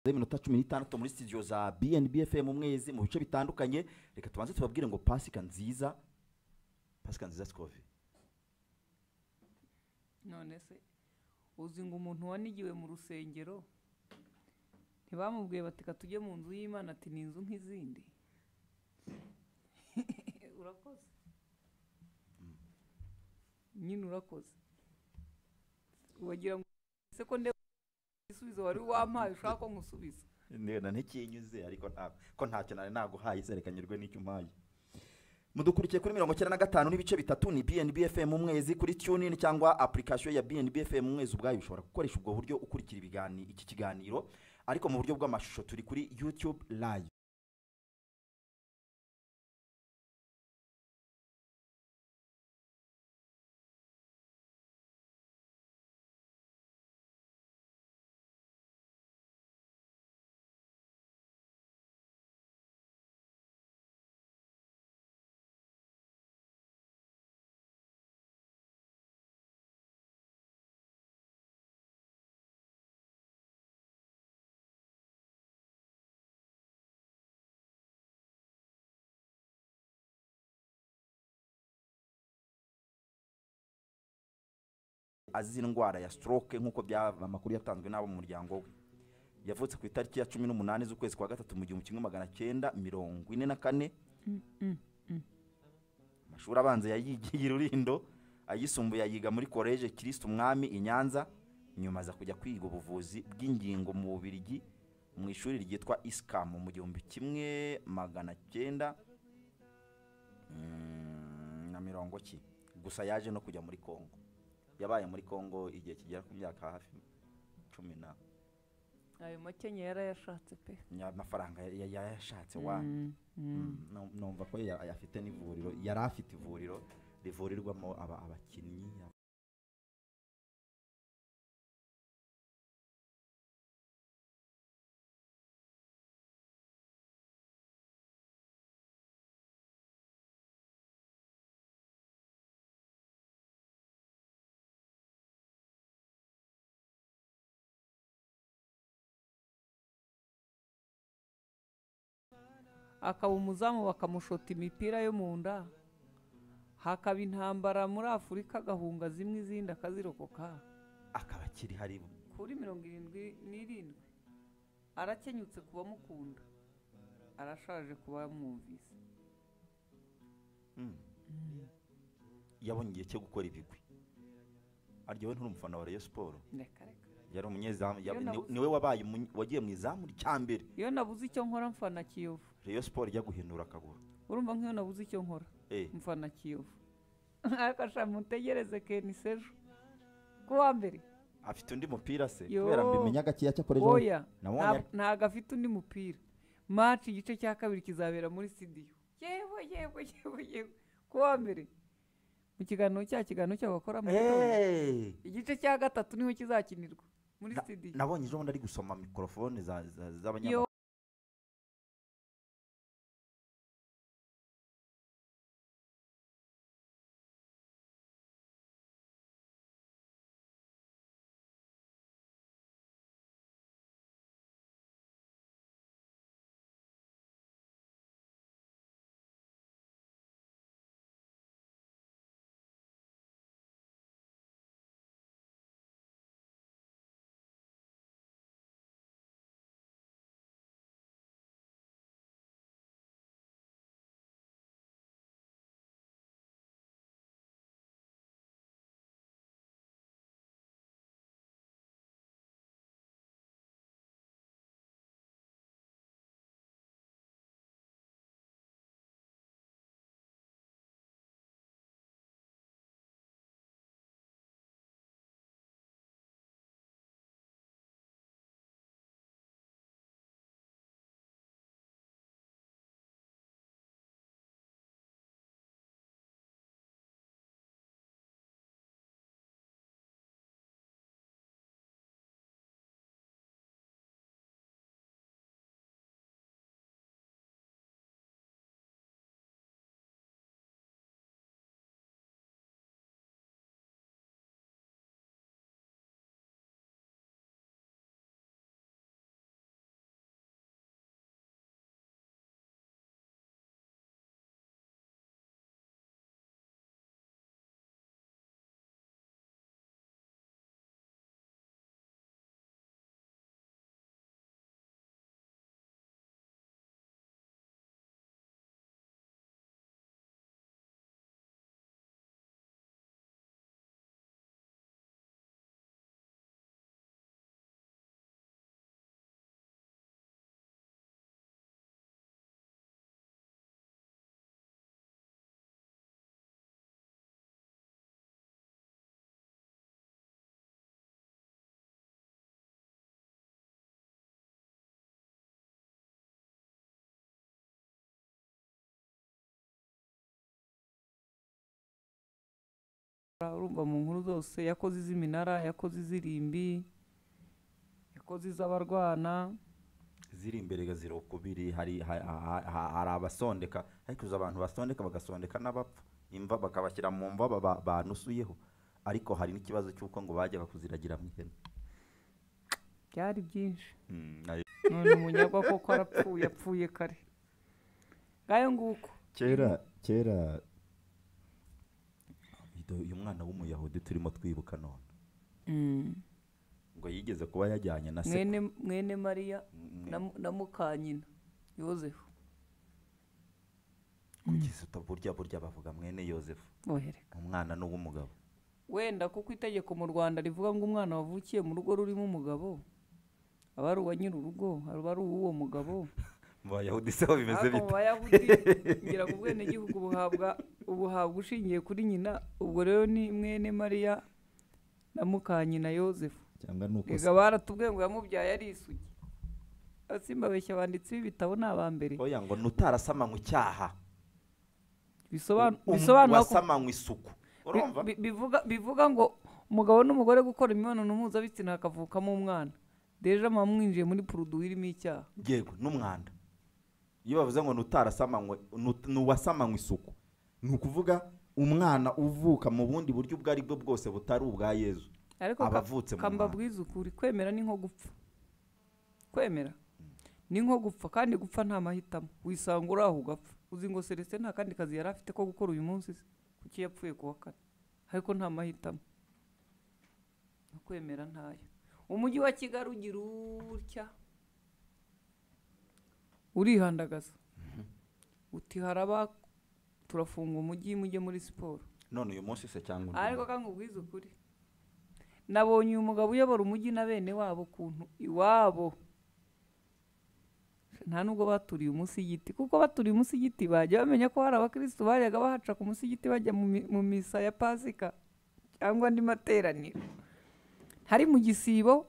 iminota cumi n'itandatu muri studio za BNB FM umwezi mu bice bitandukanye reka tubanze tubabwire ngo pasika nziza pasika nziza sikovi none se uzi ngo umuntu wanigiwe mu rusengero ntibamubwiye bati ka tujye mu nzu y'imana ati ni inzu nk'izindi urakoze nyine urakoze wagira ngo ese ko ndeba igisubizo wari wampaye ushaka ko nkusubiza ndenda ntikinyuze ariko nta ko ntacyo nari naguhaye zerekanyirwe n'icyo umpaye mudukurikiye kuri mirongo icyenda na gatanu n'ibice bitatu ni BNB FM umwezi kuri tunin cyangwa application ya BNB FM umwezi ubwayo ushobora gukoresha ubwo buryo ukurikira ibiganiro iki kiganiro ariko mu buryo bw'amashusho turi kuri YouTube live azize indwara ya stroke nk'uko byaba amakuru yatanzwe n'abo mu muryango we yavutse ku itariki ya cumi n'umunani z'ukwezi kwa gatatu mu gihumbi kimwe magana cyenda mirongo ine na kane amashuri abanza yayigiye i rurindo ayisumbuye ayiga muri koleje kirisitu umwami i nyanza nyuma aza kujya kwiga ubuvuzi bw'ingingo mu bubirigi mu ishuri ryitwa isikamu mu gihumbi kimwe magana cyenda mm, na mirongo ki gusa yaje no kujya muri kongo yabaye muri kongo igihe kigera ku myaka hafi cumi na ayo makenya yarayashatse pe ya- amafaranga ya- ya- yayashatse wana Mm, nu- numva ko ya- afite n'ivuriro yari afite ivuriro rivurirwamo aba- abakinnyi aba- akaba umuzamu bakamushota imipira yo mu nda hakaba intambara muri afurika agahunga zimwe izindi akazirokoka akaba akiri hari kuri mirongo irindwi n'irindwi arakenyutse ku bamukunda arashaje ku bamwumvise Mm. yabonye igihe cyo gukora ibigwi aryowe nturi umufana wa Rayon Sport reka reka yari umunyezamu yab- Iyo ni- nabuze- niwe wabaye umunye- wagiye mu izamu rya mbere iyo nabuze icyo nkora mfana kiyovu Rayon Sport ijya guhindura akaguru urumva nk'iyo nabuze icyo nkora eh mfana kiyovu ariko ashaka mutegereze keni sejo kuwa mbere afite undi mupira se Yo. kubera mbimenya gakeya cyakoreje oya nabonye nta- ari- ntabwo afite undi mupira maci igice cya kabiri kizabera muri studio yewe yewe yewe yewe kuwa mbere mu kiganiro cya kiganiro cy'abakora mu gitondo eh igice cya gatatu niho kizakinirwa muri Na- studio nabonye ejo bundi ari gusoma mikorofone za- za- z'abanyamakuru Yo. urumva mu nkuru zose yakoze iz'iminara yakoze iz'irimbi yakoze iz'abarwana ziri imbere zirokubiri hari ha- ha- ha- hari abasondeka ariko uzi abantu basondeka bagasondeka n'abapfa imva bakabashyira mu mva baba- banusuyeho ariko hari n'ikibazo cy'uko ngo bajyaga kuziragira mu ihene byari byinshi Mm, ari- none umunyagwa koko arapfuye apfuye kare ngayo nguko kera kera Ido- uyu mwana w'umuyahudi turimo twibuka none ngo yigeze kuba yajyanye na se mwene mwene mariya Mm. na mu- na mukanyina yozefu kugeza uta burya burya bavuga mwene yosefu bohereka umwana n'uw'umugabo wenda kuko itegeko mu rwanda rivuga ngo umwana wavukiye mu rugo rurimo umugabo aba ari uwa nyir'urugo aba ari uw'uwo mugabo mu bayahudi se ho bimeze ariko mu bite bayahudi ngira ngo ubwenegihugu buhabwa ubuhabwa ushingiye kuri nyina ubwo rero ni mwene mariya na mukanyina yozefu cyangwa ni uko reka baratubwiye ngo yamubyaye ari isugi asimba abeshya abanditsi b'ibitabo ni aba mbere oya ngo nutarasamanywe icyaha bisobanura Um- bisobanura ko wasamanywe isuku urumva Bi- bi- bivuga bivuga ngo umugabo n'umugore gukora imibonano mpuzabitsina hakavukamo umwana deja muba mwinjiye muri puruduwi irimo icyaha yego n'umwanda iyo bavuze ngo nutarasamanywe nut- nuwasamanywe isuku ni ukuvuga umwana uvuka mu bundi buryo ubwo ari bwo bwose butari ubwa yezu ariko ka- Abavutse mu kamba mwana. bwiza ukuri kwemera ni nko gupfa kwemera ni nko gupfa kandi gupfa nta mahitamo wisanga uri aho ugapfa uzi ngo celestin nta kandi kazi yari afite ko gukora uyu munsi se kuki yapfuye ku wa kane ariko nta mahitamo no kwemera ntayo umujyi wa kigali ugira utya urihandagaza uti haraba turafunga umujyi mujye muri siporo none uyu munsi se cyangwa undi ariko munsi? kandi ubwiza ukuri nabonye uyu mugabo uyobora umujyi na bene wabo ukuntu iwabo nta nubwo baturiye umunsi y'igiti kuko baturiye umunsi y'igiti bajya bamenya ko hari abakirisitu bajyaga bahaca ku munsi y'igiti bajya mu mi- mu misa ya pasika cyangwa andi materaniro hari mu gisibo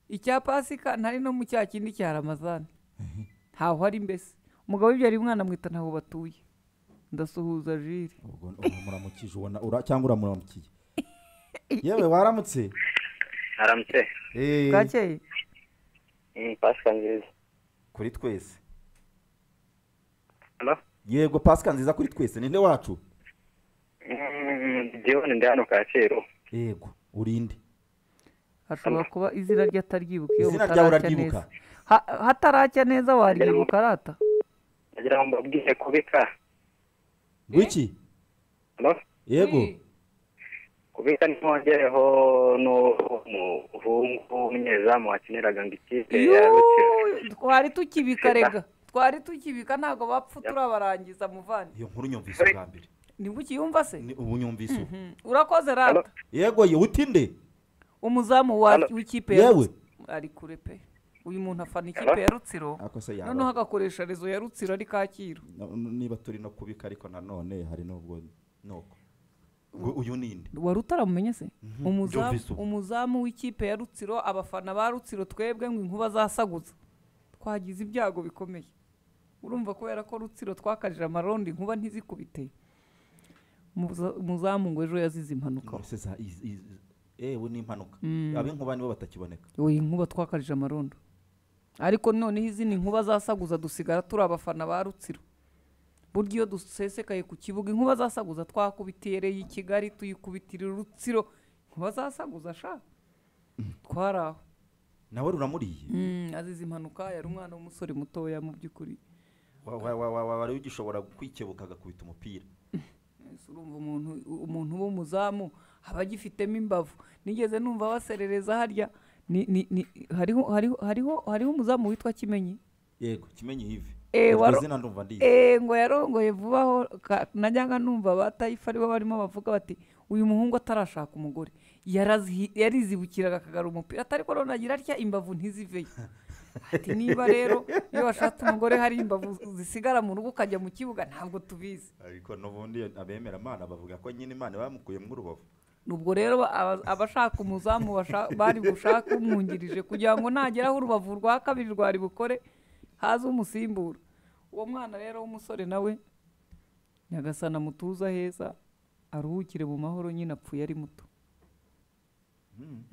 icya pasika ntari no mu cya kindi cya ramazani ntaho ari mbese umugabo w'ibyara umwana amwita ntaho batuye ndasuhuza jire ubwo umuramukije ubona ura- cyangwa uramuramukiye yewe waramutse aramutse Eh, bwakeye Mm, pasika nziza kuri twese Hello? yego pasika nziza kuri twese ninde wacu Mm, Dion ndi hano kacyiru yego urinde hashobora kuba izina rye ataryibuka iyo izina ryawe butaracya uraryibuka neza Ha- hataracya neza waryibuka arata nagira ngo mbabwire kubika ngwiki Hello? yego kubika ntiwongereho n'umuhungu w'umunyezamu wakiniraga ngo ikipe Yuuu, ya Rutsiro twari tukibika rega twari tukibika ntabwo bapfa turabarangiza muvandi iyo nkuru nyumvise ubwa mbere nibwo ukiyumva se Ni- ubu nyumvise ubu Mhm. urakoze rata yego ye utinde umuzamu wa- Halo. w'ikipe ya yewe Rutsiro ari kure pe uyu muntu afana ikipe Halo. ya rutsiro ako se yaba- noneho agakoresha rezo ya rutsiro ari kacyiru na- niba turi no kubika ariko nanone hari n'ubwo nuko ngo uyu ninde wari utaramumenye se umuzamu byumvise ubu. umuzamu w'ikipe ya rutsiro abafana ba rutsiro twebwe ngo inkuba zasaguza twagize ibyago bikomeye urumva kubera ko rutsiro twakarije amarondo inkuba ntizikubite Umuza- umuzamu ngo ejo yazize impanuka Ngo se za- iz- iz- ewe ni impanuka Mm. ab'inkuba nibo batakiboneka iyi nkuba twakarije amarondo ariko noneho izindi nkuba zasaguza dusigara turi abafana ba rutsiro burya iyo dusesekaye ku kibuga inkuba zasaguza twakubitiyereye i kigali tuyikubitirira urutsiro inkuba zasaguza sha twari aho nawe ruramuriye Mm, azize impanuka yari umwana w'umusore mutoya mu by'ukuri Wa- wa- wa- wa- wa- wari ugishobora kwikebuka agakubita umupira Ese urumva umuntu umuntu w'umuzamu aba agifitemo imbavu nigeze numva baserereza harya ni, ni, ni, hariho, hariho, hariho, hariho umuzamu witwa kimenyi yego kimenye hivi Eh, Iryo waro- zina ndumva ndizi Eh, ngo yarongoye vuba aho ka- najyaga numva ba tayifu aribo barimo bavuga bati uyu muhungu atarashaka umugore yarazihi- yarizibukiraga akagara umupira atari ko none agira atya imbavu ntiziveyo ati niba rero iyo washatse umugore hari imbavu zisigara mu rugo ukajya mu kibuga ntabwo tubizi ariko n'ubundi abemera imana bavuga ko nyine imana bamukuyemo urubavu ubwo rero ba- aba- abashaka umuzamu basha- bari gushaka umwungirije kugira ngo nageraho urubavu rwa kabiri rwari bukore haze umusimbura uwo mwana rero w'umusore nawe nyagasana mutuza heza aruhukire mu mahoro nyine apfuye ari muto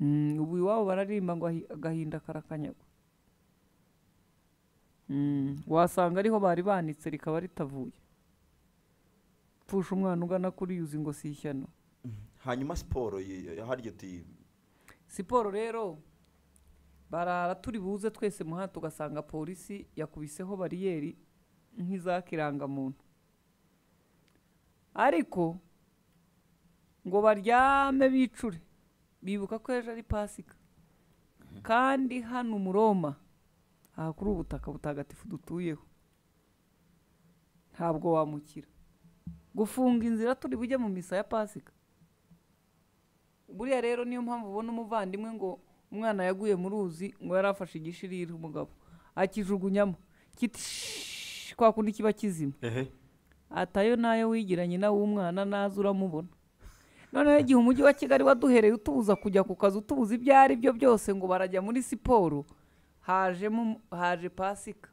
Mm, ubu iwabo bararirimba ngo ahi- agahinda karakanyagwa Mm, wasanga ariho bari banitse rikaba ritavuye pfusha umwana ugana kuri yuzi ngo si ishyano hanyuma siporo y- y- harya uti siporo rero barara turi buze twese muhanda tugasanga polisi yakubiseho bariyeri nk'iza kirangamuntu ariko ngo baryame bicure bibuka ko ejo ari pasika kandi hano umuroma aha kuri ubutaka butagatifu dutuyeho ntabwo wamukira gufunga inzira turi bujye mu misa ya pasika buriya rero niyo mpamvu ubona umuvandimwe ngo umwana yaguye mu ruzi ngo yari afashe igishirira umugabo akijugunyamo kiti "Shhh!" kwa kundi kiba kizima ehe atayo nayo wigiranye nawe umwana naza uramubona noneho igihe umujyi wa kigali waduhereye utubuza kujya ku kazi utubuza ibyo ari byo byose ngo barajya muri siporo hajemo haje pasika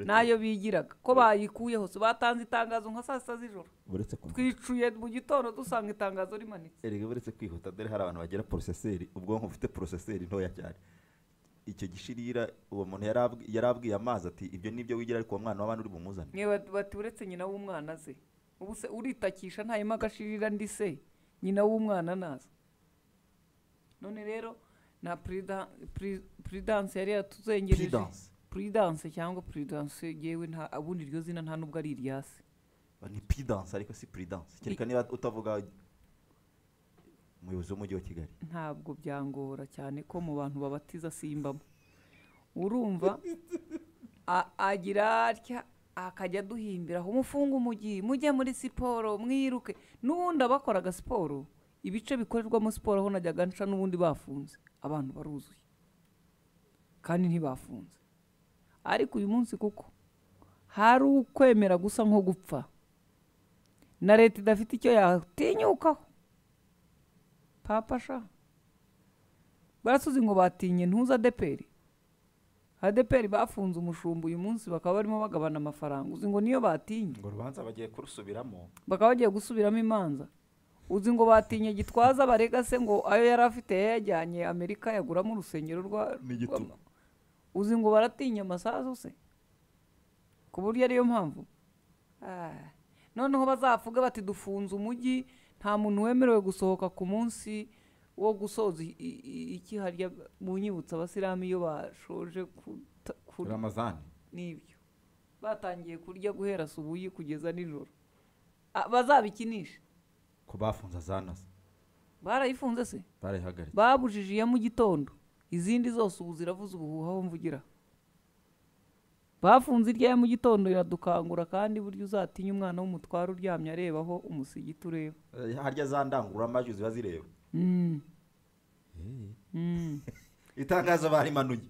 nayo bigiraga ko bayikuyeho so batanze itangazo nka saa sita z'ijoro uretse ko twicuye mu gitondo dusanga itangazo rimanitse erega uretse kwihuta dore hari abantu bagira poroseseri ubwonko bufite poroseseri ntoya cyane icyo gishirira uwo muntu yari abwi- yari abwiye amazi ati ibyo ni ibyo wigira ariko uwo mwana w'abandi uri bumuzane mwe bat- bati uretse nyina w'umwana ze ubu se uritakisha ntayemo agashirira ndi se nyina w'umwana naza none rero na prida- pri- prudence yari yatuzengereje Prudence. prudence cyangwa prudence yewe nta ubundi iryo zina nta nubwo ari iryasi ni pidanse ariko si puridanse kereka niba utavuga umuyobozi w'umujyi wa kigali ntabwo byangora cyane ko mu bantu babatiza simbamo urumva a- agira atya akajya aduhimbiraho umufunga umujyi mujye muri siporo mwiruke n'ubundi abakoraga siporo ibice bikorerwamo siporo aho najyaga nca n'ubundi bafunze abantu baruzuye kandi ntibafunze ariko uyu munsi kuko hari ukwemera gusa nko gupfa na leta idafite icyo yatinyukaho papa sha barasuzi ngo batinye ntuza adeperi adeperi bafunze umushumba uyu munsi bakaba barimo bagabana amafaranga uzi ngo niyo batinye ngo urubanza bagiye kurusubiramo bakaba bagiye gusubiramo imanza uzi ngo batinye gitwaza barega se ngo ayo yari afite yayajyanye amerika yaguramo urusengero rwa N'igitugu. rwa- uzi ngo baratinya amasasu se ku buryo ariyo mpamvu Ah, noneho bazavuge bati dufunze umujyi nta muntu wemerewe gusohoka ku munsi wo gusoza i- i- i- ikiharya mu nyibutsa abasilamu iyo bashoje kuta- kurya ramazani n'ibyo batangiye kurya guhera subuyi kugeza nijoro Ah, bazabikinishe ko bafunze azanase barayifunze se barayihagaritse babujije iya mu gitondo izindi zose ubu ziravuze ubuhuha aho mvugira bafunze irya ya mu gitondo iradukangura kandi burya uzatinya umwana w'umutware uryamye arebaho umusigiti ureba harya za ndangururamajwi ziba zireba itangazo barimanuye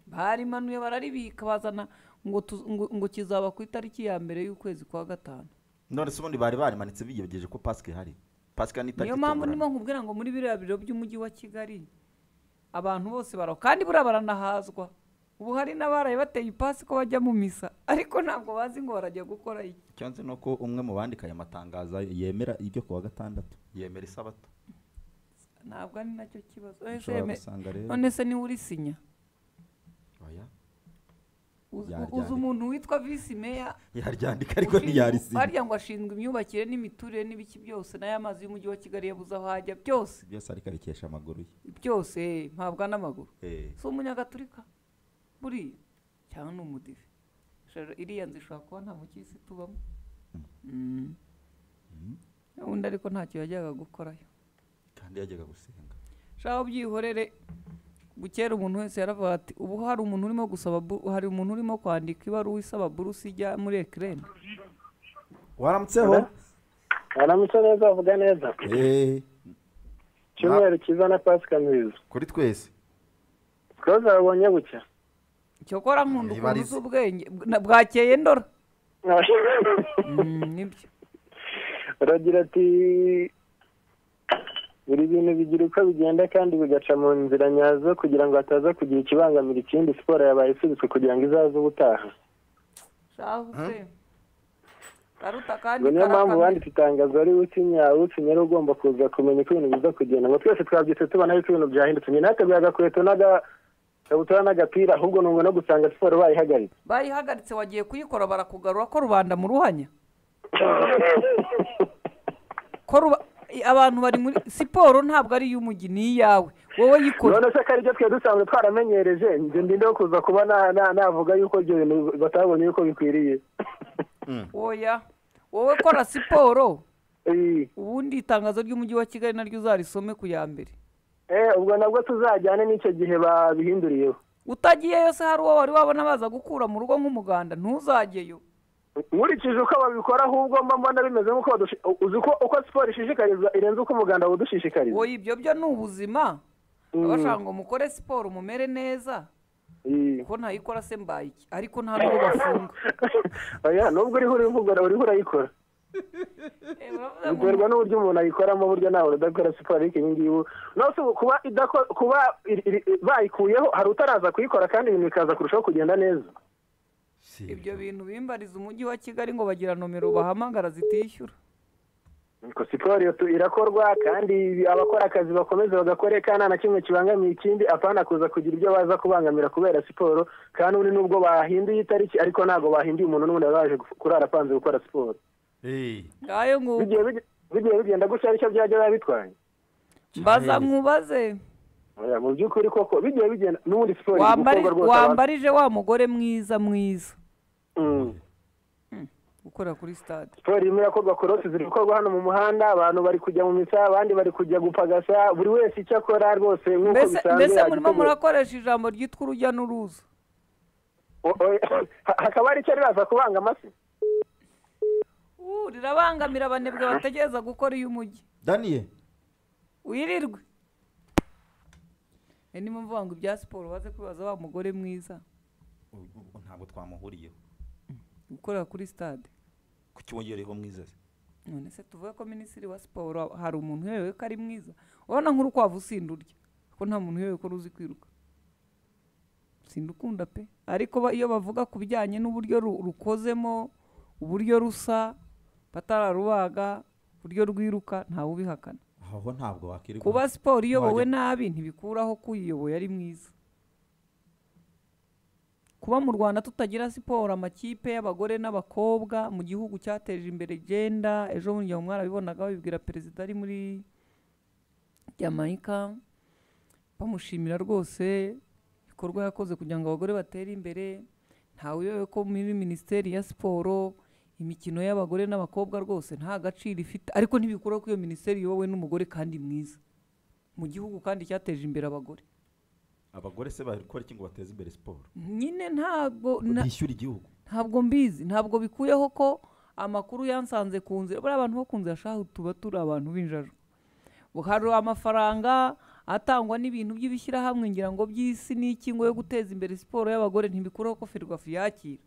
barimanuye bararibika bazana ngo tu- ngo- ngo kizaba ku itariki ya mbere y'ukwezi kwa gatanu none se ubundi bari barimanitse bigejeje ko pasika ihari pasika ni itariki niyo mpamvu itunguranye. ndimo nkubwira ngo muri biriya biro by'umujyi wa kigali abantu bose baraho kandi buriya baranahazwa ubu hari n'abaraye bateye ipasi ko bajya mu misa ariko ntabwo bazi ngo barajya gukora iki cyangwa ni uko umwe mu bandika aya matangazo yemera ibyo kuwa gatandatu yemera isabato ntabwo ari nacyo kibazo Ese ushobora yeme- gusanga rero none se niwe urisinya oya Uzi- Yaryandika. uzi umuntu witwa visi meya yaryandika ariko ushinzwe- ntiyarisinya harya ngo ashinzwe imyubakire n'imiturire n'ibiki byose n'ay'amazi y'umujyi wa kigali yabuze aho ajya byose byose ariko abikesha amaguru ye byose eh, mpabwa n'amaguru Eh, si umunyagaturika buriya cyangwa ni umudive Shara- iriya nzu ishobora kuba nta mukisi tubamo Mm. undi ariko ntacyo yajyaga gukorayo kandi yajyaga gusenga shaho byihorere bukera umuntu wese yaravuga ati ubu hari umuntu urimo gusaba bu- hari umuntu urimo kwandika ibaruwa isaba burusi ijya muri ekireni waramutseho Aramutse neza avuga neza Eh, icyumweru cyiza na pasika nziza kuri twese twese babonye bucya cyokora nkunda Ibarize. ukuntu uzi ubwenge na- bwakeye ndora Mm, nibyo uragira ati buri bintu bigira uko bigenda kandi bigaca mu nzira nyazo kugira ngo hataza kugira ikibangamira ikindi siporo yabaye isubitswe kugira ngo izaze ubutaha shaho se karuta kandi ngo niyo mpamvu karakamye. wanditse itangazo ari utinya utinya rero ugomba kuza kumenya uko ibintu biza kugenda ngo twese twabyutse tubona yuko ibintu byahindutse njye nateguye agakweto n'agakabutura n'agapira ahubwo ni ngo no gusanga siporo bayihagaritse bayihagaritse wagiye kuyikora barakugarura ko rubanda mu ruhanya ko ruba- i- abantu bari muri siporo ntabwo ari iy'umujyi ni iyawe wowe yikora none se ko aribyo twe dusanzwe twaramenyereje njye ndinde kuza kuba na- na- navuga yuko ibyo bintu batabonye yuko bikwiriye oya wowe kora siporo Eh, ubundi itangazo ry'umujyi wa kigali naryo uzarisome ku ya mbere eh, ubwo nabwo tuzajyane n'icyo gihe babihinduriyeho utagiyeyo se hari uwo wari wabona baza gukura mu rugo nk'umuganda ntuzajyeyo nkurikije uko babikora ahubwo mba mbona bimeze nk'uko badushi- uzi uko uko siporo ishishikarizwa irenze uko umuganda wowe wudushishikariza ibyo byo ni ubuzima Mm. abashaka ngo mukore siporo mumere neza Eh. ko ntayikora se mbaye iki ariko nta n'uwo bafunga oya nubwo uriho urivugura uriho urayikora Eh, baravuga ngo biterwa n'uburyo umuntu ayikoramo uburyo ntawe udakora siporo ariko iyi ngiyi ubu nose ubu kuba idako- kuba iri- iri- bayikuyeho hari utaraza kuyikora kandi ibintu bikaza kurushaho kugenda neza Si ibyo bintu bimbariza umujyi wa kigali ngo bagira nomero bahamagara zitishyura Nuko siporo iyo tu- irakorwa kandi abakora akazi bakomeze bagakore kandi nta na kimwe kibangamiye ikindi apana kuza kugira ibyo baza kubangamira kubera siporo kandi ubundi nubwo bahinduye itariki ariko ntabwo bahinduye umuntu n'ubundi baba baje gu- kurara apanze gukora siporo Eh, ngayo ngo bigiye bige- bigiye bigenda gutya aricyo byajya biba bitwaye mbaza Cyaheze. nkubaze Oya, mu by'ukuri koko bigiye bigenda n'ubundi siporo iri Wambari- gukorwa rwose abantu- wambarije wa mugore mwiza mwiza Mm. ukorera kuri sitade siporo irimo irakorwa korose ziri gukorwa hano mu muhanda abantu bari kujya mu misa abandi bari kujya gupagasa buri wese icyo akora rwose nk'uko mbese bisanzwe mbese murimo yagitegura. murakoresha ijambo ryitwa urujya n'uruza O- o- ha- hakaba hari icyo riraza kubanga amasi Uh, rirabangamira abanebwe bategereza gukora iy'umujyi daniel wirirwe ni mpamvu ngo ibya siporo baze kwibaza wa mugore mwiza u- u- ntabwo twamuhuriyeho ukorera kuri sitade kucyongereho mwiza se none se tuvuge ko minisitiri wa siporo hari umuntu uyobewe ko ari mwiza urabona nk'urukwavu usinda urya ko nta muntu uyobewe ko ruzi kwiruka sinda ukunda pe ariko ba- iyo bavuga ku bijyanye n'uburyo ru- rukozemo uburyo rusa batararubaga uburyo rwiruka ntawe ubihakana aho ntabwo wakwirirwa kuba siporo iyobowe Wajya- nabi ntibikuraho ko uyiyoboye ari mwiza kuba mu rwanda tutagira siporo amakipe y'abagore n'abakobwa mu gihugu cyateje imbere genda ejo bundi mu mwarabibonaga babibwira perezida ari muri Jamaica bamushimira rwose ibikorwa yakoze kugira ngo abagore batere imbere ntawe uyobewe ko muri minisiteri ya siporo imikino y'abagore n'abakobwa rwose nta gaciro ifite ariko ntibikuraho ko iyo minisiteri iyobowe n'umugore kandi mwiza mu gihugu kandi cyateje imbere abagore abagore se bakora iki ngo bateze imbere siporo nyine ntabwo na- bishyura igihugu ntabwo mbizi ntabwo bikuyeho ko amakuru yansanze ku nzira buriya abantu bo ku nzira shahu tuba turi abantu b'injajwa hari amafaranga atangwa n'ibintu by'ibishyirahamwe ngira ngo by'isi n'iki ngo yo guteza imbere siporo y'abagore ntibikuraho ko ferwafu yakira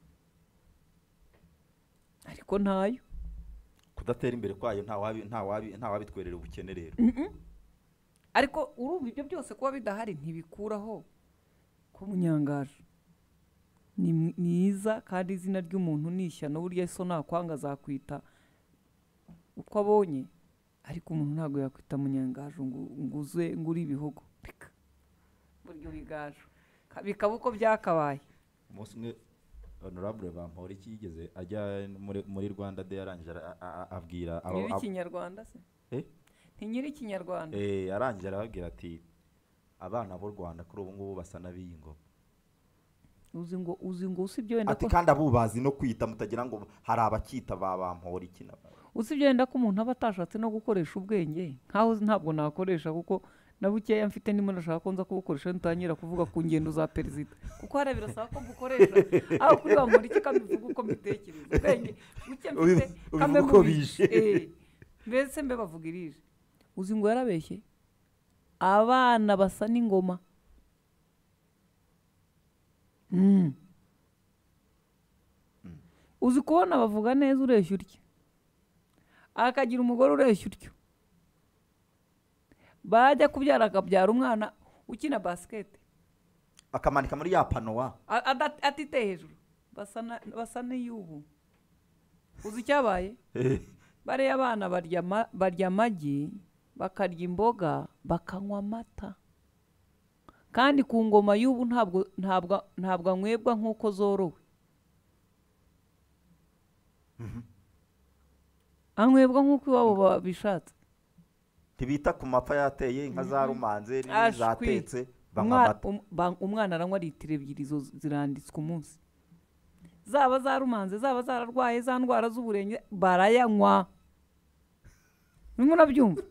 ariko ntayo kudatera imbere kwayo ntawabi- ntawabi- ntawabitwerera ubukene rero ariko urumva ibyo byose kuba bidahari ntibikuraho ko munyangaje ni mwi- mwiza kandi izina ry'umuntu ni ishyano burya so nakwanga azakwita uko abonye ariko umuntu ntabwo yakwita munyangaje ngo nguze ngo uri ibihogo Pika. burya ubigaju Ka- bikaba uko byakabaye umunsi umwe honorable bamporiki yigeze ajya muri muri rwanda de yarangije ara- a- a- abwira abo- nyiri abo- ikinyarwanda se Eh? ni nyiri ikinyarwanda Eh, arangije arababwira ati abana b'u rwanda kuri ubu ngubu basa n'abiyingoma uzi ngo uzi ngo usibye wenda ati ko kandi abubazi no kwita mutagira ngo hari abakita ba bamporiki na usibye wenda ko umuntu aba atashatse no gukoresha ubwenge nkaho ntabwo nakoresha kuko na bukeya mfite ndimo ndashaka ko nza kubukoresha ntangira kuvuga ku ngendo za perezida kuko hariya birasaba ko mbukoresha aho kuri wa muntu iki kamuvuga uko mbitekereza ubwenge buke mfite Ubivu- ubivuga kamwe uko mubizi. bije. Eh, mbese mbe bavuga irije uzi ngo yarabeshye abana basa n'ingoma Mm. uzi kubona bavuga neza ureshya utya akagira umugore ureshya utyo bajya kubyara akabyara umwana ukina basiketi akamanika muri ya panowa A- ada- atite hejuru basa na- basa n'iy'ubu uzi icyabaye bariya abana barya ama- barya amagi bakarya imboga bakanywa amata kandi ku ngoma y'ubu ntabwo ntabwo ntabwo anywebwa nk'uko zorowe anywebwa nk'uko iwabo babishatse ntibita ku mapfa yateye inka zarumanze Ashwi. n'izatetse banywa Umwa- amata um- ba- umwana aranywa litiro ebyiri zo ziranditswe umunsi zaba zarumanze zaba zararwaye za ndwara z'uburenge barayanywa nimwe urabyumva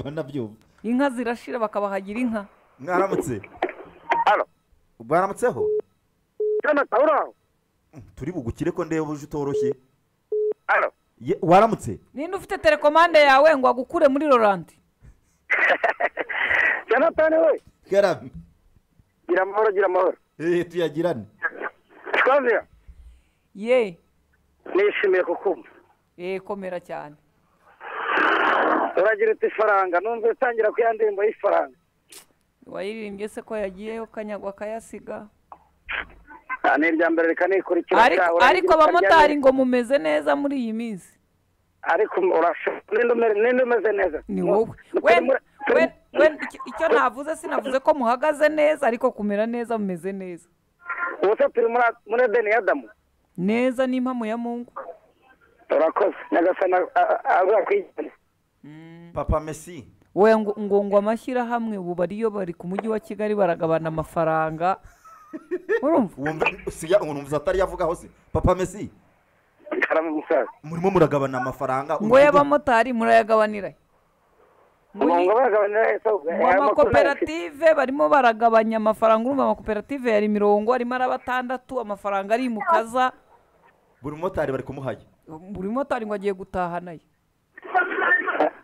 banabyumva inka zirashira bakabahagira inka mwaramutse Halo. baramutseho Jonathan uri aho turi bugukire ko ndeba uje utoroshye halo Ye- waramutse ninde ufite telekomande yawe ngo agukure muri roranti Jonathan we garamye gira amahoro gira amahoro Eh, tuyagirane twavuye ye nishimiye kukumva ye komera cyane uragira uti ifaranga numva utangira ku ya ndirimbo y'ifaranga wayiririmbye se ko yagiyeyo kanyagwa akayasiga Ah, ni irya mbere reka nikurikira ariko cya- ariko uragira uti abamotari arya- ngo mumeze neza muri iyi minsi ariko urashobora ninde ume- ninde umeze neza ni Mu- wowe mu- we muri- we we icyo- icyo navuze sinavuze ko muhagaze neza ariko kumera neza mumeze neza ubu se turi muri muri edeni ya adamu neza n'impamo ya mungu urakoze nyagasani azakwigira papa messi we ngo ngo ngo amashyirahamwe ubu bariyo bari ku mujyi wa kigali baragabana amafaranga urumva wumva siya unumva atari yavugaho se papa messi karama umusaza murimo muragabana amafaranga ngo y'abamotari murayagabanira ngo ngo ni- bagabanira ese ubwo ngo amakoperative barimo baragabanya amafaranga urumva amakoperative yari mirongo arimo ari batandatu amafaranga ari mukaza buri mumotari bari kumuhaya buri motari ngo agiye gutaha nayo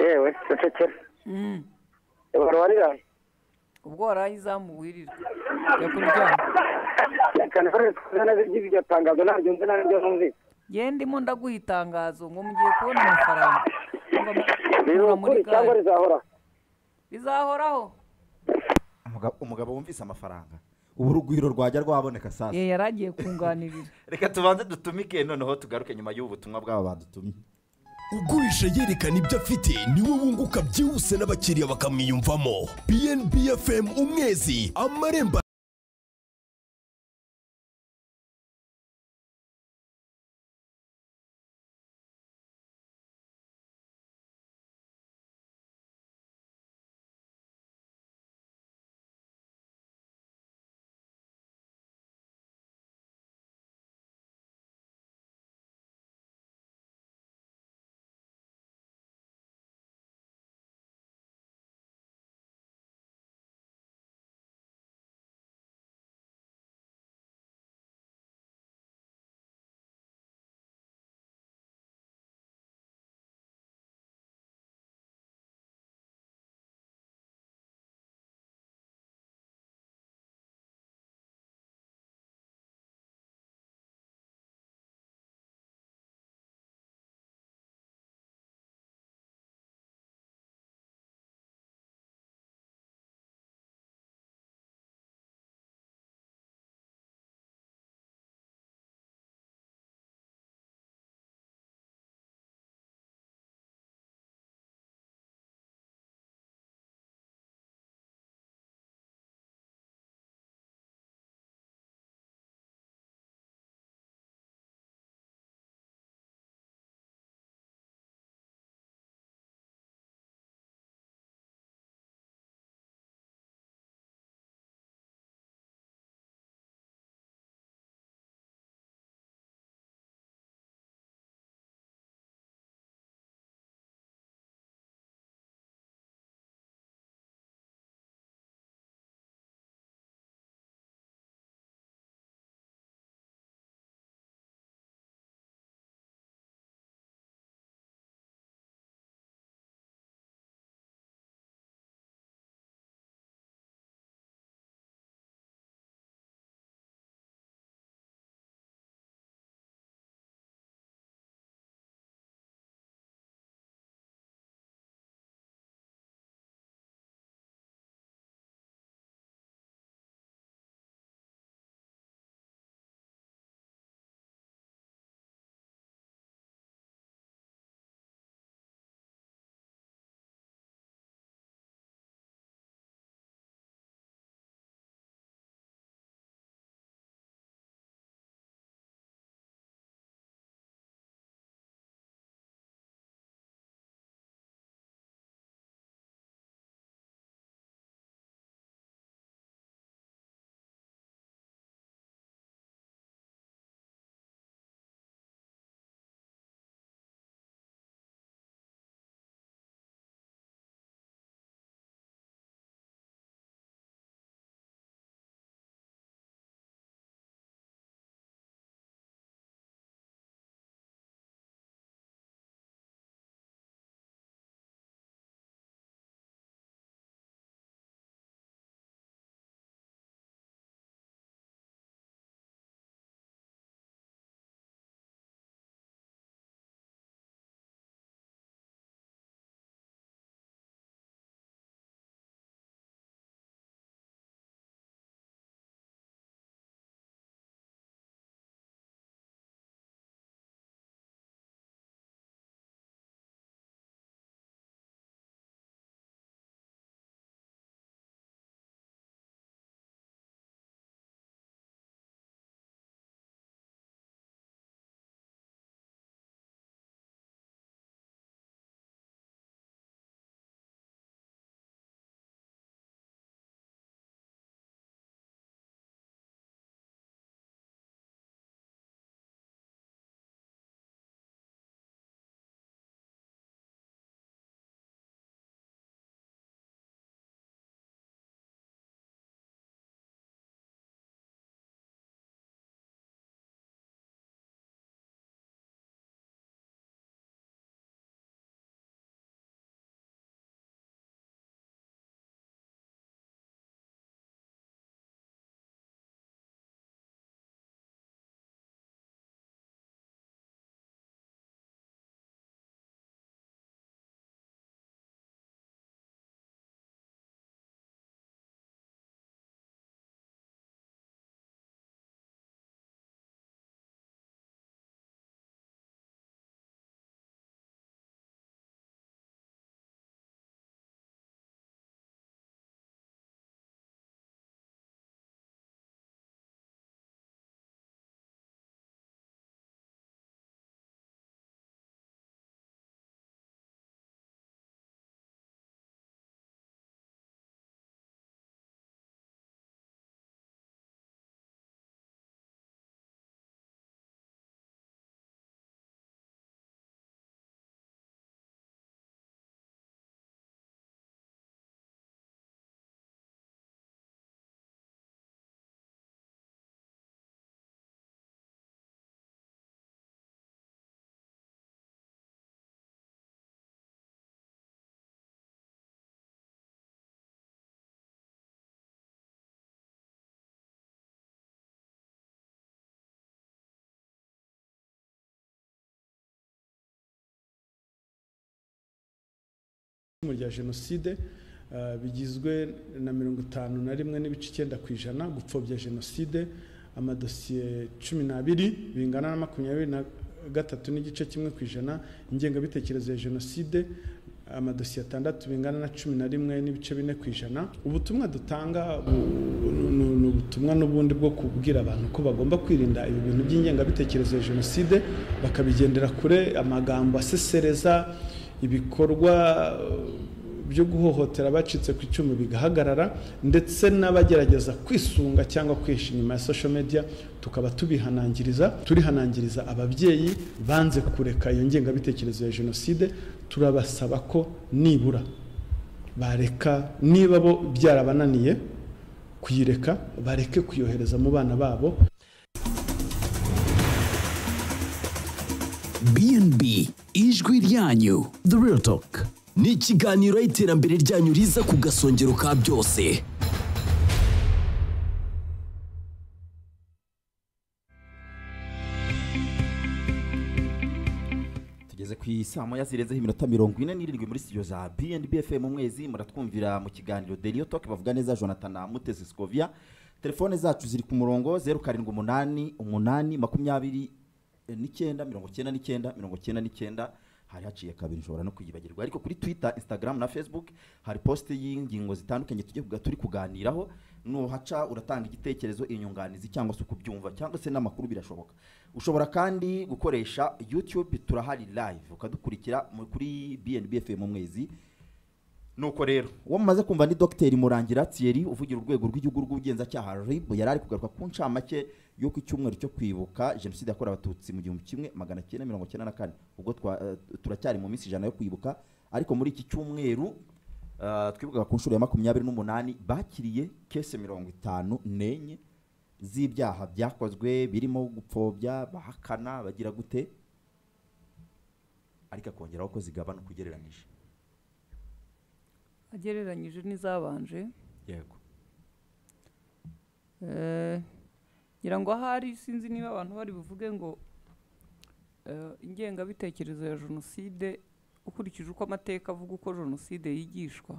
yewe cecekera Mm. wari wariraye ubwo waraye izamu wirira jya kuryama reka nifashe twize neza iby'iryo tangazo ntaryumve ntaryo numvise ye ndimo ndaguha itangazo ngo mugiye kubona amafaranga Urumva mu- biri kuva muri ukuri cyangwa gare. rizahoraho bizahoraho Umugabo- umugabo wumvise amafaranga ubu urugwiro rwajya rwaboneka sasa ye yari agiye kunganirira reka tubanze dutumike noneho tugaruke nyuma y'ubu butumwa bwabo badutumye ugurisha yerekana ibyo afite niwe wunguka byihuse n'abakiriya bakamwiyumvamo bnb fm umwezi amarembo icumu rya jenoside eh, bigizwe na mirongo itanu na rimwe n'ibice icyenda ku ijana gupfobya jenoside amadosiye cumi n'abiri bingana na makumyabiri na gatatu n'igice kimwe ku ijana ingengabitekerezo ya jenoside amadosiye atandatu bingana na cumi na rimwe n'ibice bine ku ijana ubutumwa dutanga bu- nu- nu- ni ubutumwa n'ubundi bwo kubwira abantu ko bagomba kwirinda ibi bintu by'ingengabitekerezo ya jenoside bakabigendera kure amagambo asesereza ibikorwa eh, byo guhohotera abacitse ku icumu bigahagarara ndetse n'abagerageza kwisunga cyangwa kwihisha inyuma ya social media tukaba tubihanangiriza turihanangiriza ababyeyi banze kureka iyo ngengabitekerezo ya jenoside turabasaba ko nibura bareka niba bo byarabananiye kuyireka bareke kuyohereza mu bana babo BNB ijwi ryanyu The Real Talk ni ikiganiro aho iterambere ryanyu riza ku gasongero ka byose tugeze ku isaa moya zirenzeho iminota mirongo ine n'irindwi muri studio za BNB FM umwezi muratwumvira mu kiganiro The Real Talk bavuga neza Jonathan na Mutesi Scovia telefone zacu ziri ku murongo zeru karindwi umunani umunani makumyabiri eh, n'icyenda mirongo cyenda n'icyenda mirongo cyenda n'icyenda hari haciye kabiri nshobora no kwiyibagirwa ariko kuri Twitter Instagram na Facebook hari post y'ingingo zitandukanye tugiye kuga- turi kuganiraho nuhaca uratanga igitekerezo inyunganizi cyangwa se ukubyumva cyangwa se n'amakuru birashoboka ushobora kandi gukoresha youtube turahari live ukadukurikira mu- kuri bnb fm umwezi nuko rero uwo mumaze kumva ni dogiteri murangira thierry uvugira urwego rw'igihugu rw'ubugenzacyaha rib yari ari kugaruka ku ncamake yo ku cyumweru cyo kwibuka jenoside yakorewe abatutsi mu gihumbi kimwe magana cyenda mirongo cyenda na kane ubwo twa- eh, turacyari mu minsi ijana yo kwibuka ariko muri iki cyumweru eh, twibukaga ku nshuro ya makumyabiri n'umunani bakiriye kese mirongo itanu n'enye z'ibyaha byakozwe birimo gupfobya bahakana bagira gute ariko akongeraho ko zigabanuka ugereranyije agereranyije n'izabanje yego Eh, ngira ngo ahari sinzi niba abantu bari buvuge ngo eh, ingengabitekerezo ya jenoside ukurikije uko amateka avuga uko jenoside yigishwa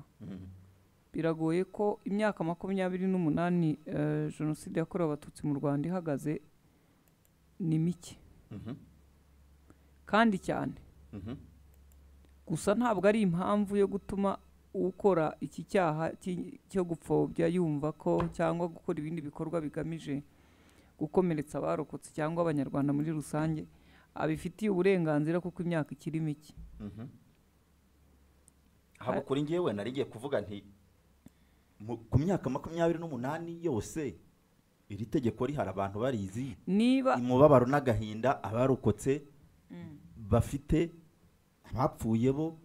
biragoye ko imyaka makumyabiri n'umunani eh, jenoside yakorewe abatutsi mu rwanda ihagaze ni mike Mhm. kandi cyane Mhm. gusa ntabwo ari impamvu yo gutuma ukora iki cyaha cy- cyo gupfobya yumva ko cyangwa gukora ibindi bikorwa bigamije gukomeretsa abarokotse cyangwa abanyarwanda muri rusange abifitiye uburenganzira kuko imyaka ikiri mike haba kuri ngewe nari ngiye kuvuga nti mu- ku myaka makumyabiri n'umunani yose iri tegeko rihari abantu barizi niba umubabaro n'agahinda abarokotse bafite abapfuye bo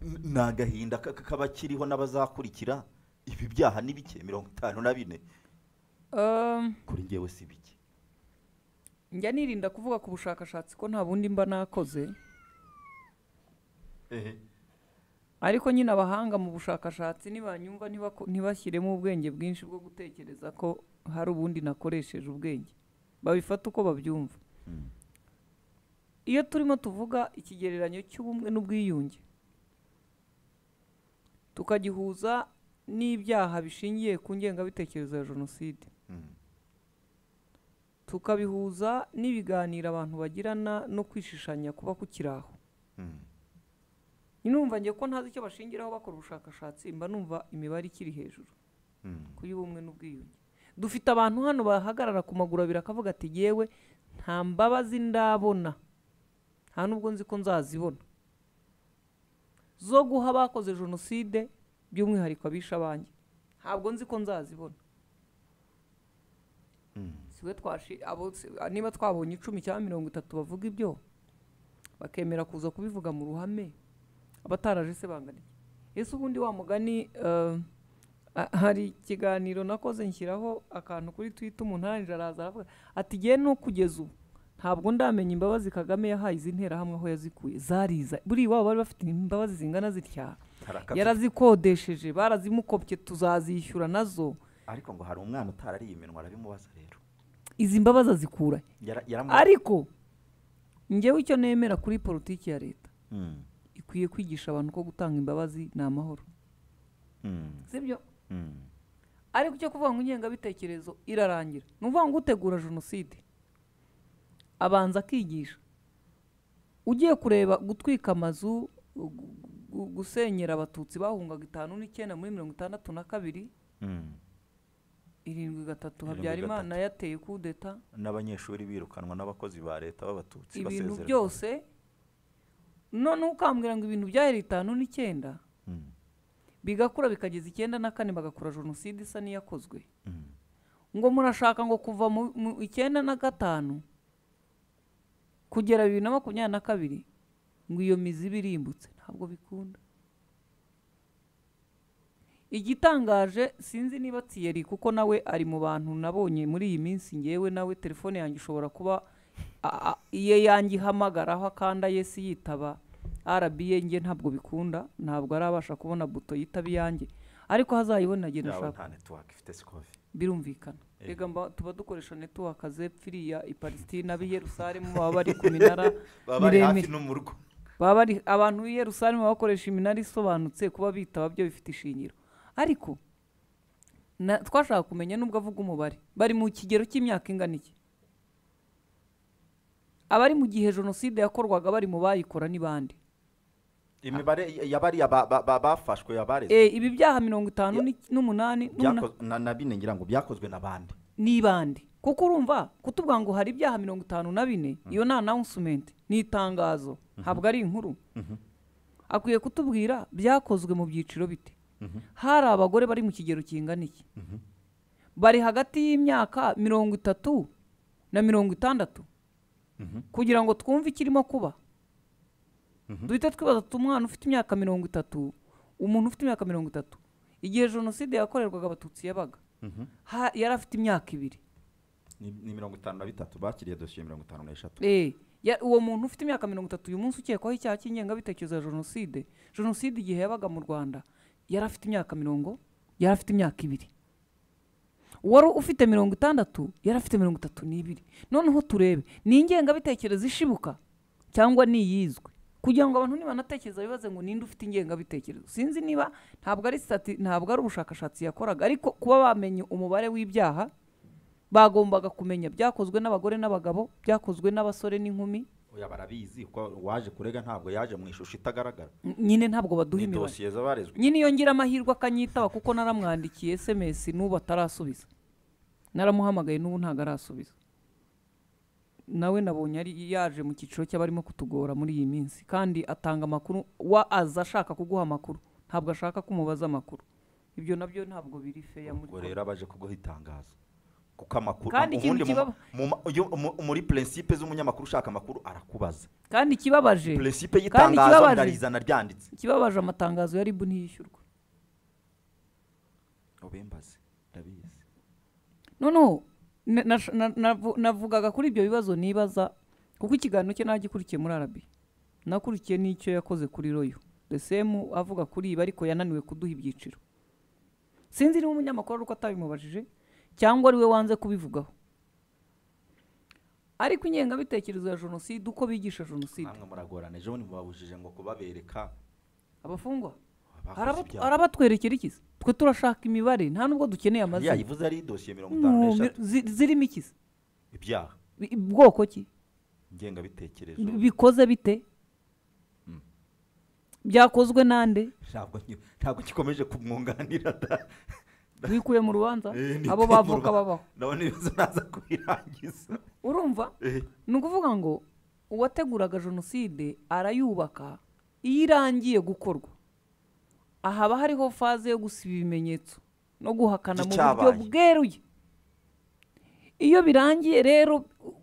n- ni agahinda ka- ka- k'abakiriho n'abazakurikira ibi byaha ni bike mirongo itanu na bine um, kuri ngewe si bike njya nirinda kuvuga ku bushakashatsi ko nta bundi mba nakoze ariko nyine abahanga mu bushakashatsi ntibanyumva ntibako- ntibashyiremo ubwenge bwinshi bwo gutekereza ko hari ubundi nakoresheje ubwenge babifata uko babyumva iyo turimo tuvuga ikigereranyo cy'ubumwe n'ubwiyunge tukagihuza n'ibyaha bishingiye ku ngengabitekerezo ya jenoside tukabihuza n'ibiganiro abantu bagirana no kwishishanya kuba kukiri aho numva ngiye ko ntazi icyo bashingiraho bakora ubushakashatsi mba numva imibare ikiri hejuru ku y'ubumwe n'ubwiyunge dufite abantu hano bahagarara ku maguru abiri akavuga ati yewe nta mbabazi ndabona nta nubwo nzi ko nzazibona zo guha abakoze jenoside by'umwihariko abisha abanjye ntabwo nzi ko nzazibona siwe twashi abo si- niba twabonye icumi cyangwa mirongo itatu bavuga ibyo bakemera kuza kubivuga mu ruhame abataraje se bangana iki ese ubundi wa mugani eh, a- hari ikiganiro nakoze nshyiraho akantu kuri twita umuntu arangije araza aravuga ati ngewe no kugeza ubu ntabwo ndamenya imbabazi kagame yahaye izi nterahamwe aho yazikuye zariza buriya iwabo bari bafite imbabazi zingana zitya Hari akazi- yarazikodesheje barazimukopye tuzazishyura nazo ariko ngo hari umwana utarariye iminwa arabimubaza rero izi mbabazi azikura he? Yara- yaramu- ariko njyewe icyo nemera kuri politiki ya leta Mm. iko dukwiye kwigisha abantu ko gutanga imbabazi ni amahoro Mm, sibyo mm. ariko icyo kuvuga ngo ingengabitekerezo irarangira ni ukuvuga ngo utegura jenoside abanza akigisha ugiye kureba gutwika amazu gu- gu- gusenyera abatutsi bahungaga itanu n'icyenda muri mirongo itandatu na kabiri Mm. irindwi gatatu Irindwi habyarimana yateye kudeta n'abanyeshuri birukanwa n'abakozi ba leta b'abatutsi ibintu basezererwa. byose none ukambwira ngo ibintu byahera itanu n'icyenda Mm, bigakura bikageza icyenda na kane bagakora jenoside isa n'iyakozwe mm. ngo murashaka ngo kuva mu mu icyenda na gatanu kugera bibiri na makumyabiri na kabiri ngo iyo mizi ibe irimbutse ntabwo bikunda igitangaje sinzi niba tiyeri kuko nawe ari mu bantu nabonye muri iyi minsi ngewe nawe telefone yanjye ishobora kuba a- a- iye yanjye ihamagaraho akanda yesi yitaba rba nge ntabwo bikunda ntabwo arabasha kubona buto yitaba iyanjye ariko hazayibona agenda yaba ashaka nta network ifite sikovi birumvikana Eh. rega mba- tuba dukoresha netiwaka zepfiriya i palestina ab'i yerusalemu baba bari ku minara baba bari hafi miremire. no mu rugo baba bari abantu b'i yerusalemu baba bakoresha iminara isobanutse kuba bitaba byo bifite ishingiro ariko na- twashaka kumenya n'ubwo avuga umubare bari mu kigero cy'imyaka ingana iki abari mu gihe jenoside yakorwaga bari mu bayikora ni bande imibare y- y'abariya ba- ba- ba- bafashwe yabarezwe Eh, ibi byaha mirongo itanu Ya- n'i- n'umunani n'umuna- Byakoz- na na bine ngira ngo byakozwe na bande ni bande kuko urumva kutubwira ngo hari ibyaha mirongo itanu na bine iyo ni announcement ni itangazo ntabwo ari inkuru akwiye kutubwira byakozwe mu byiciro bite hari abagore bari mu kigero kingana iki bari hagati y'imyaka mirongo itatu na mirongo itandatu kugira ngo twumve ikirimo kuba duhite twibaza tuti umwana ufite imyaka mirongo itatu umuntu ufite imyaka mirongo itatu igihe jenoside yakorerwaga abatutsi yabaga ha- yari afite imyaka ibiri ni ni mirongo itanu na bitatu bakiriye dosiye mirongo itanu n'eshatu Eh, ya- uwo muntu ufite imyaka mirongo itatu uyu munsi ukekwaho icyaha cy'ingengabitekerezo ya jenoside jenoside igihe yabaga mu rwanda yari afite imyaka mirongo yari afite imyaka ibiri wari ufite mirongo itandatu yari afite mirongo itatu n'ibiri noneho turebe ni ingengabitekerezo ishibuka cyangwa ni iyizwe kugira ngo abantu nibanatekereza bibaze ngo ninde ufite ingengabitekerezo sinzi niba ntabwo ari sitati ntabwo ari ubushakashatsi yakoraga ariko kuba bamenye umubare w'ibyaha bagombaga kumenya byakozwe n'abagore n'abagabo byakozwe n'abasore n'inkumi oya barabizi kuko uwaje kurega ntabwo yaje mu ishusho itagaragara N- nyine ntabwo baduha ni imibare dosiye z'abarezwe nyine iyo ngira amahirwe akanyitaba kuko naramwandikiye sms n'ubu atarasubiza naramuhamagaye n'ubu ntabwo arasubiza nawe nabonye ari yaje mu cyiciro cy'abarimo kutugora muri iyi minsi kandi atanga amakuru wa aza ashaka kuguha amakuru ntabwo ashaka ko umubaza amakuru ibyo nabyo ntabwo biri feya muri ubwo rero abaje kuguha itangazo kuko amakuru Kandi ikintu ubundi mu- kibaba- mu ma- iyo- mu- muri prinsipe z'umunyamakuru ushaka amakuru arakubaza kandi ikibabaje prinsipe kandi y'itangazo ndarizana ryanditse ikibabaje amatangazo ya rib ntiyishyurwa ubimbaze ndabizi noneho na- na- na- navu- navugaga kuri ibyo bibazo nibaza kuko ikiganiro cye nagikurikiye muri arabi nakurikiye n'icyo yakoze kuri royo resemu avuga kuri ibi ariko yananiwe kuduha ibyiciro sinzi niba umunyamakuru ari uko atabimubajije cyangwa ari we wanze kubivugaho ariko ingengabitekerezo ya jenoside uko bigisha jenoside namwe muragorana ejo bundi mubabujije ngo kubabereka abafungwa abakoze Araba- ibyaha. arabatwerekera ikizi twe turashaka imibare nta nubwo dukeneye Iriya amazina yivuze ari dosiye mirongo itanu No, n'eshatu zi- zirimo ikizi ibyaha Bi- bwoko ki ngengabitekerezo Bi- bikoze bite byakozwe nande ntabwo nki- ntabwo gikomeje kumwunganira da- wikuye mu rubanza Eh, ni abo ibyo bavuka mu Rwanda. babaho ndabona ibibazo naza kubirangiza urumva Eh, ni ukuvuga ngo uwateguraga jenoside arayubaka iyo irangiye gukorwa ahaba hariho faze yo gusiba ibimenyetso no guhakana mu buryo By'icyabaye. bweruye iyo birangiye rero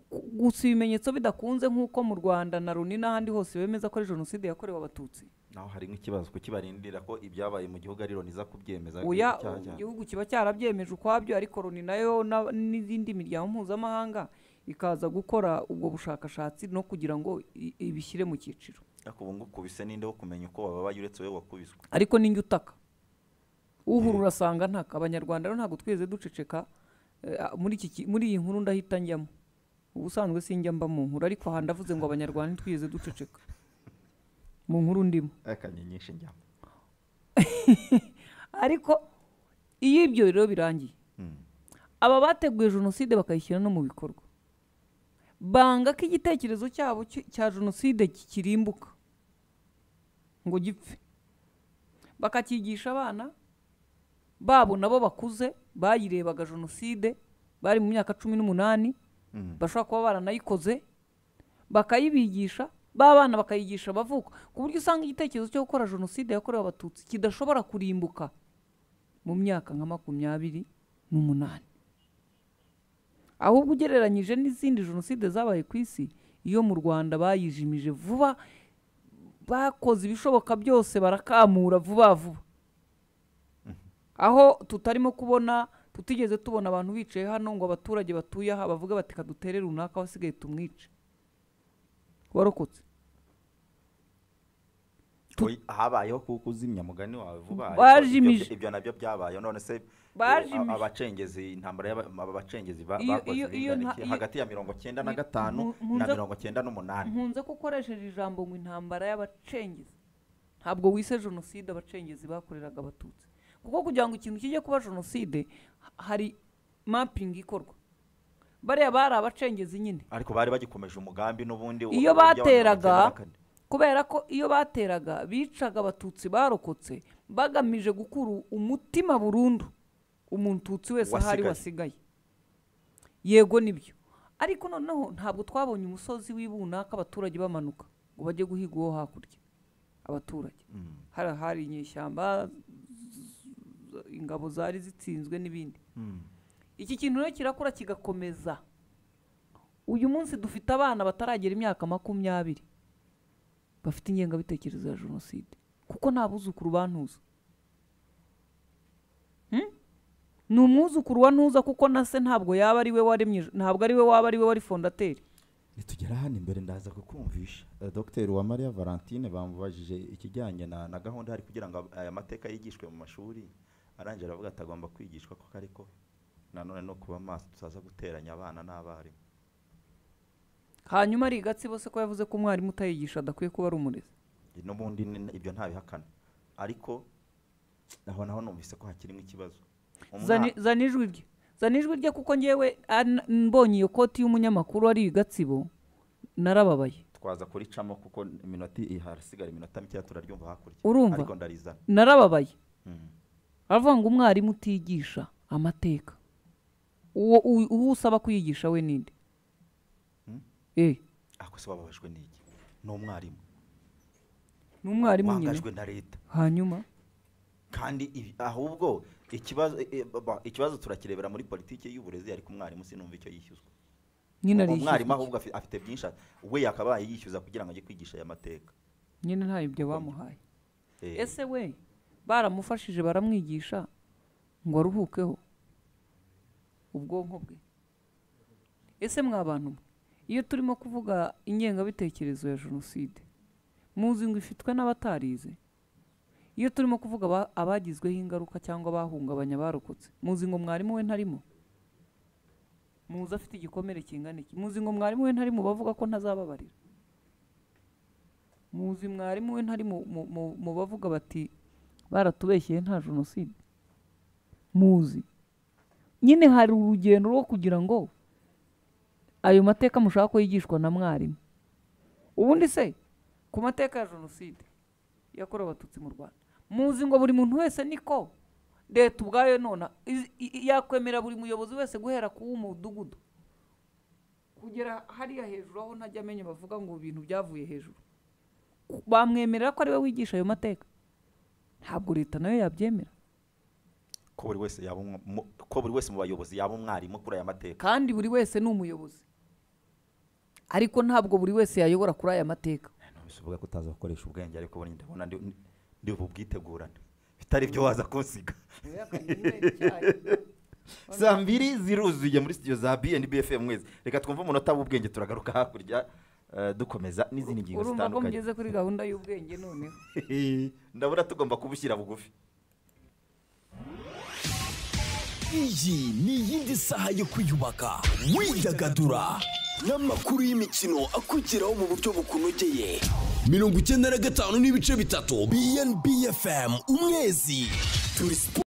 gu- gusiba ibimenyetso bidakunze nk'uko mu rwanda na loni n'ahandi hose bemeza ko ari jenoside yakorewe abatutsi naho hari nk'ikibazo kibarindira ko ibyabaye mu gihugu ari loni iza kubyemeza oya icyaha cyabo. igihugu kiba cyarabyemeje ukwabyo ariko loni nayo na- n'izindi miryango mpuzamahanga ikaza gukora ubwo bushakashatsi no kugira ngo i- ibishyire mu cyiciro ariko ubu ngubu kubise ninde wo kumenya uko wababaye uretse wowe wakubiswe ariko ni njye utaka uhura urasanga ntaka abanyarwanda rero ntabwo tweze duceceka eh, ah, muri iki ki- muri iyi nkuru ndahita njyamo ubusanzwe sinjya mba mu nkuru ariko aha ndavuze ngo abanyarwanda ntitwigeze duceceka mu nkuru ndimo akanyenyeri njyamo ariko iyo ibyo rero birangiye aba bateguye jenoside bakayishyira no mu bikorwa banga ko igitekerezo cyabo cy- cya jenoside kirimbuka ngo gipfe bakakigisha abana babo nabo bakuze bayirebaga jenoside bari mu myaka cumi n'umunani bashobora kuba baranayikoze bakayibigisha ba bana bakayigisha abavuka ku buryo usanga igitekerezo cyo gukora jenoside yakorewe abatutsi kidashobora kurimbuka mu myaka nka makumyabiri n'umunani ahubwo ugereranyije n'izindi jenoside zabaye ku isi iyo mu rwanda bayijimije vuba bakoze ibishoboka byose barakamura vuba vuba aho tutarimo kubona tutigeze tubona abantu bicaye hano ngo abaturage batuye aha bavuge bati kadutere runaka wasigaye tumwice warokotse habayeho kuko uzimya mugani wawe vuba ariko Bajimije. ibyo- ibyo nabyo byabaye none se eh, Bajimije. abacengezi intambara y'aba- aba bacengezi ba- Iyo- bakoze iyo- iyo ibintu nta- iki? iyo- hagati ya mirongo cyenda na Mi- gatanu mu- mu na nza- mirongo cyenda n'umunani nkunze ko ukoresheje ijambo ngo intambara y'abacengezi ntabwo wise jenoside abacengezi bakoreraga abatutsi kuko kugira ngo ikintu kijye kuba jenoside ha- hari mapping ikorwa bariya bari abacengezi nyine ariko bari bagikomeje umugambi n'ubundi wo- iyo w'abantu bateraga bagenda bakane. kubera ko iyo bateraga bicaga abatutsi barokotse bagamije gukura umutima burundu umututsi wese ahari Wasigaye. wasigaye yego nibyo ariko noneho ntabwo twabonye umusozi w'ibunaka abaturage bamanuka ngo bajye guhiga uwo hakurya abaturage hari ahari inyeshyamba z- ingabo zari zitsinzwe n'ibindi iki kintu rero kirakura kigakomeza uyu munsi dufite abana bataragera imyaka makumyabiri bafite ingengabitekerezo ya jenoside kuko nta buzukuru bantuza Hmm? ni umwuzukuru wa ntuza kuko na se ntabwo yaba ari we waremye ntabwo ari we waba ari we wari fondateri nitugera hano imbere ndaza kukumvisha Eh, dogiteri wa mariya valentine bamubajije ikijyanye na, na gahunda hari kugira ngo ab- aya mateka yigishwe mu mashuri arangije aravuga ati agomba kwigishwa koko ariko nanone no kuba maso tutaza guteranya abana n'abarimu hanyuma ari igatsibo se ko yavuze ko umwarimu utayigisha adakwiye kuba ari umurezi n'ubundi ni- ibyo ntabihakana ariko aho naho numvise ko hakirimo ikibazo Umwa- Zani- zana ijwi rye zana ijwi rye kuko ngewe an- mbonye iyo koti y'umunyamakuru ari igatsibo narababaye twaza kuricamo kuko iminota i- harasigara iminota mikeya turaryumva hakurya Urumva? ariko ndarizana narababaye Mm. aravuga ngo umwarimu utigisha amateka uwo u- uwo usaba kuyigisha we ninde Eh, ariko se bababajwe n'iki ni umwarimu ni umwarimu nyine wangajwe na leta hanyuma kandi ibi- ahubwo ikibazo e- e- ba- ikibazo turakirebera muri politiki y'uburezi ariko umwarimu sinumva icyo yishyuzwa nyine ari umwarimu ahubwo afi- afite byinshi a- we yakabaye yishyuza kugira ngo ajye kwigisha aya mateka nyine ntayo ibyo bamuhaye Eh, ese we baramufashije baramwigisha ngo aruhukeho ubwonko bwe ese mwa bantu mwe iyo turimo kuvuga ingengabitekerezo ya jenoside muzi ngo ifitwe n'abatarize iyo turimo kuvuga aba- abagizweho ingaruka cyangwa abahungabanya barokotse muzi ngo mwarimu we ntarimo muzi afite igikomere kingana iki muzi ngo mwarimu we ntari mu bavuga ko ntazababarira muzi mwarimu we ntari mu- mu- mu- mu bavuga bati baratubeshyeye nta jenoside muzi nyine hari urugendo rwo kugira ngo ayo mateka mushaka ko yigishwa na mwarimu ubundi se ku mateka ya jenoside yakorewe abatutsi mu rwanda muzi ngo buri muntu wese niko leta ubwayo nona izi- i- i- yakwemera buri muyobozi wese guhera ku w'umudugudu kugera hariya hejuru aho ntajya amenya bavuga ngo ibintu byavuye hejuru bamwemerera ko ari we wigisha ayo mateka ntabwo leta nayo yabyemera ko buri wese yaba umwa- mu- ko buri wese mu bayobozi yaba umwarimu kuri aya mateka kandi buri wese ni umuyobozi ariko ntabwo buri wese yayobora kuri aya mateka numvise uvuga ko utaza gukoresha ubwenge ariko ubundi ndabona ndi- ndi- ndi bubwitegurane bitari byo waza kunsiga saa mbiri ziruzuye muri studio za bnbfm mwezi reka twumve umunota w'ubwenge turagaruka hakurya eh, dukomeza n'izindi ngingo urumva ko zitandukanye mugeze kuri gahunda y'ubwenge noneho ndabona tugomba kubushyira bugufi iyi ni iyindi saha yo kwiyubaka widagadura n'amakuru y'imikino akugeraho mu buryo bukunogeye mirongo icyenda na gatanu n'ibice bitatu BNB FM umwezi turi siporo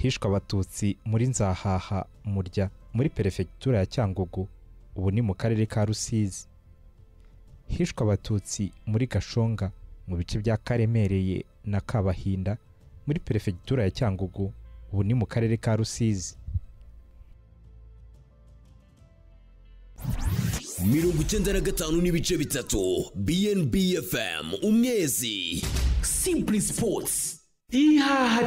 hishwe abatutsi muri nzahaha murya muri perefegitura ya cyangugu ubu ni mu karere ka rusizi hishwe abatutsi muri gashonga mu bice bya karemereye na kabahinda muri perefegitura ya cyangugu ubu ni mu karere ka rusizi mirongo icyenda na gatanu n'ibice bitatu BNB FM umwezi Simply Sports ihaha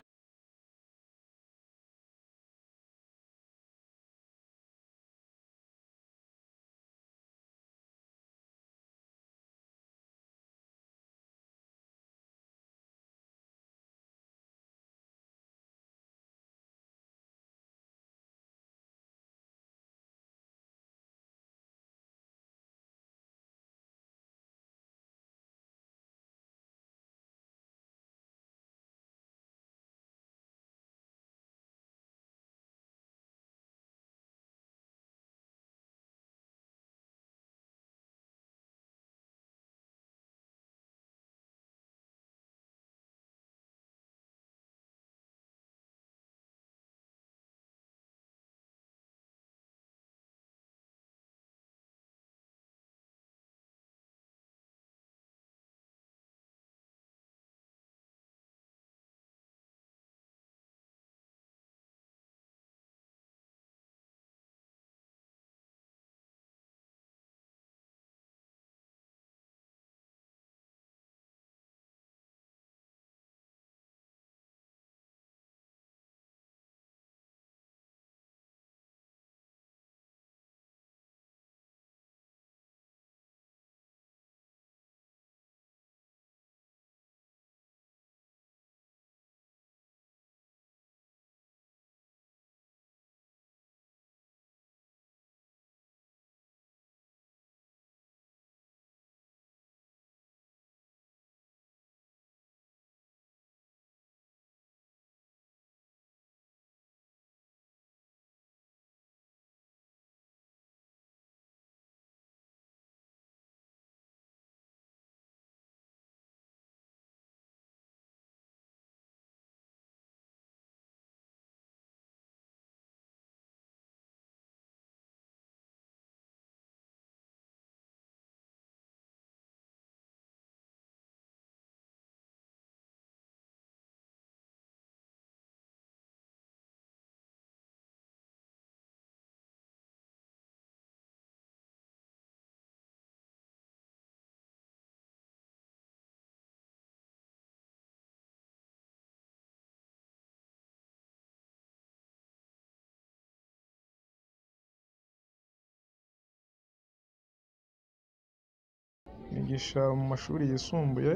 kwigisha mu mashuri yisumbuye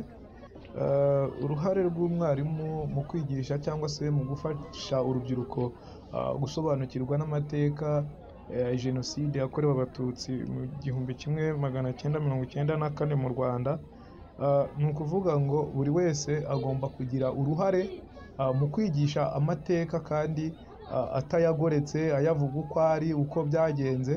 eh, uruhare rw'umwarimu mu kwigisha cyangwa se mu gufasha urubyiruko ah, gusobanukirwa n'amateka eh, jenoside yakorewe abatutsi mu gihumbi kimwe magana cyenda mirongo icyenda na kane mu rwanda Ah, ni ukuvuga ngo buri wese agomba kugira uruhare ah, mu kwigisha amateka kandi ah, atayagoretse ayavuga uko ari uko byagenze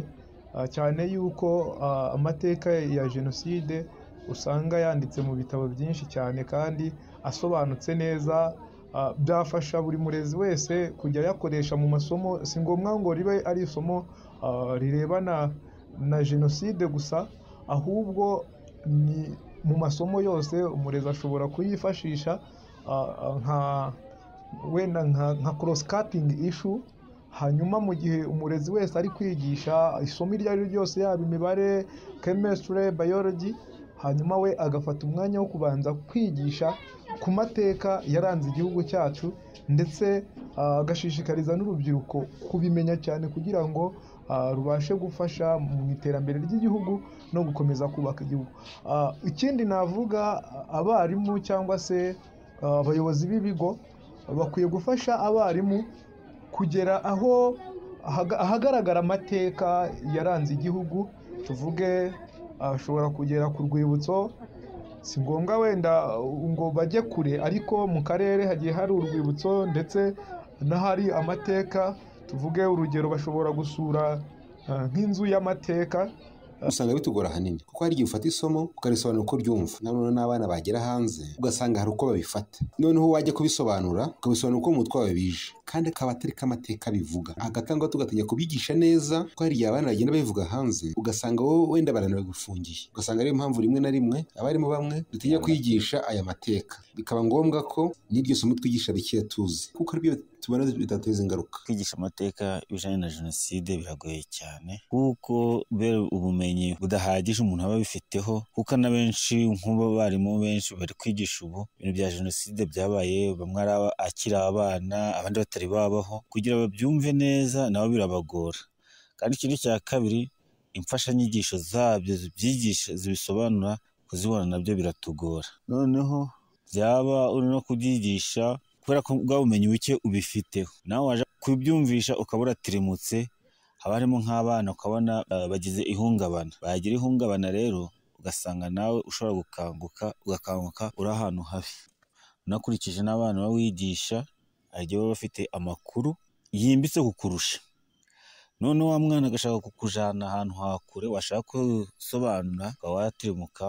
Ah, cyane yuko ah, amateka ya jenoside usanga yanditse mu bitabo byinshi cyane kandi asobanutse neza ah, byafasha buri murezi wese kujya ayakoresha mu masomo si ngombwa ngo ribe ari isomo ah, rirebana na jenoside gusa ahubwo ni mu masomo yose umurezi ashobora kuyifashisha ah, ah, nka wenda nka, nka cross cutting issue hanyuma mu gihe umurezi wese ari kwigisha isomo iryo ari ryo ryose yaba imibare chemistry biology hanyuma we agafata umwanya wo kubanza kwigisha ku mateka yaranze igihugu cyacu ndetse ah, agashishikariza n'urubyiruko kubimenya cyane kugira ngo ah, rubashe gufasha mu iterambere ry'igihugu no gukomeza kubaka igihugu Ah, ikindi navuga ah, abarimu cyangwa se ah, abayobozi b'ibigo bakwiye gufasha abarimu kugera aho ahaga- ahagaragara amateka yaranze igihugu tuvuge ashobora kugera ku rwibutso si ngombwa wenda uh, ngo bajye kure ariko mu karere hagiye hari urwibutso ndetse n'ahari amateka tuvuge urugero bashobora gusura uh, nk'inzu y'amateka usanga bitugora ahanini kuko hari igihe ufata isomo ukarisobanura uko ryumva na none n'abana bagera hanze ugasanga hari uko babifata noneho wajya kubisobanura ukabisobanura uko mu mutwe wawe bije kandi akaba atari ko amateka bivuga agatangwa tugatinya kubigisha neza kuko hari igihe abana bagenda babivuga hanze ugasanga wowe wenda baranabifungiye ugasanga ariyo mpamvu rimwe na rimwe abarimu bamwe dutinya kwigisha aya mateka bikaba ngombwa ko n'iryo somo twigisha rikeya tuzi kuko ari byo tubona bitateza ingaruka kwigisha amateka y'ibijyanye na jenoside biragoye cyane kuko kubera ubumenyi budahagije umuntu aba abifiteho kuko na benshi nk'ubu abarimu benshi bari kwigisha ubu ibintu bya jenoside byabaye bamwe ari aba- akiri abana abandi batari babaho kugira babyumve neza nabo birabagora kandi ikindi cya kabiri imfashanyigisho zabyo zibyigisha zibisobanura kuzibona nabyo biratugora noneho byaba uri no kubyigisha kubera ko bwa bumenyi buke ubifiteho nawe waje kubyumvisha ukaba uratirimutse haba harimo nk'abana ukabona eh, bagize ihungabana bagira ihungabana rero ugasanga nawe ushobora gukanguka ugakanguka uri ahantu habi unakurikije n'abana baba wigisha hari igihe baba bafite amakuru yimbitse kukurusha none wa mwana agashaka kukujyana ahantu hakure washaka gusobanura ukaba watirimuka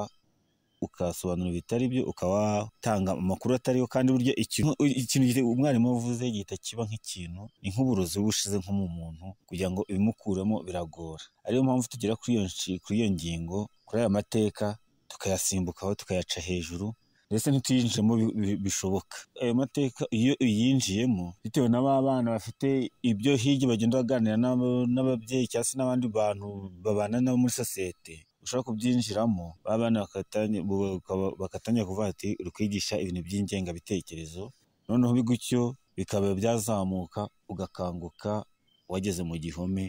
ukasobanura ibitari byo ukaba watanga amakuru atariyo kandi burya ikintu ikintu gite- umwarimu avuze gihita kiba nk'ikintu ni nk'uburozi buba bushize nko mu muntu kugira ngo ibimukuremo biragora ariyo mpamvu tugera kuri iyo nshi- kuri iyo ngingo kuri aya mateka tukayasimbukaho tukayaca hejuru ndetse ntituyinjiremo bi- bi- bishoboka ayo mateka iyo uyinjiyemo bitewe na ba bana bafite ibyo hirya bagenda baganira n'aba- n'ababyeyi cyangwa se n'abandi bantu babana nabo muri sosiyete ushobora kubyinjiramo ba bana bakatanye- bu- bakaba- bakatangira kuvuga ati uri kwigisha ibintu by'ingengabitekerezo noneho bigutyo bikaba byazamuka ugakanguka wageze mu gihome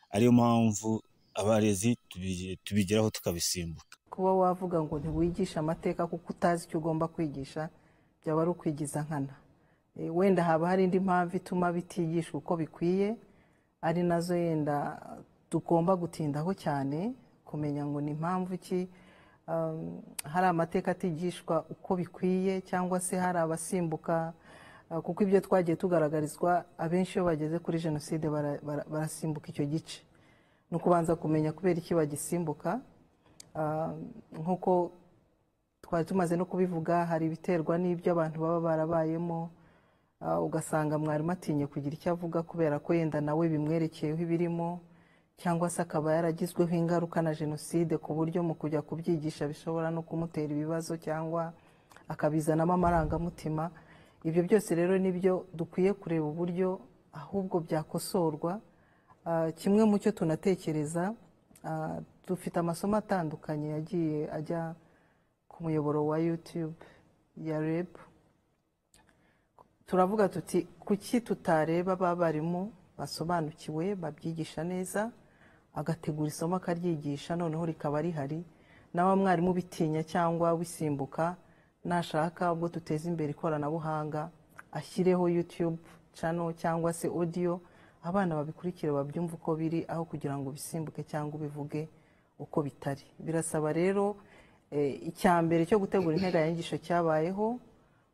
ariyo mpamvu abarezi tubi- tubigeraho tukabisimbuka kuba wavuga ngo ntiwigishe amateka kuko utazi icyo ugomba kwigisha byaba ari ukwigiza nkana Eh, wenda haba hari indi mpamvu ituma bitigishwa uko bikwiye ari nazo yenda tugomba gutindaho cyane kumenya ngo ni impamvu ki um, hari amateka atigishwa uko bikwiye cyangwa se hari abasimbuka eh, kuko ibyo twagiye tugaragarizwa abenshi iyo bageze kuri jenoside bara- bara- barasimbuka icyo gice ni ukubanza kumenya kubera iki bagisimbuka Ah, nk'uko twari tumaze no kubivuga hari ibiterwa n'ibyo abantu baba barabayemo Ah, ugasanga mwarimu atinye kugira icyo avuga kubera ko yenda nawe bimwerekeyeho ibirimo cyangwa se akaba yaragizweho ingaruka na jenoside ku buryo mu kujya kubyigisha bishobora no kumutera ibibazo cyangwa akabizanamo amarangamutima ibyo byose rero nibyo dukwiye kureba uburyo ahubwo byakosorwa Ah, kimwe mu cyo tunatekereza ah, dufite amasomo atandukanye yagiye ajya ku muyoboro wa youtube ya reb turavuga tuti kuki tutareba ba barimu basobanukiwe babyigisha neza agategura isomo akaryigisha noneho rikaba rihari nawe mwarimu ubitinya cyangwa wisimbuka nashaka ubwo duteza imbere ikoranabuhanga ashyireho yutube cano cyangwa se odiyo abana babikurikira babyumva uko biri aho kugira ngo bisimbuke cyangwa ubivuge uko bitari birasaba rero eh, icya mbere cyo gutegura integanyanyigisho cyabayeho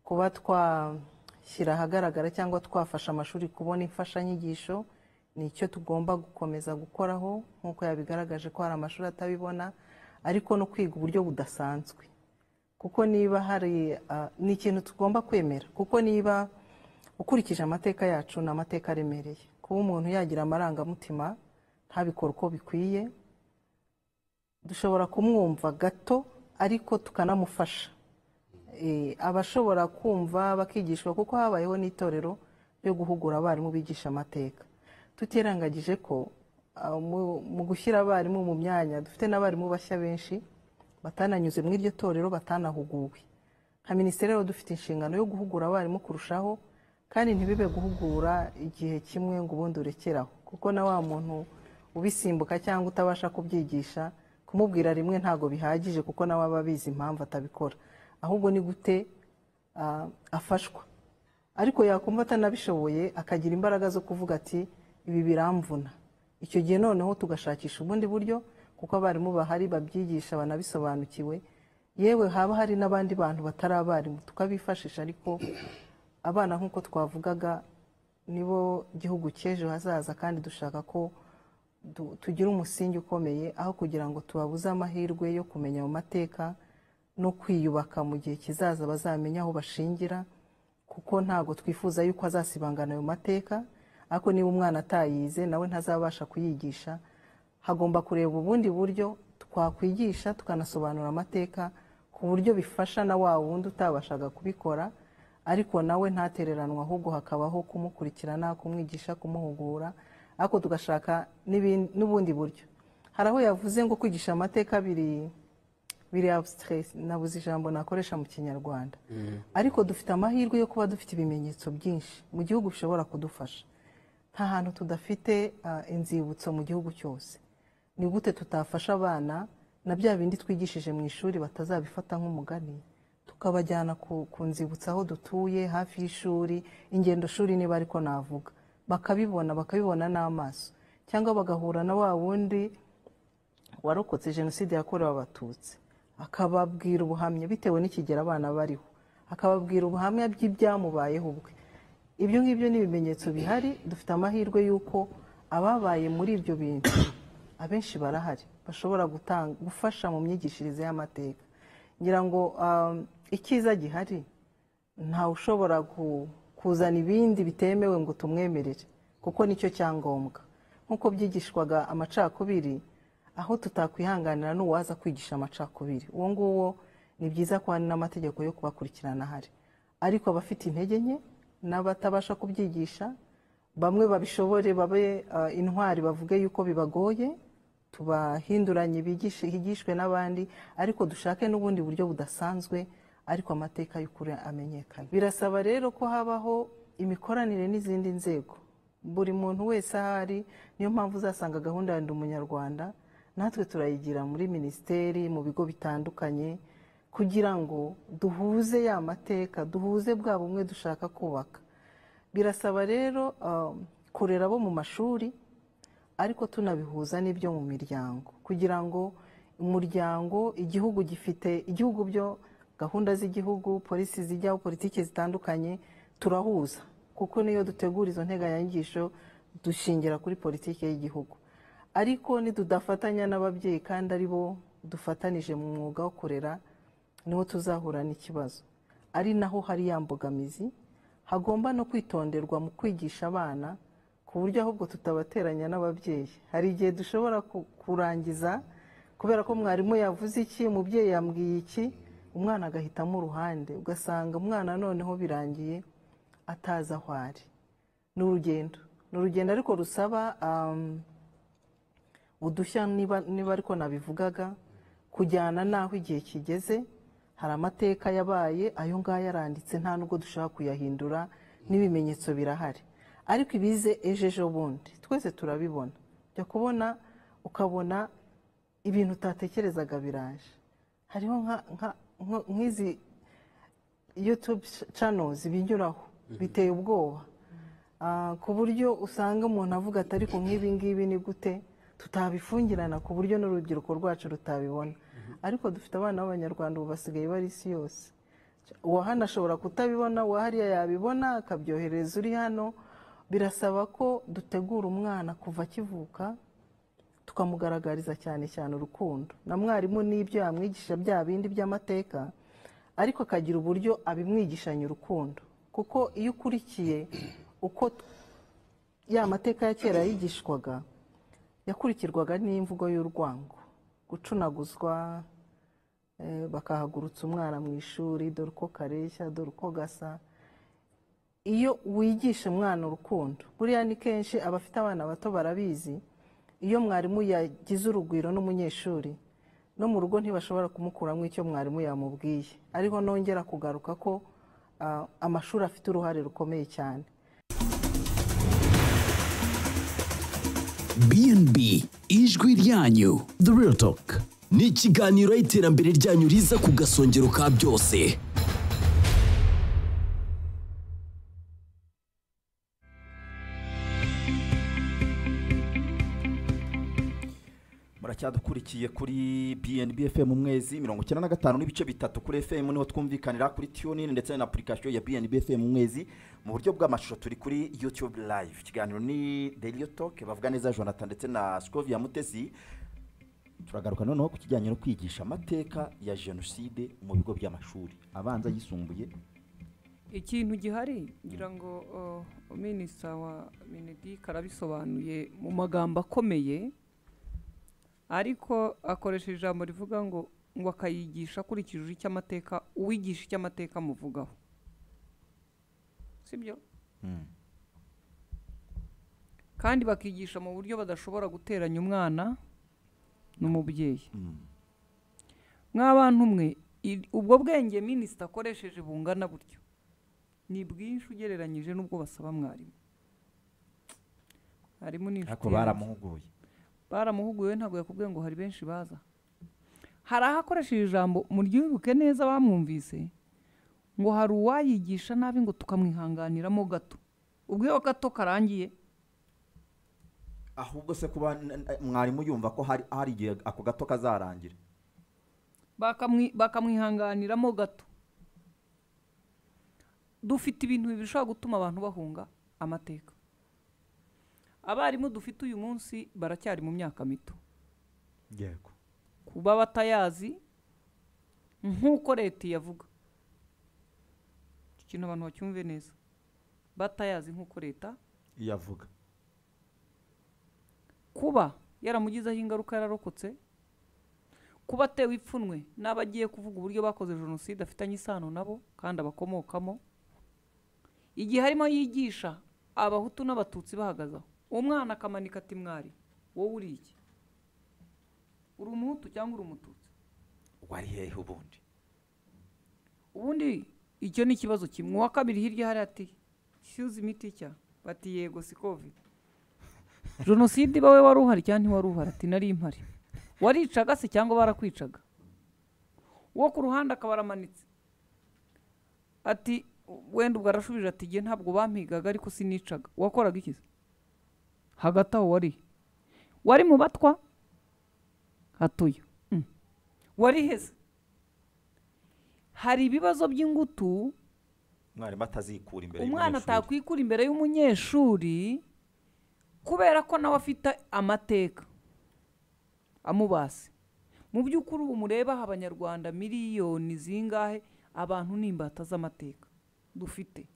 kuba twashyira ahagaragara cyangwa twafasha amashuri kubona imfashanyigisho ni icyo tugomba gukomeza gukoraho nk'uko yabigaragaje ko hari amashuri atabibona ariko no kwiga uburyo budasanzwe kuko niba hari ah, ni ikintu tugomba kwemera kuko niba ukurikije amateka yacu ni amateka aremereye kuba umuntu yagira amarangamutima ntabikore uko bikwiye dushobora kumwumva gato ariko tukanamufasha Eh, aba ashobora kumva bakigishwa kuko habayeho n'itorero ryo guhugura abarimu bigisha amateka tutirengagije ko ah, mu- mu gushyira abarimu mu myanya dufite n'abarimu bashya benshi batananyuze muri iryo torero batanahuguwe nka minisiteri rero dufite inshingano yo guhugura abarimu kurushaho kandi ntibibe guhugura igihe kimwe ngo ubundi urekeraho kuko na wa muntu ubisimbuka cyangwa utabasha kubyigisha kumubwira rimwe ntabwo bihagije kuko nawe aba abizi impamvu atabikora ahubwo ni gute ah, afashwa ariko yakumva atanabishoboye akagira imbaraga zo kuvuga ati ibi biramvuna icyo gihe noneho tugashakisha ubundi buryo kuko abarimu bahari babyigisha banabisobanukiwe yewe haba hari n'abandi bantu batari abarimu tukabifashisha ariko abana nk'uko twavugaga nibo gihugu cy'ejo hazaza kandi dushaka ko du- tugira umusingi ukomeye aho kugira ngo tubabuze amahirwe yo kumenya mu mateka no kwiyubaka mu gihe kizaza bazamenya aho bashingira kuko ntabwo twifuza yuko azasibangana ayo mateka ariko niba umwana atayize nawe ntazabasha kuyigisha hagomba kureba ubundi buryo twakwigisha tukanasobanura amateka ku buryo bifasha na wa wundi utabashaga kubikora ariko nawe ntatereranwa ahubwo hakabaho kumukurikirana kumwigisha kumuhugura ariko tugashaka n'ibin- n'ubundi buryo hari aho yavuze ngo kwigisha amateka biri biri abstract nabuze ijambo nakoresha mu kinyarwanda ariko dufite amahirwe yo kuba dufite ibimenyetso byinshi mu gihugu bishobora kudufasha nta hantu tudafite ah, inzibutso mu gihugu cyose ni gute tutafasha abana na bya bindi twigishije mu ishuri batazabifata nk'umugani tukabajyana ku, ku nzibutso aho dutuye hafi y'ishuri ingendo shuri niba ariko navuga bakabibona bakabibona n'amaso cyangwa bagahura na wa wundi warokotse jenoside yakorewe abatutsi akababwira ubuhamya bitewe n'ikigero abana bariho akababwira ubuhamya bw'ibyamubayeho ubwe ibyo ngibyo ni ibimenyetso bihari dufite amahirwe y'uko ababaye muri ibyo bintu abenshi barahari bashobora gutanga gufasha mu myigishirize y'amateka ngira ngo um, icyiza gihari ntawe ushobora ku- kuzana ibindi bitemewe ngo tumwemerere kuko nicyo cyangombwa nk'uko byigishwaga amacakubiri aho tutakwihanganira n'uwaza kwigisha amacakubiri uwo nguwo ni byiza ko hari n'amategeko yo kubakurikirana ahari ariko abafite intege nke n'abatabasha kubyigisha bamwe babishobore babe ah, intwari bavuge yuko bibagoye tubahinduranye bigishe higishwe n'abandi ariko dushake n'ubundi buryo budasanzwe ariko amateka y'ukuri amenyekana birasaba rero ko habaho imikoranire n'izindi nzego buri muntu wese ahari niyo mpamvu uzasanga gahunda ya ndi umunyarwanda natwe turayigira muri minisiteri mu bigo bitandukanye kugira ngo duhuze ya mateka duhuze bwa bumwe dushaka kubaka birasaba rero ah, kurera abo mu mashuri ariko tunabihuza n'ibyo mu miryango kugira ngo umuryango igihugu gifite igihugu byo gahunda z'igihugu polisi zijyaho politiki zitandukanye turahuza kuko niyo dutegura izo nteganyanyigisho dushingira kuri politiki y'igihugu ariko nitudafatanya n'ababyeyi kandi ari bo dufatanije mu mwuga wo kurera niho tuzahura n'ikibazo ari naho hari ya mbogamizi hagomba no kwitonderwa mu kwigisha abana ku buryo ahubwo tutabateranya n'ababyeyi hari igihe dushobora ku- kurangiza kubera ko mwarimu yavuze iki umubyeyi yambwiye iki umwana agahitamo uruhande ugasanga umwana noneho birangiye atazi aho ari ni urugendo ni urugendo ariko rusaba um, udushya niba niba ariko nabivugaga kujyana n'aho igihe kigeze hari amateka yabaye ayo ngayo aranditse nta nubwo dushaka kuyahindura n'ibimenyetso birahari ariko ibize ejo ejo bundi twese turabibona jya kubona ukabona ibintu utatekerezaga biraje hariho nka- nka- nka- nk'izi yutube canozi binyuraho biteye ubwoba Ah, ku buryo usanga umuntu avuga ati ariko nk'ibi ngibi ni gute tutabifungirana ku buryo n'urubyiruko rwacu rutabibona ariko dufite abana b'abanyarwanda ubu basigaye bari isi yose uwa hano ashobora kutabibona uwa hariya yabibona akabyohereza uri hano birasaba ko dutegura umwana kuva akivuka tukamugaragariza cyane cyane urukundo na mwarimu n'ibyo yamwigisha bya bindi by'amateka ariko akagira uburyo abimwigishanya urukundo kuko iyo ukurikiye uko t- ya mateka ya kera yigishwaga yakurikirwaga n'imvugo y'urwango gucunaguzwa eh, bakahagurutsa umwana mu ishuri dore uko kareshya dore uko gasa iyo wigisha umwana urukundo buriya ni kenshi abafite abana bato barabizi iyo mwarimu yagize urugwiro n'umunyeshuri no mu rugo ntibashobora kumukuramo icyo mwarimu yamubwiye ariho nongera kugaruka ko ah, amashuri afite uruhare rukomeye cyane BNB ijwi ryanyu The Real Talk ni ikiganiro iterambere ryanyu riza ku gasongero ka byose muracyadukurikiye kuri BNB FM umwezi mirongo icyenda na gatanu n'ibice bitatu kuri FM niho twumvikanira kuri TuneIn ndetse na application ya BNB FM umwezi mu buryo bw'amashusho turi kuri YouTube live ikiganiro ni Daily Talk bavuga neza Jonathan ndetse na Scovia Mutesi turagaruka noneho ku kijyanye no kwigisha amateka ya jenoside mu bigo by'amashuri abanza yisumbuye ikintu gihari ngira ngo uh, minisita wa minedike arabisobanuye mu magambo akomeye ariko akoresha ijambo rivuga ngo ngo akayigisha akurikije icyo amateka uwigisha icyo amateka amuvugaho sibyo kandi bakigisha mu buryo badashobora guteranya umwana n'umubyeyi mw'abantu umwe ubwo bwenge minisita akoresheje bungana butyo ni bwinshi ugereranyije n'ubwo basaba mwarimu mwarimu ni ariko yanjye. baramuhuguye baramuhuguye ntabwo yakubwiye ngo hari benshi baza hari aho akoresheje ijambo muryibuke neza bamwumvise ngo hari uwayigisha nabi ngo tukamwihanganiramo gato ubwo iyo gato karangiye ahubwo se kuba n- n- mwarimu yumva ko hari hari igihe ako gato kazarangira bakamwi- bakamwihanganiramo gato dufite ibintu bibiri bishobora gutuma abantu bahunga amateka abarimu dufite uyu munsi baracyari mu myaka mito yego kuba batayazi nk'uko leta iyavuga iki kintu abantu bacyumve neza batayazi nk'uko leta iyavuga kuba yaramugizeho ingaruka yararokotse kuba atewe ipfunwe n'abagiye kuvuga uburyo bakoze jenoside afitanye isano nabo kandi abakomokamo igihe harimo yigisha abahutu n'abatutsi bahagaze aho umwana akamanika ati mwari wowe uri iki uri umuhutu cyangwa uri umututsi wari hehe ubundi ubundi icyo ni ikibazo kimwe uwa kabiri hirya hari ati shyuza imiti cya bati yego si covid jenoside ibawe wari uhari cyangwa ntiwari uhari ati nari impari waricaga se cyangwa barakwicaga uwo ku ruhande akaba aramanitse ati wenda ubwo arashubije ati igihe ntabwo bampigaga ariko sinicaga wakoraga iki se hagati aho wari wari mu batwa hatuye Mm. wari heza hari ibibazo by'ingutu mwarimu atazikura imbere umwana y'umunyeshuri. atakwikura imbere y'umunyeshuri kubera ko nawe afite amateka amubase mu by'ukuri ubu mureba aha abanyarwanda miliyoni zingahe abantu ni imbata z'amateka dufite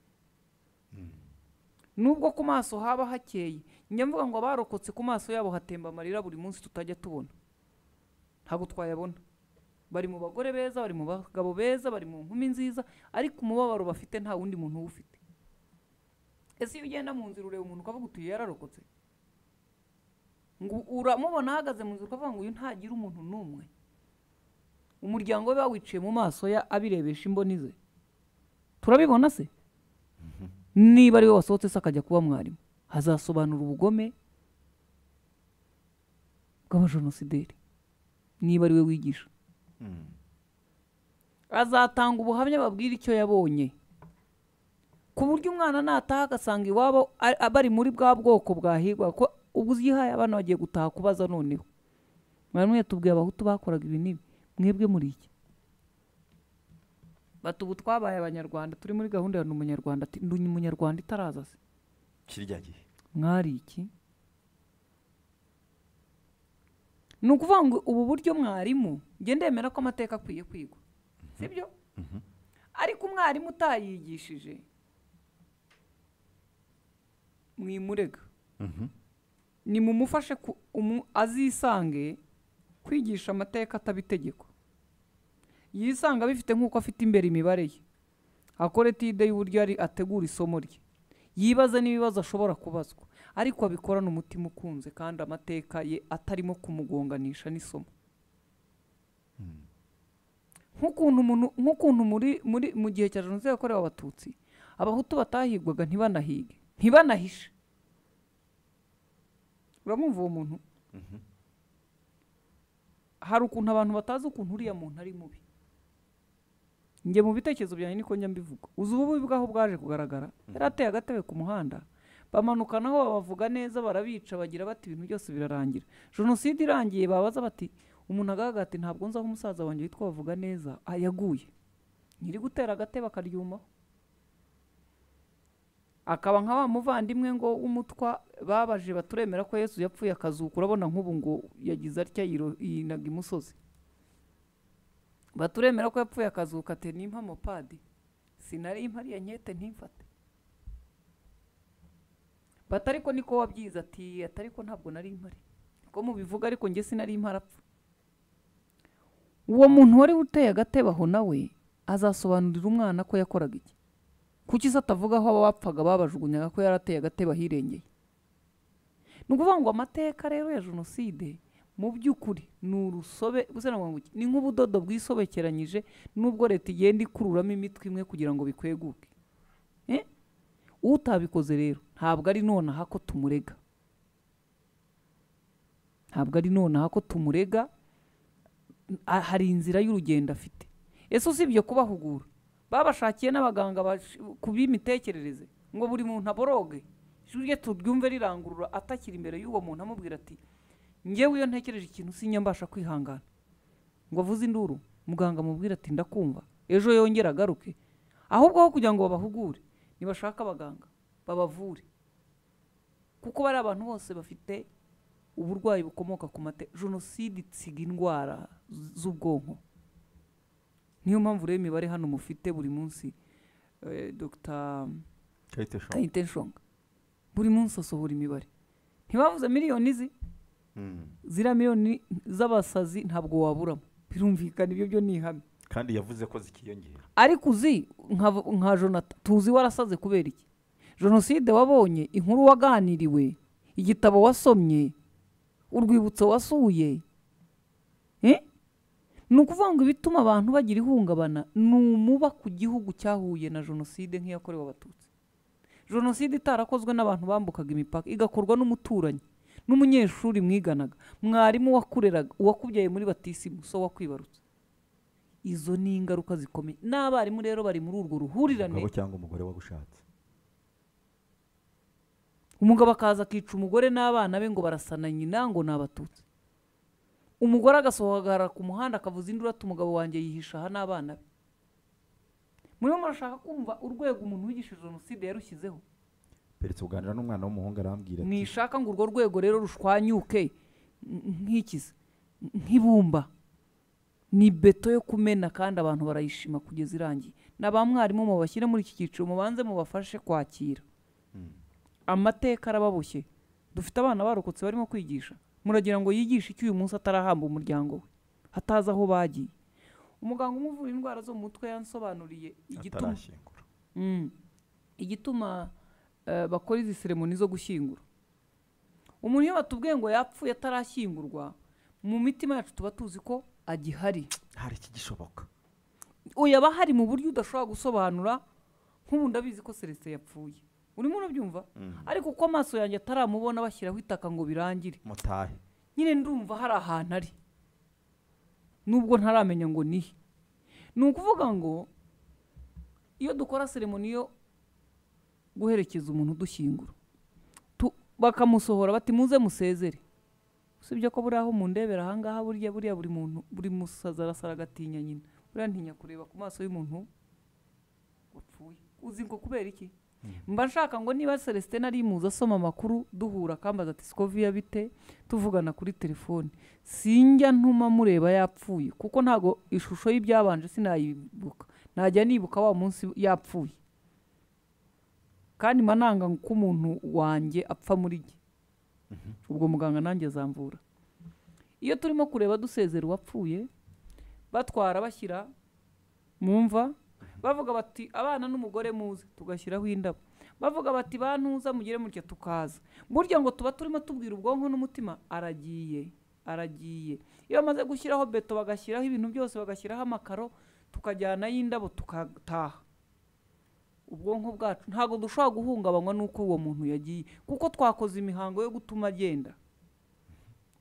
nubwo ku maso haba hakeye njya mvuga ngo abarokotse ku maso yabo hatemba amarira buri munsi tutajya tubona ntabwo twayabona bari mu bagore beza bari mu bagabo beza bari mu nkumi nziza ariko umubabaro bafite nta wundi muntu uwufite ese iyo ugenda mu nzira ureba umuntu ukavuga uti uyu yararokotse ngo uramubona ahagaze mu nzira ukavuga ngo uyu ntagira umuntu n'umwe umuryango we bawiciye mu maso ya abirebesha imboni ze turabibona se niba ari we wasohotse se akajya kuba mwarimu hazasobanura ubugome bw'abajenosideri niba ari we wigisha azatanga ubuhamya babwira icyo yabonye ku buryo umwana nataha agasanga iwabo a- a- bari muri bwa bwoko bwahigwa ko ubu uzihaye abana bagiye gutaha kubaza noneho bamwe tubwiye abahutu bakoraga ibi n'ibi mwebwe muri iki bati ubu twabaye abanyarwanda turi muri gahunda ya ndi umunyarwanda ati ndi umunyarwanda itaraza se kirya gihe mwari iki ni ukuvuga ngo ubu buryo mwarimu njye ndemera ko amateka akwiye kwigwa sibyo ariko umwarimu utayigishije mwimurega ni mumufashe ku- umu- azisange kwigisha amateka ataba itegeko yisanga abifite nk'uko afite imbere imibare ye akore tide y'uburyo ari ategura isomo rye yibaze n'ibibazo ashobora kubazwa ariko abikorana umutima ukunze kandi amateka ye atarimo kumugonganisha n'isomo nk'ukuntu umuntu- nk'ukuntu muri muri mu gihe cya jenoside yakorewe abatutsi abahutu batahigwaga ntibanahige ntibanahishe uramumva uwo muntu hari ukuntu abantu batazi ukuntu uriya muntu ari mubi njye mu bitekerezo byanjye niko njya mbivuga uzi ubu bubi bwaho bwaje kugaragara yari ateye agatebe ku muhanda bamanukanaho babavuga neza barabica bagira bati ibintu byose birarangira jenoside irangiye babaza bati umuntu agaragara ati ntabwo nzi aho umusaza wanjye witwa bavuga neza ah, yaguye nyiri gutera agatebe akaryumaho akaba nka wa muvandimwe ngo w'umutwa babaje baturemera ko yesu yapfuye akazuka urabona nk'ubu ngo yagize atya yiro- yinaga imusozi baturemera ko yapfuye akazuka ati nimpa mopadi sinari impariye nkete ntimfate bati ariko niko wabyize ati ati ariko ntabwo nari impari ko mubivuga ariko njye sinari impari apfa uwo muntu wari uteye agatebe aho nawe azasobanurira umwana ko yakoraga iki kuki se atavuga aho abapfaga babajugunyaga ko yari ateye agatebe ahirengeye ni ukuvuga ngo amateka rero ya jenoside mu by'ukuri ni urusobe uzi na ngo iki? ni nk'ubudodo bwisobekeranyije nubwo leta igenda ikururamo imitwe imwe kugira ngo bikweguke Eh? utabikoze rero ntabwo ari nonaha ko tumurega ntabwo ari nonaha ko tumurega Ah, hari inzira y'urugendo afite ese usibye kubahugura babashakiye n'abaganga bash- ku b'imitekerereze ngo buri muntu aboroge ijwi rye turyumve rirangurura atakiri imbere y'uwo muntu amubwira ati ngewe iyo ntekereje ikintu sinya mbasha kwihangana ngo avuze induru muganga amubwira ati ndakumva ejo yongera agaruke ahubwo aho kugira ngo babahugure nibashaka abaganga babavure kuko bari abantu bose bafite uburwayi bukomoka ku mate jenoside itsiga indwara z- z'ubwonko niyo mpamvu rero imibare hano mufite buri munsi eh, dr kayite nshonga buri munsi asohora imibare ntibavuze miliyoni izi ziriya miliyoni z'abasazi ntabwo waburamo birumvikana ibyo byo ni ihame kandi yavuze ko zikiyongera ariko uzi nka nka jonata tuzi warasaze kubera iki jenoside wabonye inkuru waganiriwe igitabo wasomye urwibutso wasuye Eh? ni ukuvuga ngo ibituma abantu bagira ihungabana ni umuba ku gihugu cyahuye na jenoside nk'iyakorewe abatutsi jenoside itarakozwe n'abantu bambukaga imipaka igakorwa n'umuturanyi n'umunyeshuri mwiganaga mwarimu wakureraga uwakubyaye muri batisimu so wakwibarutse izo ni ingaruka zikomeye n'abarimu rero bari muri urwo ruhurirane umugabo cyangwa umugore wagushatse umugabo akaza akica umugore n'abana be ngo barasana nyina ngo ni abatutsi umugore agasohoka agahagarara ku muhanda akavuza induru ati umugabo wanjye yihisha aha n'abana be murimo murashaka kumva urwego umuntu wigisha jenoside yarushyizeho peretse kuganira n'umwana w'umuhungu arambwira ati mwishaka ngo urwo rwego rero rushwanyuke nk'ikizi nk'ibumba ni beto yo kumena kandi abantu barayishima kugeza irangiye na ba mwarimu mubashyire muri iki cyiciro mubanze mubafashe kwakira amateka arababoshye dufite abana barokotse barimo kwigisha muragira ngo yigishe icyo uyu munsi atarahamba umuryango we hatazi aho bagiye umuganga umuvura indwara zo mu mutwe yansobanuriye igituma atarashyingura Mm. igituma eh, bakora izi seremoni zo gushyingura umuntu iyo batubwiye ngo yapfuye atarashyingurwa mu mitima yacu tuba tuzi ko agihari hari ikigishoboka uyu aba ahari mu buryo udashobora gusobanura nk'ubu ndabizi ko celestin yapfuye urimo urabyumva Mhm. ariko uko amaso yanjye ataramubona bashyiraho itaka ngo birangire mutahe nyine ndumva hari ahantu ari nubwo ntaramenya ngo nihe ni ukuvuga ngo iyo dukora seremoni yo guherekeza umuntu dushyingura tu- bakamusohora bati muze musezere usibye ko buriya aho mundebera ahangaha burya buriya buri muntu buri musaza arasara agatinya nyina buriya ntinya kureba ku maso y'umuntu wapfuye uzi ngo kubera iki mba nshaka ngo niba celestin ari muzi asoma amakuru duhura akambaza ati siko viya bite tuvugana kuri telefone sinjya ntuma mureba yapfuye kuko ntabwo ishusho y'ibyabanje sinayibuka najya nibuka wa munsi yapfuye kandi mananga ko umuntu wanjye apfa muri jye ubwo muganga nanjye azamvura iyo turimo kureba dusezera uwapfuye batwara bashyira mu mva bavuga bati abana n'umugore muze tugashyiraho indabo bavuga bati bantuza mugire mutya tukaza burya ngo tuba turimo tubwira ubwonko n'umutima aragiye aragiye iyo bamaze gushyiraho beto bagashyiraho ibintu byose bagashyiraho amakaro tukajyanayo indabo tukataha ubwonko bwacu ntabwo dushobora guhungabanywa n'uko uwo muntu yagiye kuko twakoze imihango yo gutuma agenda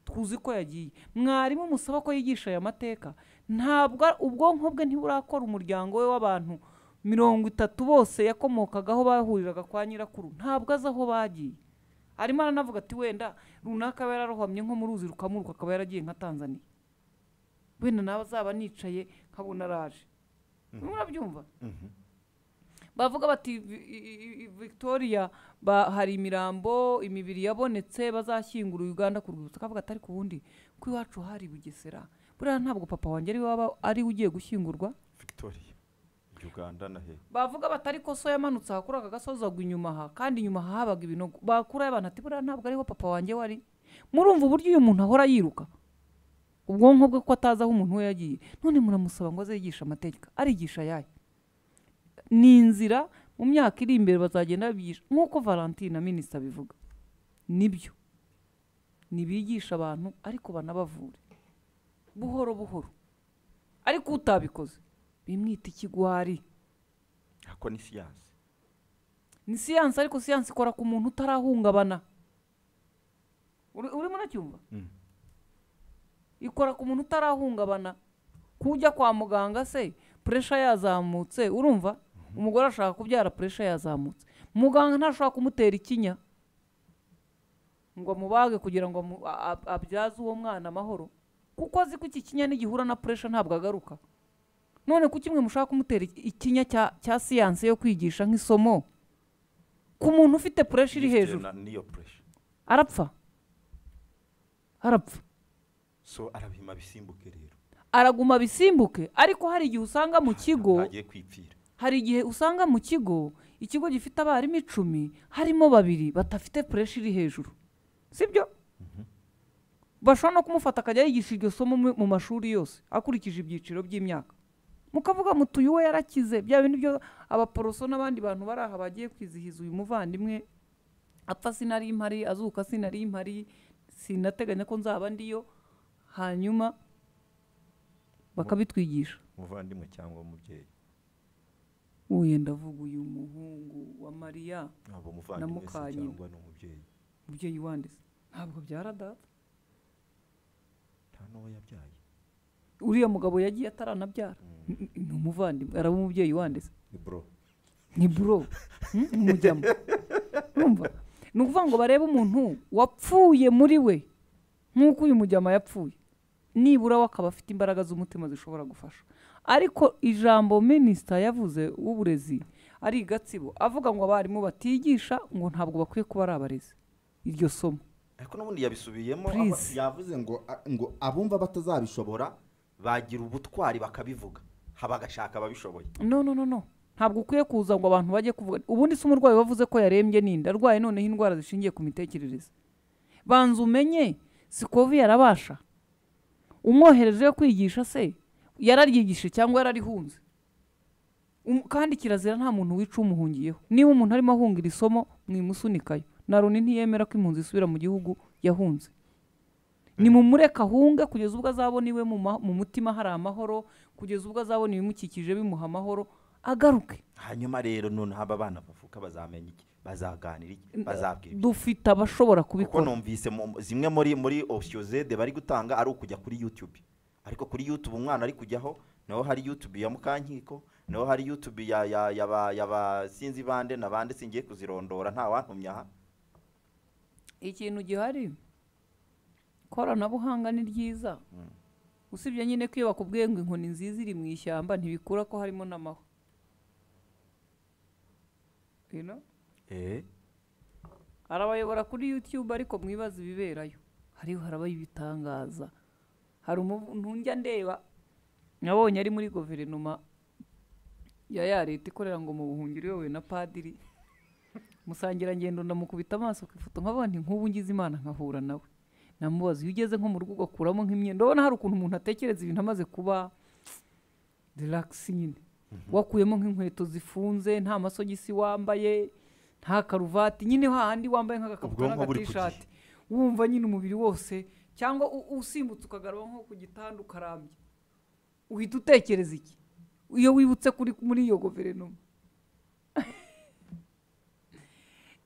tuzi ko yagiye mwarimu musaba ko yigisha aya mateka ntabwo ubwonko bwe ntiburakora umuryango we w'abantu mirongo itatu bose yakomokagaho bahuriraga kwa nyirakuru ntabwo azi aho bagiye arimo aranavuga ati wenda runaka aba yararohamye nko mu ruzi rukamuruka akaba yaragiye nka tanzania wenda nawe azaba nicaye nkabona araje urimo urabyumva bavuga bati "Vi- i- i- i- victoria ba- hari imirambo imibiri yabonetse bazashyingura uganda ku rwibutso akavuga atari ku wundi ko iwacu hari bugesera buriya ntabwo papa wanjye ari waba ari we ugiye gushyingurwa victoria uganda na he bavuga bati ariko so yamanutse aha kuri aka gasozi agwa inyuma aha kandi inyuma habaga ibinogo bakurayo abantu ati buriya ntabwo ariho papa wanjye wari murumva uburyo uyu muntu ahora yiruka ubwonko bwe ko atazi aho umuntu we yagiye none muramusaba ngo aze yigishe amategeko arigisha ayahe ni inzira mu myaka iri imbere bazagenda babigisha nk'uko valentine minisita abivuga nibyo ntibigisha abantu ariko banabavure buhoro buhoro ariko utabikoze bimwita ikigwari ako ni siyansi ni siyansi ariko siyansi ikora ku muntu utarahungabana Uri- urimo uracyumva Mm. ikora ku muntu utarahungabana kujya kwa muganga se puresha yazamutse urumva umugore ashaka kubyara puresha yazamutse muganga ntashobora kumutera ikinya ngo amubage kugira ngo amu- a- a- abyaze uwo mwana amahoro kuko azi ko iki kinya nigihura na puresha ntabwo agaruka none kuki mwe mushaka kumutera iki- ikinya cya cya siyansi yo kwigisha nk'isomo ku muntu ufite puresha iri hejuru niyo puresha arapfa arapfa so arabima bisimbuke rero araguma bisimbuke ariko hari igihe usanga mu kigo agiye kwipfira hari igihe usanga mu kigo ikigo gifite abarimu icumi harimo babiri badafite puresha iri hejuru sibyo bashobora no kumufata akajya yigisha iryo somo mu- mu mashuri yose akurikije ibyiciro by'imyaka mukavuga muti uyu we yarakize bya bindi byo abaporoso n'abandi bantu bari aha bagiye kwizihiza uyu muvandimwe apfa sinari impari azuka sinari impari sinateganya ko nzaba ndiyo hanyuma bakabitwigisha umuvandimwe cyangwa umubyeyi uyu ndavuga uyu muhungu wa mariya ntabwo na umuvandimwe se mukanyina cyangwa ni umubyeyi umubyeyi wanditse ntabwo byaradata nta n'uwo yabyaye uriya mugabo yagiye ataranabyara N- ni umuvandimwe araba umubyeyi wanditse ni bro ni buro umujyamo urumva ni ukuvuga ngo barebe umuntu wapfuye muri we nk'uko uyu mujyama yapfuye nibura we akaba afite imbaraga z'umutima zishobora gufasha ariko ijambo minisita yavuze w'uburezi ari igatsibo avuga ngo abarimu batigisha ngo ntabwo bakwiye kuba ari abarezi iryo somo ariko n'ubundi yabisubiyemo Please. aba- yavuze ngo a- ngo abumva batazabishobora bagira ubutwari bakabivuga haba agashaka ababishoboye no no no no ntabwo ukwiye kuza ngo abantu bajye kuvuga ubundi se umurwayi wavuze ko yarembye ninde arwaye noneho indwara zishingiye ku mitekerereze banza umenye sikovi yarabasha umwohereje yo kwigisha se yararyigishe cyangwa yararihunze Um- kandi kirazira nta muntu wica umuhungiyeho niba umuntu arimo ahungira isomo mwimusunikayo na loni ntiyemera ko impunzi isubira mu gihugu yahunze ni mumureka ahunge kugeza ubwo azabona iwe mu ma- mu mutima hari amahoro kugeza ubwo azabona ibimukikije bimuha amahoro agaruke hanyuma rero noneho aba bana bavuka bazamenya iki bazaganira iki bazabwira iki. dufite abashobora kuko kubikora numvise mu- zimwe muri muri opsiyo zede bari gutanga ari ukujya kuri yutube ariko kuri yutube umwana ari kujyaho naho hari yutube ya mukankiko naho hari yutube ya ya ya ba ya ba sinzi bande na bande singiye kuzirondora nta wantumye aha ikintu gihari koranabuhanga ni ryiza usibye nyine ko iyo bakubwiye ngo inkoni nziza iri mu ishyamba ntibikura ko harimo n'amahwa You know? eh arabayobora kuri yutube ariko mwibaza ibiberayo hariho harabaho ibitangaza hari umuntu njya ndeba nabonye ari muri guverinoma ya ya leta ikorera ngo mu buhungiro iyobowe na padiri musangirangendo ndamukubita amaso ku ifoto nkabona nk'ubu ngize imana nkahura nawe namubaza iyo ugeze nko mu rugo ugakuramo nk'imyenda ubona hari ukuntu umuntu atekereza ibintu amaze kuba deluxe nyine wakuyemo nk'inkweto zifunze nta masogisi wambaye nta karuvati nyine hahandi wambaye nk'agakabutura Ubwonko buri ku n'agatishati wumva nyine umubiri wose cyangwa u- usimbutse ukagaruba nko ku gitanda ukarambye uhita utekereza iki iyo wibutse kuri muri iyo guverinoma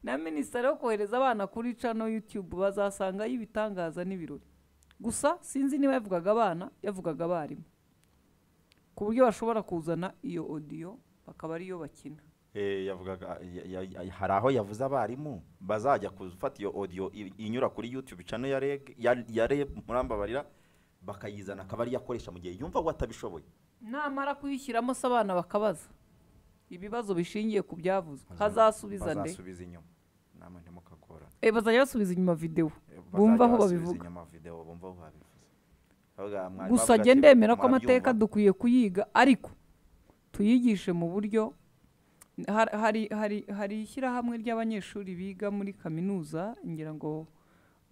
na minisitiri yo kohereza abana kuri cano yutube bazasangayo ibitangaza n'ibirori gusa sinzi niba yavugaga abana yavugaga abarimu ku buryo bashobora kuzana iyo odiyo bakaba ariyo bakina Eh, yavugaga ya- ya- ya- hari aho yavuze abarimu bazajya gufata iyo audio i- inyura kuri youtube channel ya reg ya, ya reb murambabarira bakayizana akaba ariyo akoresha mu gihe yumva ko atabishoboye namara kuyishyiramo se abana bakabaza ibibazo bishingiye ku byavuzwe hazasubiza nde bazasubiza inyuma namwe ntimukagorane Eh, bazajya basubiza inyuma videwo bazajya bumva aho basubiza babivuga inyuma video bumva aho babivuze Bavuga, mwari gusa bavuga njye ati, ndemera ko mwabyumva? amateka dukwiye kuyiga ariko tuyigishe mu buryo har- hari hari hari ishyirahamwe ry'abanyeshuri biga muri kaminuza ngira ngo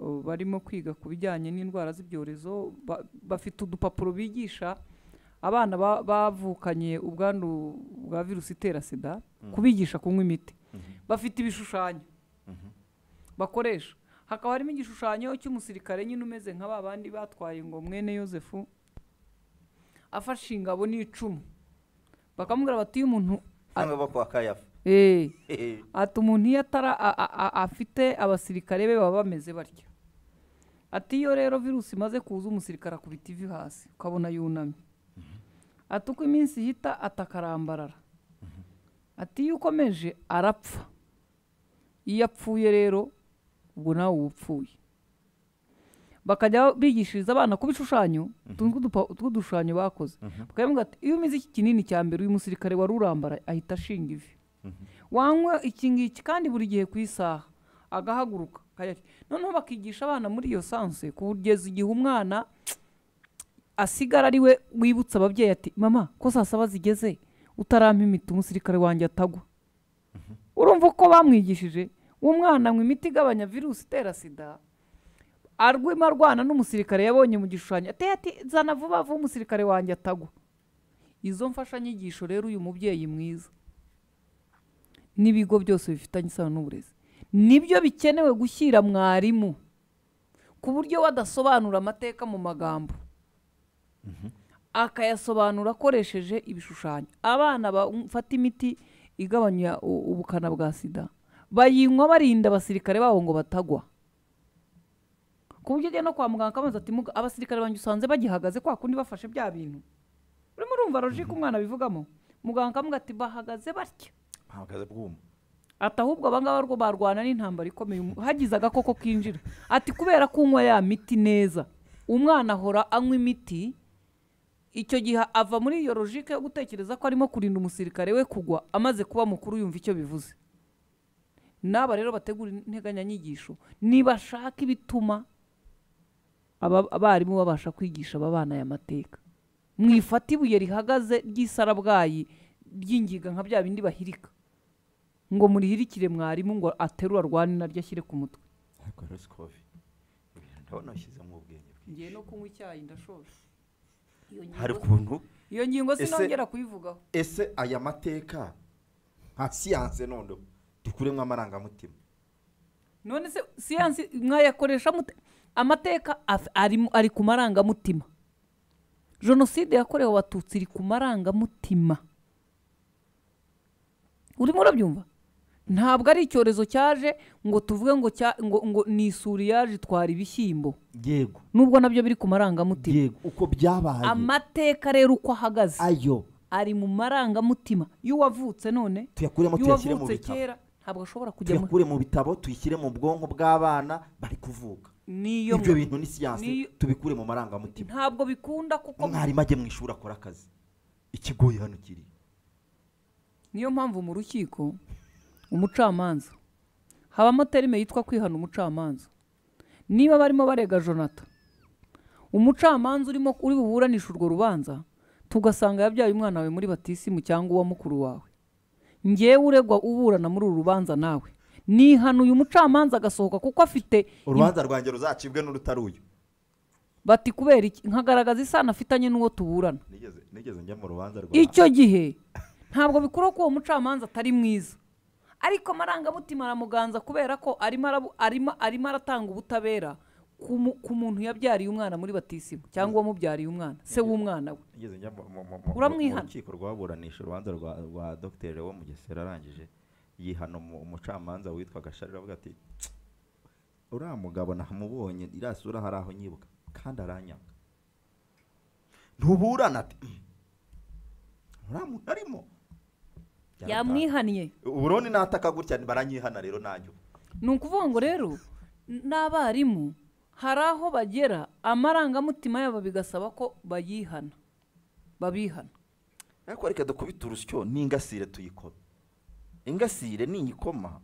uh, barimo kwiga ku bijyanye n'indwara z'ibyorezo ba- bafite udupapuro bigisha abana ba- bavukanye ubwandu bwa virusi itera sida Mm. kubigisha kunywa imiti Mhm. bafite ibishushanyo bakoresha hakaba harimo igishushanyo cy'umusirikare nyine umeze nka ba bandi batwaye ngo mwene yosefu afashe ingabo n'icumu bakamubwira bati iyo umuntu cyangwa bo kwa kayafa Eh, ati umuntu iyo atara a- a- a- afite abasirikare be baba bameze batyo ati iyo rero virusi imaze kuza umusirikare akubita ivi hasi ukabona yunamye ati uko iminsi ihita atakarambarara ati iyo ukomeje arapfa iyo apfuye rero ubwo nawe uba upfuye bakajya bigishiriza abana ku bishushanyo tw'udupa- tw'udushushanyo bakoze bakavuga ati iyo umize iki kinini cya mbere uyu musirikare wari urambara ahita ashinga ivi wanywa iki ngiki kandi buri gihe ku isaha agahaguruka akajya- noneho bakigisha abana muri iyo sanse kugeza igihe umwana asigara ari we wibutsa ababyeyi ati mama ko saa saba zigeze utarampa imiti umusirikare wanjye atagwa urumva uko bamwigishije uwo mwana anywa imiti igabanya virusi itera sida arwima arwana n'umusirikare yabonye mu gishushanyo ateye ati zana vuba vuba umusirikare wanjye atagwa izo mfashanyigisho rero uyu mubyeyi mwiza n'ibigo byose bifitanye isano n'uburezi nibyo bikenewe gushyira mwarimu ku buryo wadasobanura amateka mu magambo akayasobanura akoresheje ibishushanyo abana bafata imiti igabanya u- ubukana bwa sida bayinywa barinda abasirikare babo ngo batagwa ku buryo ujya no kwa muganga akabaza ati "Muga- abasirikare banjye usanze bagihagaze kwa kundi bafashe bya bintu urimo urumva logike umwana abivugamo muganga akamubwira ati bahagaze batya bahagaze bwuma ati ahubwo abangaba rwo barwana n'intambara ikomeye umu- hagize agakoko kinjira ati kubera kunywa ya miti neza umwana ahora anywa imiti icyo gihe ava muri iyo logike yo gutekereza ko arimo kurinda umusirikare we kugwa amaze kuba mukuru yumva icyo bivuze n'aba rero bategura integanyanyigisho nibashaka ibituma aba- abarimu babasha kwigisha aba bana aya mateka mwifata ibuye rihagaze ry'isarabwayi ry'ingiga nka bya bindi bahirika ngo murihirikire mwarimu ngo aterura arwane naryo ashyire ku mutwe ariko rero sikovi ndabona washyizemo ubwenge bwinshi. ngiye no kunywa icyayi ndashoje Iyo ngingo hari si- ukuntu iyo ngingo Ese- sinongera kuyivugaho ese aya mateka nka siyanse noneho dukuremo amarangamutima none se siyansi mwayakoresha mute amateka af- ari, mu- ari ku marangamutima jenoside yakorewe abatutsi iri ku marangamutima urimo urabyumva ntabwo ari icyorezo cyaje ngo tuvuge ngo cya- ngo- ngo ni isuri yaje itwara ibishyimbo yego nubwo nabyo biri ku marangamutima yego uko byabaye amateka rero uko ahagaze ayo ari mu marangamutima y'uwavutse none tuyakuremo tuyashyire mu y'uwavutse bitabo. kera ntabwo ashobora kujya mu tuyakure mu bitabo tuyishyire mu bwonko bw'abana bari kuvuka niyo ibyo mu- bintu ni siyansi niyo- tubikure mu marangamutima ntabwo bikunda kuko umwarimu ajye mu ishuri akore akazi ikigoye hano kiri niyo mpamvu mu rukiko umucamanza habamo terime yitwa kwihana umucamanza niba barimo barega jonathan umucamanza urimo uri buburanisha urwo rubanza tugasanga yabyaye umwana wawe muri batisimu cyangwa uwa mukuru wawe ngewe uregwa uburana muri uru rubanza nawe nihana uyu mucamanza agasohoka kuko afite urubanza rwanjye ruzacibwe n'urutaruyu bati kubera iki nkagaragaza isano afitanye n'uwo tuburana nigeze nigeze njya mu rubanza rwa icyo gihe ntabwo bikuraho ko uwo mucamanza atari mwiza ariko amarangamutima aramuganza kubera ko arimo arabu- arimo arimo aratanga ubutabera ku mu- ku muntu yabyariye umwana muri batisimu cyangwa uwamubyariye umwana se w'umwana we nigeze njya mu- mu- mu- mu- Uramwihana. mu rukiko rwaburanisha urubanza rwa rwa dogiteri wo mu Gesera arangije yihana umu- umucamanza witwa gasharira avuga ati "Tsk, uriya mugabo namubonye iriya sura hari aho nyibuka kandi aranyanga ntuburana ati "Mm, uriya muntu arimo yamwihaniye uburoni nataka gutya baranyihana rero nanjye ubu. ni ukuvuga ngo rero n- n'abarimu hari aho bagera amarangamutima yabo bigasaba ko bayihana babihana ariko reka dukubite urusyo n'ingasire tuyikome ingasire niyikoma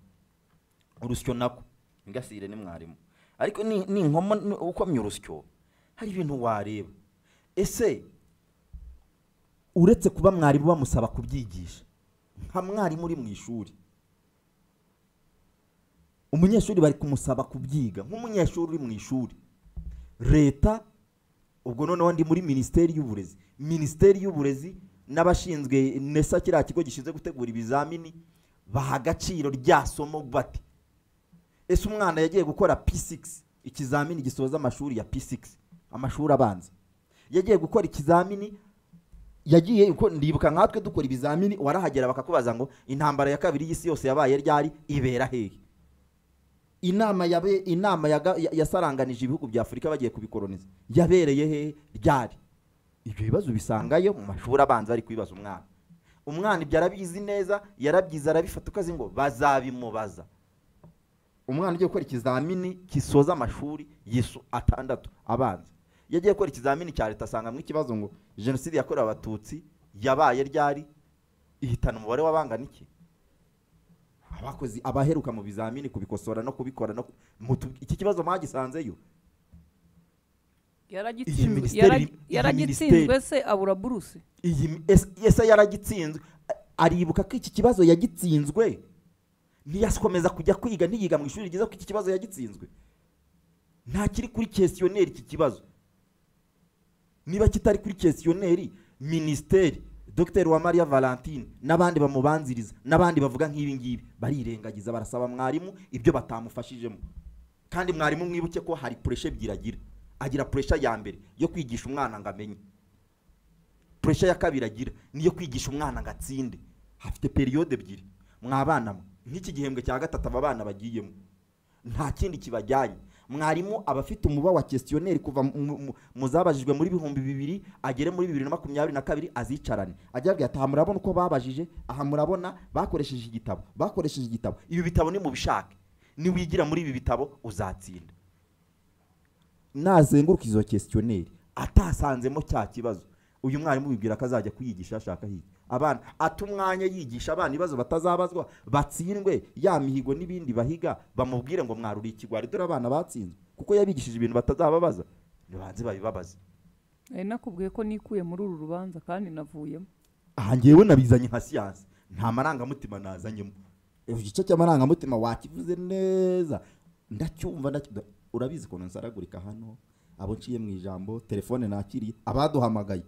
urusyo nako ingasire ni mwarimu ariko ni- ninkoma ni- ukomye urusyo hari ibintu wareba ese uretse kuba mwarimu bamusaba kubyigisha nka mwarimu uri mu ishuri umunyeshuri bari kumusaba kubyiga nk'umunyeshuri uri mu ishuri leta ubwo noneho ndi muri minisiteri y'uburezi minisiteri y'uburezi n'abashinzwe nesa kiriya kigo gishinzwe gutegura ibizamini baha agaciro rya somo bati ese umwana yagiye gukora p6 ikizamini gisoza amashuri ya p6 amashuri abanza yagiye gukora ikizamini yagiye uko ndibuka nkatwe dukora ibizamini warahagera bakakubaza ngo intambara ya kabiri y'isi yose yabaye ryari ibera hehe inama yabe inama yaga- ya- yasaranganije ibihugu bya afurika bagiye kubikoroniza yabereye hehe ryari ibyo bibazo bisangayo mu mashuri abanza bari kubibaza umwana umwana ibyo arabizi neza yarabyize arabifata uko azi ngo bazabimubaza umwana ugiye gukora ikizamini gisoza amashuri yisu atandatu abanza iyo agiye gukora ikizamini cya leta asangamo ikibazo ngo jenoside yakorewe abatutsi yabaye ryari ihitana umubare w'abangana iki abakozi abaheruka mu bizamini kubikosora no kubikora no ku- mutu- iki kibazo mwagisanzeyo Iyi yaragitsinzwe minisiteri- yarag- iyi yaragitsinzwe minisiteri- se abura buruse iyi mi- ese- ese yaragitsinzwe A- aribuka ko iki kibazo yagitsinzwe ntiyakomeza kujya kwiga ntiyiga mu ishuri ryiza ko iki kibazo yagitsinzwe nta kiri kuri kesiyoneri iki kibazo niba kitari kuri kesiyoneri minisiteri dr uwamariya valentine n'abandi bamubanziriza n'abandi bavuga nk'ibi ngibi barirengagiza barasaba mwarimu ibyo batamufashijemo kandi mwarimu mwibuke ko hari puresha ebyiri agira agira puresha ya mbere yo kwigisha umwana ngo amenye puresha ya kabiri agira niyo kwigisha umwana ngo atsinde hafite periyode ebyiri mwabana mwe nk'iki gihembwe cya gatatu aba bana bagiyemo nta kindi kibajyanye mwarimu aba afite umuba wa kesiyoneri kuva mu- mu- mu- mu zabajijwe muri bihumbi bibiri agere muri bibiri na makumyabiri na kabiri azicarane ajya abwira ati aha murabona uko babajije aha murabona bakoresheje igitabo bakoresheje igitabo ibi bitabo ni mu bishake niwigira muri ibi bitabo uzatsinda nazenguruka izo kesiyoneri atasanzemo cya kibazo uyu mwarimu wibwira ko azajya kuyigisha yashaka higa abana ata umwanya yigisha abana ibibazo batazabazwa batsindwe ya mihigo n'ibindi bahiga bamubwire ngo mwaruri ikigwari dore abana batsinzwe kuko yabigishije ibintu batazababaza nibanze babibabaze nari nakubwiye ko nikuye muri uru rubanza kandi navuyemo aha ngewe nabizanye nka siyansi nta marangamutima nazanyemo igice cy'amarangamutima wakivuze neza ndacyumva ndacyumva urabizi ukuntu nsaragurika hano abo nciye mu ijambo telefone nakiriye abaduhamagaye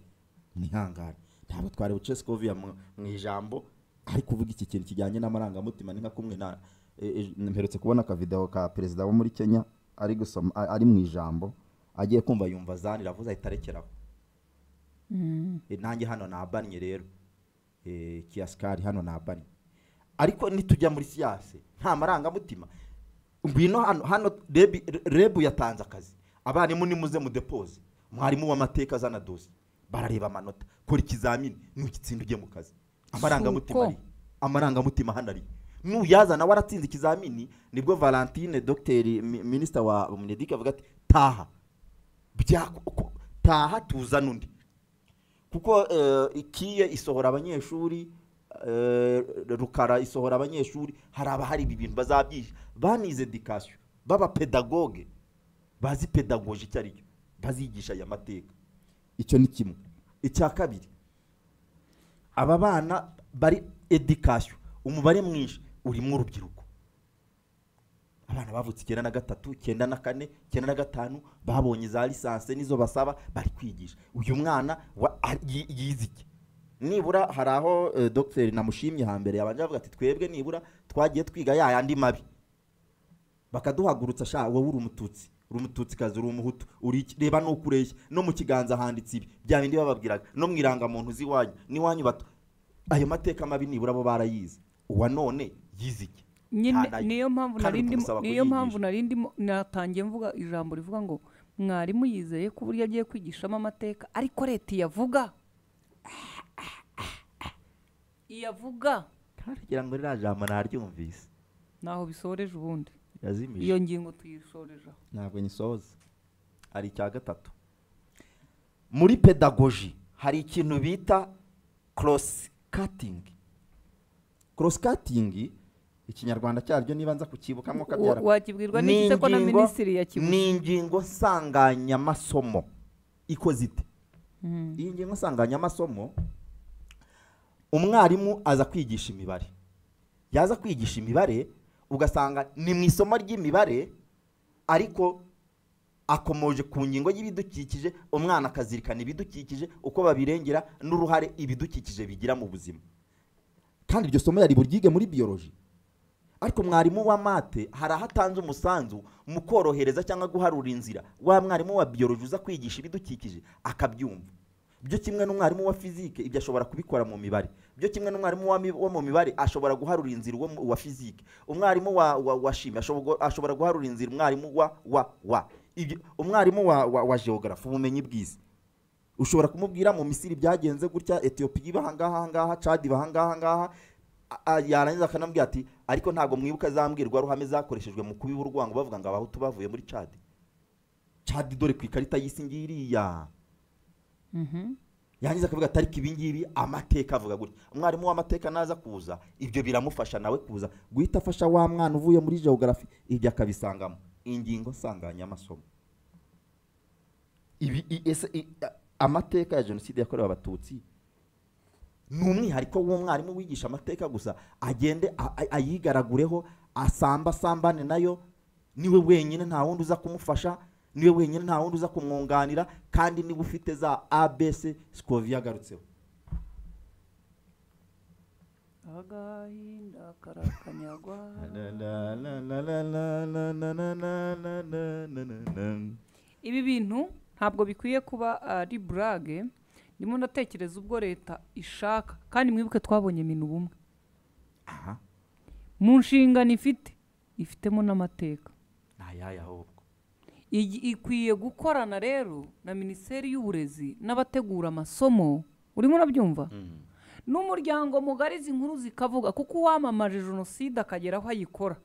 mwihangane ntabwo twari buce sikoviya mu ijambo ari kuvuga iki kintu kijyanye n'amarangamutima ni nka kumwe na e- e- mperutse kubona akavideo ka perezida wo muri kenya ari gusoma a- ari mu ijambo agiye kumva yumva zani iravuze ahita arekeraho E, nanjye hano nabannye rero Eh, kiyasikari hano nabannye ariko nitujya muri siyanse nta marangamutima ngwino hano hano rebu rebu yatanze akazi abarimu nimuze mudepoze mwarimu w'amateka azana dosi barareba amanota kora ikizamini nugitsinda ujye mu kazi amarangamutima Suko. ari amarangamutima hano ari nuyazana waratsinze ikizamini nibwo valentine dogiteri mi- minisita wa munedike avuga ati taha Bya- ku- taha tuzane undi kuko eh, ikiye isohora abanyeshuri eh, rukara isohora abanyeshuri hari abahari ibi bintu bazabyihisha banize edikasiyo b'abapedagoge bazi pedagoje icyo ari cyo bazigisha aya mateka icyo ni kimwe icya kabiri aba bana bari edikasiyo umubare mwinshi urimo urubyiruko abana bavutse icyenda na gatatu icyenda na kane icyenda na gatanu babonye za lisansi nizo basaba bari kwigisha uyu mwana wa- a- yi- yize iki nibura hari aho eh, dogiteri namushimye hambere yabanje avuga ati twebwe nibura twagiye twiga ya yandi mabi bakaduhagurutsa sha wowe uri umututsi uri umututsikazi uri umuhutu uri iki reba nuko ureshya no mu kiganza handitse ibi bya bindi bababwiraga no mu irangamuntu z'iwanyu n'iwanyu bato ayo mateka mabi nibura bo barayize uwa none yize iki nyine Nta na- niyo mpamvu kandi nari ndimo tumusaba niyo kuyigisha. mpamvu nari ndimo natangiye mvuga ijambo rivuga ngo mwarimu yizeye ko uburyo agiye kwigishamo amateka ariko leta iyavuga iyavuga kugira ngo ririya jambo naryumvise ntaho bisoreje ubundi yazimije iyo ngingo tuyisoreje aho ntabwo nyisoza hari icya gatatu muri pedagoji hari ikintu bita korosi katingi korosi katingi ikinyarwanda cyaryo niba nza kukibukamo kabyara Wa- wakibwirwa n'iki se ko na minisitiri yakibuze? ni ingingo nsanganyamasomo ikoze ite iyi ngingo nsanganyamasomo umwarimu aza kwigisha imibare yaza kwigisha imibare ugasanga ni mu isomo ry'imibare ariko akomoje ku ngingo y'ibidukikije umwana akazirikana ibidukikije uko babirengera n'uruhare ibidukikije bigira mu buzima kandi iryo somo yari buryige muri biyoloji ariko mwarimu wa mate hari aho atanze umusanzu mu korohereza cyangwa guharura inzira wa mwarimu wa biyoloji uza kwigisha ibidukikije akabyumva byo kimwe n'umwarimu wa fizike ibyo ashobora kubikora mu mibare byo kimwe n'umwarimu wa mi- wo mu mibare ashobora guharura inzira uwo mu- wa fizike umwarimu wa wa, wa shimi ashobora ashobora guharura inzira umwarimu wa wa wa ibyo umwarimu wa wa, wa geography ubumenyi bw'isi ushobora kumubwira mu misiri byagenze gutya etiyopiya iba ahangaha ahangaha cadi iba ahangaha ahangaha a- a- yarangiza akanambwira ati ariko ntabwo mwibuka za mbwirwaruhame zakoreshejwe mu kubiba urwango bavuga ngo abahutu bavuye muri cadi cadi dore ku ikarita y'isi ngiriya yarangiza akavuga ati ariko ibingibi amateka avuga gutya umwarimu w'amateka naza kuza ibyo biramufasha nawe kuza guhita afasha wa mwana uvuye muri geography ibyo akabisangamo ingingo nsanganyamasomo ibi i- ese i- a- amateka ya jenoside yakorewe abatutsi ni umwihariko w'umwarimu wigisha amateka gusa agende a- a- ayigaragureho asamba asambane nayo niwe wenyine nta wundi uza kumufasha niwe wenyine nta wundi uza kumwunganira kandi niba ufite za abc sikovi yagarutseho agahinda karakanyagwa ibi bintu ntabwo bikwiye kuba ari burage ndimo ndatekereza ubwo leta ishaka kandi mwibuke twabonye minu bumwe mu nshingano ifite ifitemo n'amateka nta yaya ahubwo Igi- ikwiye gukorana rero na minisiteri y'uburezi n'abategura amasomo urimo urabyumva n'umuryango mugari izi nkuru zikavuga kuko uwamamaje jenoside akagera aho ayikora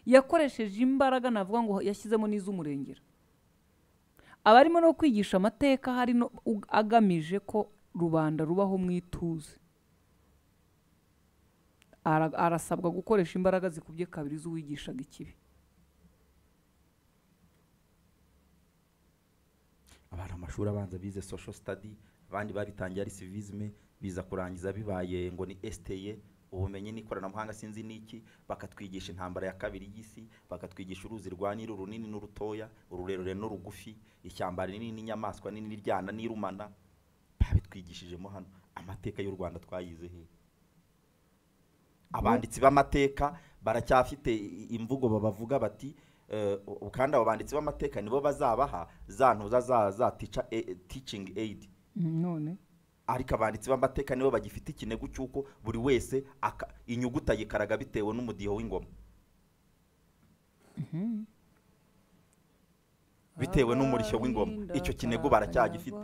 yakoresheje imbaraga navuga ngo yashyizemo n'iz'umurengera abarimo no kwigisha amateka hari no u- agamije ko rubanda rubaho mu ituze Ara- arasabwa gukoresha imbaraga zikubye kabiri z'uwigishaga ikibi abantu amashuri abanza bize social study abandi babitangiye ari civisme biza kurangiza bibaye ngo ni STE ubumenyi n'ikoranabuhanga sinzi n'iki bakatwigisha intambara ya kabiri y'isi bakatwigisha uruzi rwa Nili runini n'urutoya ururerure n'urugufi ishyamba rinini n'inyamaswa nini n'iryana n'irumana babitwigishijemo hano amateka y'u Rwanda twayize he abanditsi b'amateka baracyafite i- imvugo babavuga bati eh, u- kandi abo banditsi b'amateka nibo bazabaha za ntuza za za teacher a- teaching aid none ariko abanditsi b'amateka nibo bagifite ikinigo cy'uko buri wese aka- inyuguti ayikaraga bitewe n'umudiho w'ingoma bitewe n'umurishyo w'ingoma icyo kinigo baracyagifite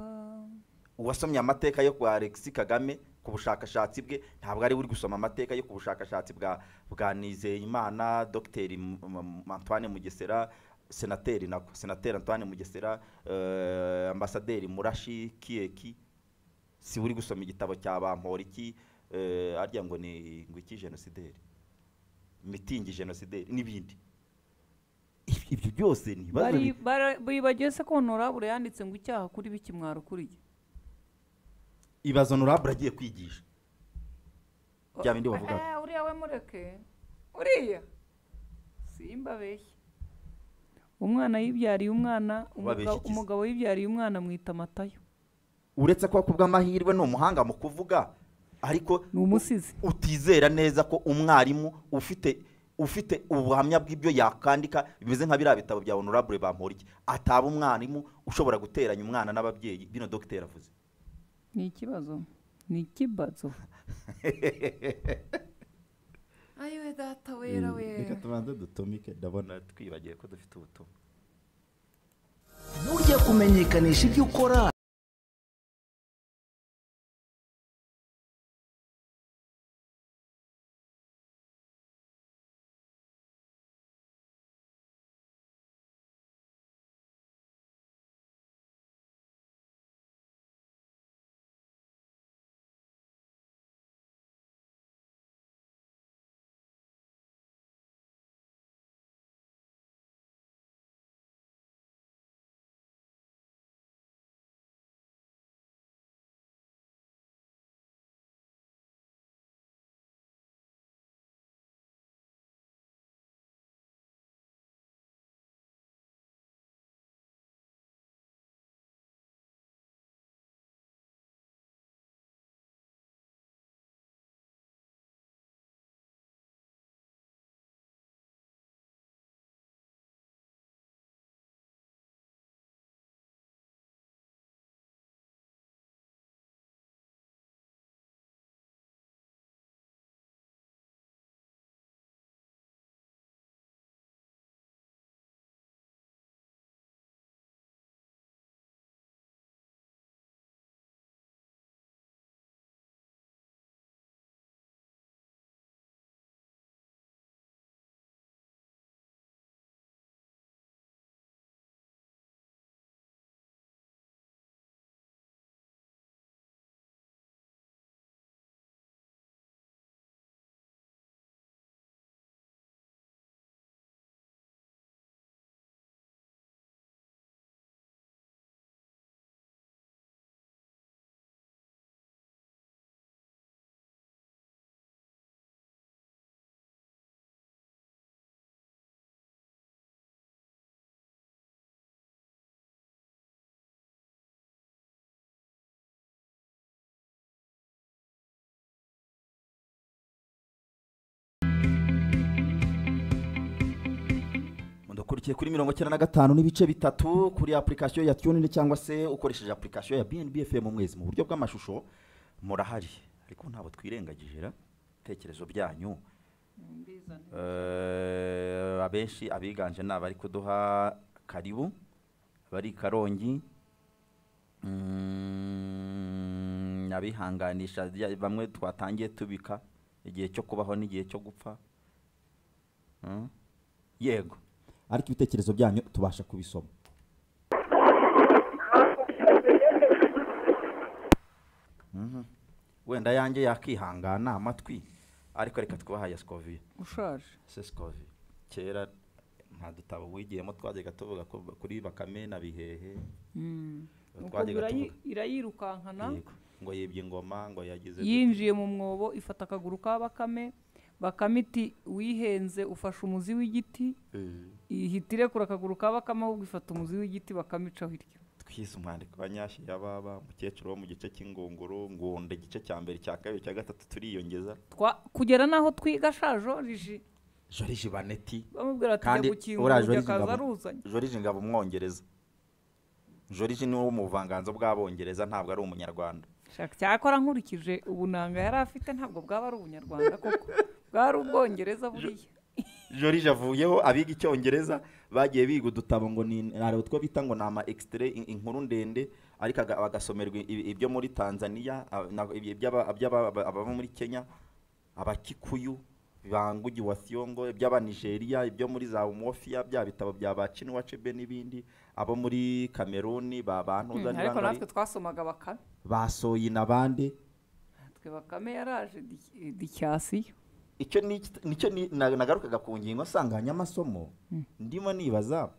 uwasomye amateka yo kwa Alexis Kagame ku bushakashatsi bwe ntabwo ari we uri gusoma amateka yo ku bushakashatsi bwa bwa Nizeyimana Dr M- M- Antoine Mugesera senateri nako senateri Antoine Mugesera eh, ambasaderi Murashi Kieki si we uri gusoma igitabo cya Bamporiki eh, arya ngo ni ngo iki genocideri mitingi genocideri n'ibindi Ibyo- ibyo byose ni ibibazo bi- bibagiye se ko honorable yanditse ngo icyaha kuri bikimwaro kuriye ibazo honorable agiye kwigisha bya bindi bavuga Eh, uriya we mureke uriya simba beshya umwana yibyariye umwana Babeshya umugabo- iki se? umugabo yibyariye umwana mwita matayo uretse ko kubw'amahirwe ni umuhanga mu kuvuga ariko utizera neza ko umwarimu ufite ufite ubuhamya bw'ibyo yakandika bimeze nka biriya bitabo bya honorable bamporiki ataba umwarimu ushobora guteranya umwana n'ababyeyi bino dogiteri avuze ni ikibazo ni ikibazo ayiwe data wera wera tubanze dutumike ndabona twibagiwe ko dufite ubutumwa Burya kumenyekanisha ibyo ukora mudukurikiye kuri mirongo icyenda na gatanu n'ibice bitatu kuri apurikasiyo ya tunini cyangwa se ukoresheje apurikasiyo ya bnb fm mwezi mu buryo bw'amashusho murahari ariko ntabwo twirengagije ra ibitekerezo byanyu Eh, abenshi abiganje ni abari kuduha karibu abari i karongi Mm, abihanganisha rya- bamwe twatangiye tubika igihe cyo kubaho n'igihe cyo gupfa Mm. yego ariko ibitekerezo byanyu tubasha kubisoma Mhm. wenda yanjye yakihangana amatwi ariko reka twahaye sikoviye ushaje sesikovi kera nta dutabo wigiyemo twajyaga tuvuga ko kuri bakame na bihehe Mm. Nuko twajyaga birayi- tuvuga irayirukankana yego, ngo yibye ingoma ngo yagize yinjiye mu mwobo ifata akaguru ka bakame bakame iti wihenze ufashe umuzi w'igiti ihita irekura akaguru ka bakame ahubwo ifata umuzi w'igiti bakamicaho iryo twise umwandiko wa nyashi ya baba umukecuru wo mu gice cy'ingunguru ngunda igice cya mbere cya kabiri cya gatatu turiyongeza Twa- kugera n'aho twiga shajo riji joriji baneti bamubwira ati kandi jya gukingura uriya uburyo joriji akaza ngabo aruzanye joriji ngabo umwongereza joriji ni wo mu buvanganzo bw'abongereza ntabwo ari umunyarwanda Shaka cyakora nkurikije ubunanga yari afite ntabwo bwaba ari ubunyarwanda koko bwari ubwongereza buriya jorije avuyeho abiga icyongereza bagiye biga udutabo ngo ni hari utwo bita ngo ni ama ekisitire inkuru ndende ariko aga- bagasomerwa ibi- ibyo muri tanzania a- na- ibi- iby'aba- iby'aba- ababa muri kenya abakikuyu bangugi wa siyongo iby'abanigeria ibyo muri za umuwofiya bya bitabo bya ba ciniwacebe n'ibindi abo muri kameruni ba Hmm, bantuza ariko natwe twasomaga bakame basoye inabande natwe bakame yaraje di- dicyasiyo icyo ni iki- nicyo ni- na- nagarukaga ku ngingo nsanganyamasomo ndimo nibaza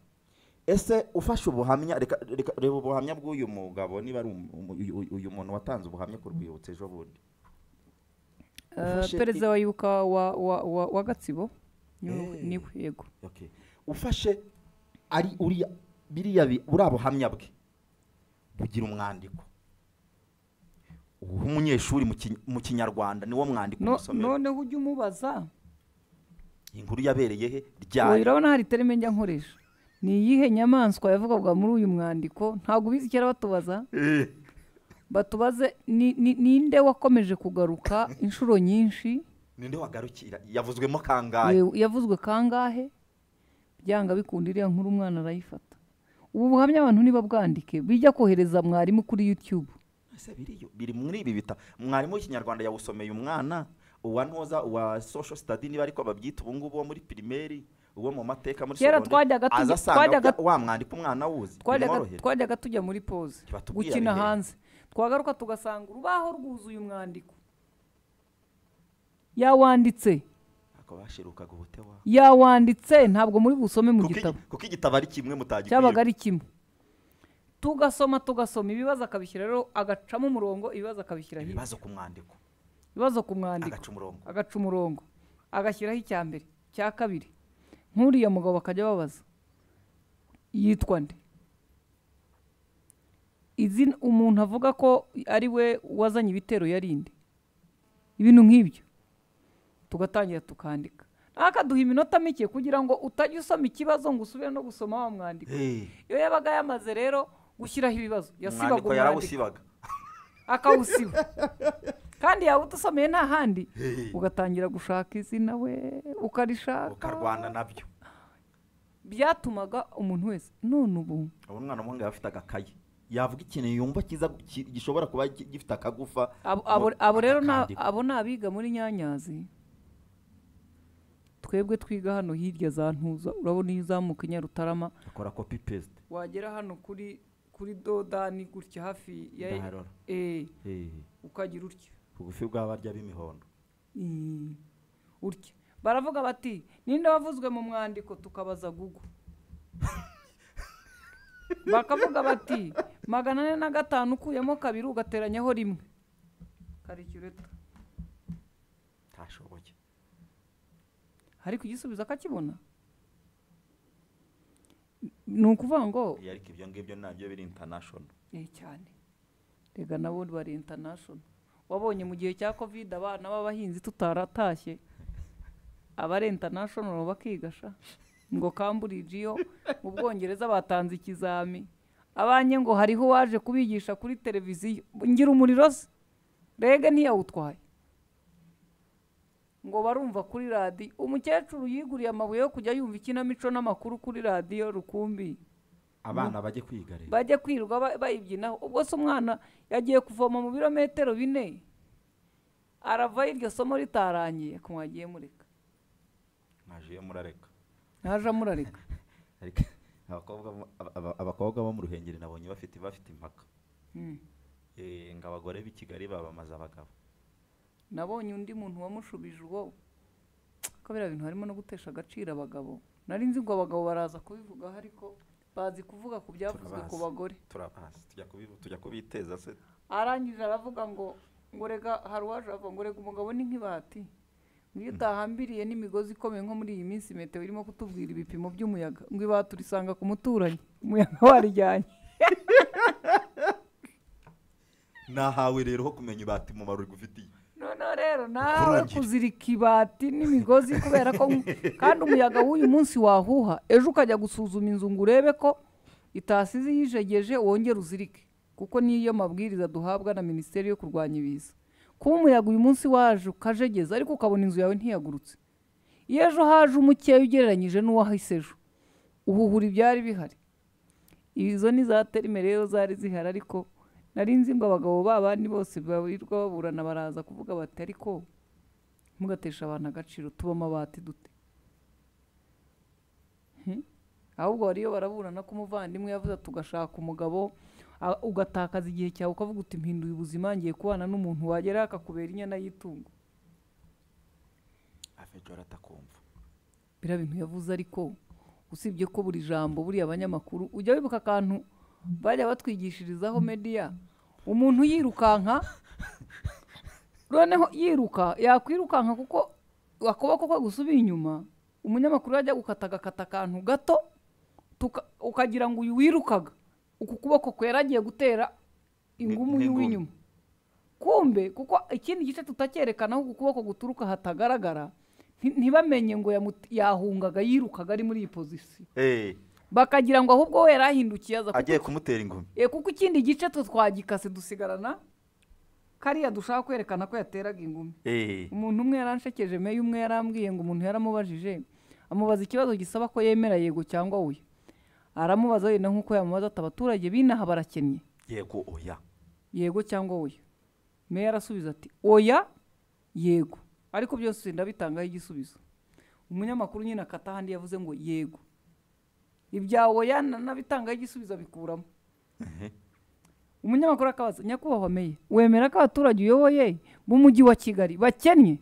ese ufashe ubuhamya reka reka- reba ubuhamya bw'uyu mugabo niba ari umu- umu- uyu uyu muntu watanze ubuhamya ku rwibutso ejo bundi Eh, Ufashe perezida i- wa yuka wa- wa- wa- wa gatsibo niwe Eh. niwe, yego Okay. ufashe ari uriya biriya bi- buriya buhamya bwe bugira umwandiko uha umunyeshuri mu Kiny- mu kinyarwanda niwo mwandiko No- umusomera noneho ujya umubaza inkuru yabereye he ubu ryari urabona hari terime njya nkoresha ni iyihe nyamaswa yavugwaga muri uyu mwandiko ntabwo ubizi kera batubaza Eh. batubaze ni- ni- ninde wakomeje kugaruka inshuro nyinshi ninde wagarukira yavuzwemo kangahe Ye- yavuzwe kangahe byanga bikunda iriya nkuru umwana arayifata ubu buhamya abantu ntibabwandike bijya kohereza mwarimu kuri youtube ese biriyo biri muri ibi bita mwarimu w'ikinyarwanda yawusomeye umwana uwa ntoza uwa social study niba ariko babyita ubu ngubu wo muri pirimeri uwo mu mateka muri Kera segonderi twajyaga tujya- aza asanga twajyaga- bya- wa mwandika umwana awuzi twajyaga bimworohera twajyaga tujya muri pause batubwira gukina bihe. hanze twagaruka tugasanga urubaho rwuzuye umwandiko yawanditse ako bashirukaga ubutewa yawanditse ntabwo muri busome mu Kuko gitabo igi- kuko igitabo ari kimwe mutagikwiriye cyabaga ari kimwe tugasoma tugasoma ibibazo akabishyira rero agacamo umurongo ibibazo akabishyira hirya ibibazo ku mwandiko ibibazo ku mwandiko agaca umurongo agaca umurongo agashyiraho icya mbere cya kabiri nk'uriya mugabo bakajya babaza yitwa nde izina umuntu avuga ko ari we wazanye ibitero yari inde ibintu nk'ibyo tugatangira tukandika akaduha iminota mike kugira ngo utajya usoma ikibazo ngo usubire no gusoma wa mwandiko Eh, iyo yabaga yamaze rero gushyiraho ibibazo yasibaga umwandiko umwandiko yarawusibaga akawusiba kandi yaba udusomeye nta handi Hey. ugatangira gushaka izina we ukarishaka ukarwana nabyo byatumaga umuntu wese none ubu ubu umwana umuhungu yaba afite agakayi yavuga ikintu yumva cyiza ki- gishobora kuba gi- gifite akagufa abo- abo- abo rero ni a- akakandika. abo ni abiga muri nyanyazi twebwe twiga hano hirya za ntuza urabona iyo uzamuka i nyarutarama akora copy paste wagera hano kuri kuri dodani gutya hafi ya Ndarora. Eh, Eh, ukagira utya bugufi bw'abarya b'imihondo Mm. utya baravuga bati ninde wavuzwe mu mwandiko tukabaza gugu bakavuga bati magana ane na gatanu ukuyemo kabiri ugateranyaho rimwe karikireta ntashoboye ariko igisubizo akakibona ni ukuvuga ngo Eh, ariko ibyo ngibyo nabyo biri international eh cyane rega nabo bari international wabonye mu gihe cya covid abana b'abahinzi tutaratashye abari international bakigasha ngo cambridge yo mu bwongereza batanze ikizami abanye ngo hariho uwaje kubigisha kuri televiziyo ngira umuriro se rege ntiyawutwaye ngo barumva kuri radiyo umukecuru yiguriye amabuye yo kujya yumva ikinamico n'amakuru kuri radiyo rukumbi abana bajye kwiga rero bajya kwirirwa ba- bayibyinaho ubwo se umwana yagiye kuvoma mu birometero bine aravayo iryo somo ritarangiye ko mwagiye mureka mwaje murareka ntaje amurareka Ariko abakobwa bo- aba- aba- abakobwa bo mu ruhengeri nabonye bafite bafite impaka Mm. Eh, ngo abagore b'i kigali babamaze abagabo nabonye undi muntu wamushubije ubwo ko biriya bintu harimo no gutesha agaciro abagabo nari nzi ngo abagabo baraza kubivugaho ariko bazi kuvuga ku byavuzwe ku Turabazi. bagore turabazi tujya kubi- tujya kubiteza se arangije aravuga ngo ngo rega hari uwaje avuga ngo rega umugabo ni nk'ibati ngo iyo utahambiriye n'imigozi ikomeye nko muri iyi minsi metero irimo kutubwira ibipimo by'umuyaga ngo ibati urisanga ku muturanyi umuyaga warijyanye nahawe rero ho kumenya ibati mu maruri gufitiye noneho rero nawe kuzirika ibati n'imigozi kubera ko kandi umuyaga w'uyu munsi wahuha ejo ukajya gusuzuma inzu ngo urebe ko itasize yijegeje wongere uzirike kuko niyo mabwiriza duhabwa na minisiteri yo kurwanya ibiza kuba umuyaga uyu munsi waje ukajegeza ariko ukabona inzu yawe ntiyagurutse iyo ejo haje umukeya ugereranyije n'uwahise ejo uhuhura ibyari bihari izo ni za terime rero zari zihari ariko nari nzi ngo abagabo babandi bose babirirwa baburana baraza kuvuga bati ariko mugatesha abantu agaciro tuba amabati dute Hmm? ahubwo bariyo baraburana ko umuvandimwe yavuze ati ugashaka umugabo a- ugatakaza igihe cyawe ukavuga uti mpinduye ubuzima ngiye kubana n'umuntu wagera akakubera inyana y'itungo afejo aratakumva biriya bintu yavuze ariko usibye ko buri jambo buriya abanyamakuru ujya wibuka akantu bajya batwigishirizaho mediya umuntu yirukanka noneho yiruka yakwirukanka kuko akaboko ko gusubira inyuma umunyamakuru yajya gukata agakata akantu gato tuka- ukagira ngo uyu wirukaga uku kuboko kwera agiye gutera ingumu y'uw'inyuma kumbe kuko ikindi gice tutakyerekana aho uku kuboko guturuka hatagaragara nti- ntibamenye ngo yamuti- yahungaga yirukaga ari muri iyi pozisiyo Eh, bakagira ngo ahubwo we yari ahindukiye aza kuko agiye kumutera ingumi Eh, kuko ikindi gice twe twagikase dusigarana kariya dushaka kwerekana ko yateraga ingumi Eh, umuntu umwe yaranshekeje meya umwe yarambwiye ngo umuntu yaramubajije amubaza ikibazo gisaba ko yemera yego cyangwa oya aramubaza wenda nk'uko yamubaza ati abaturage b'inaha barakennye yego oya yego cyangwa oya meya arasubiza ati oya yego ariko byose ndabitangaho igisubizo umunyamakuru nyine akata ahandi yavuze ngo yego ibya oya na- nabitangaho igisubizo abikuramo umunyamakuru akabaza nyakubahwa meya wemera ko abaturage uyoboye b'umujyi wa kigali bakennye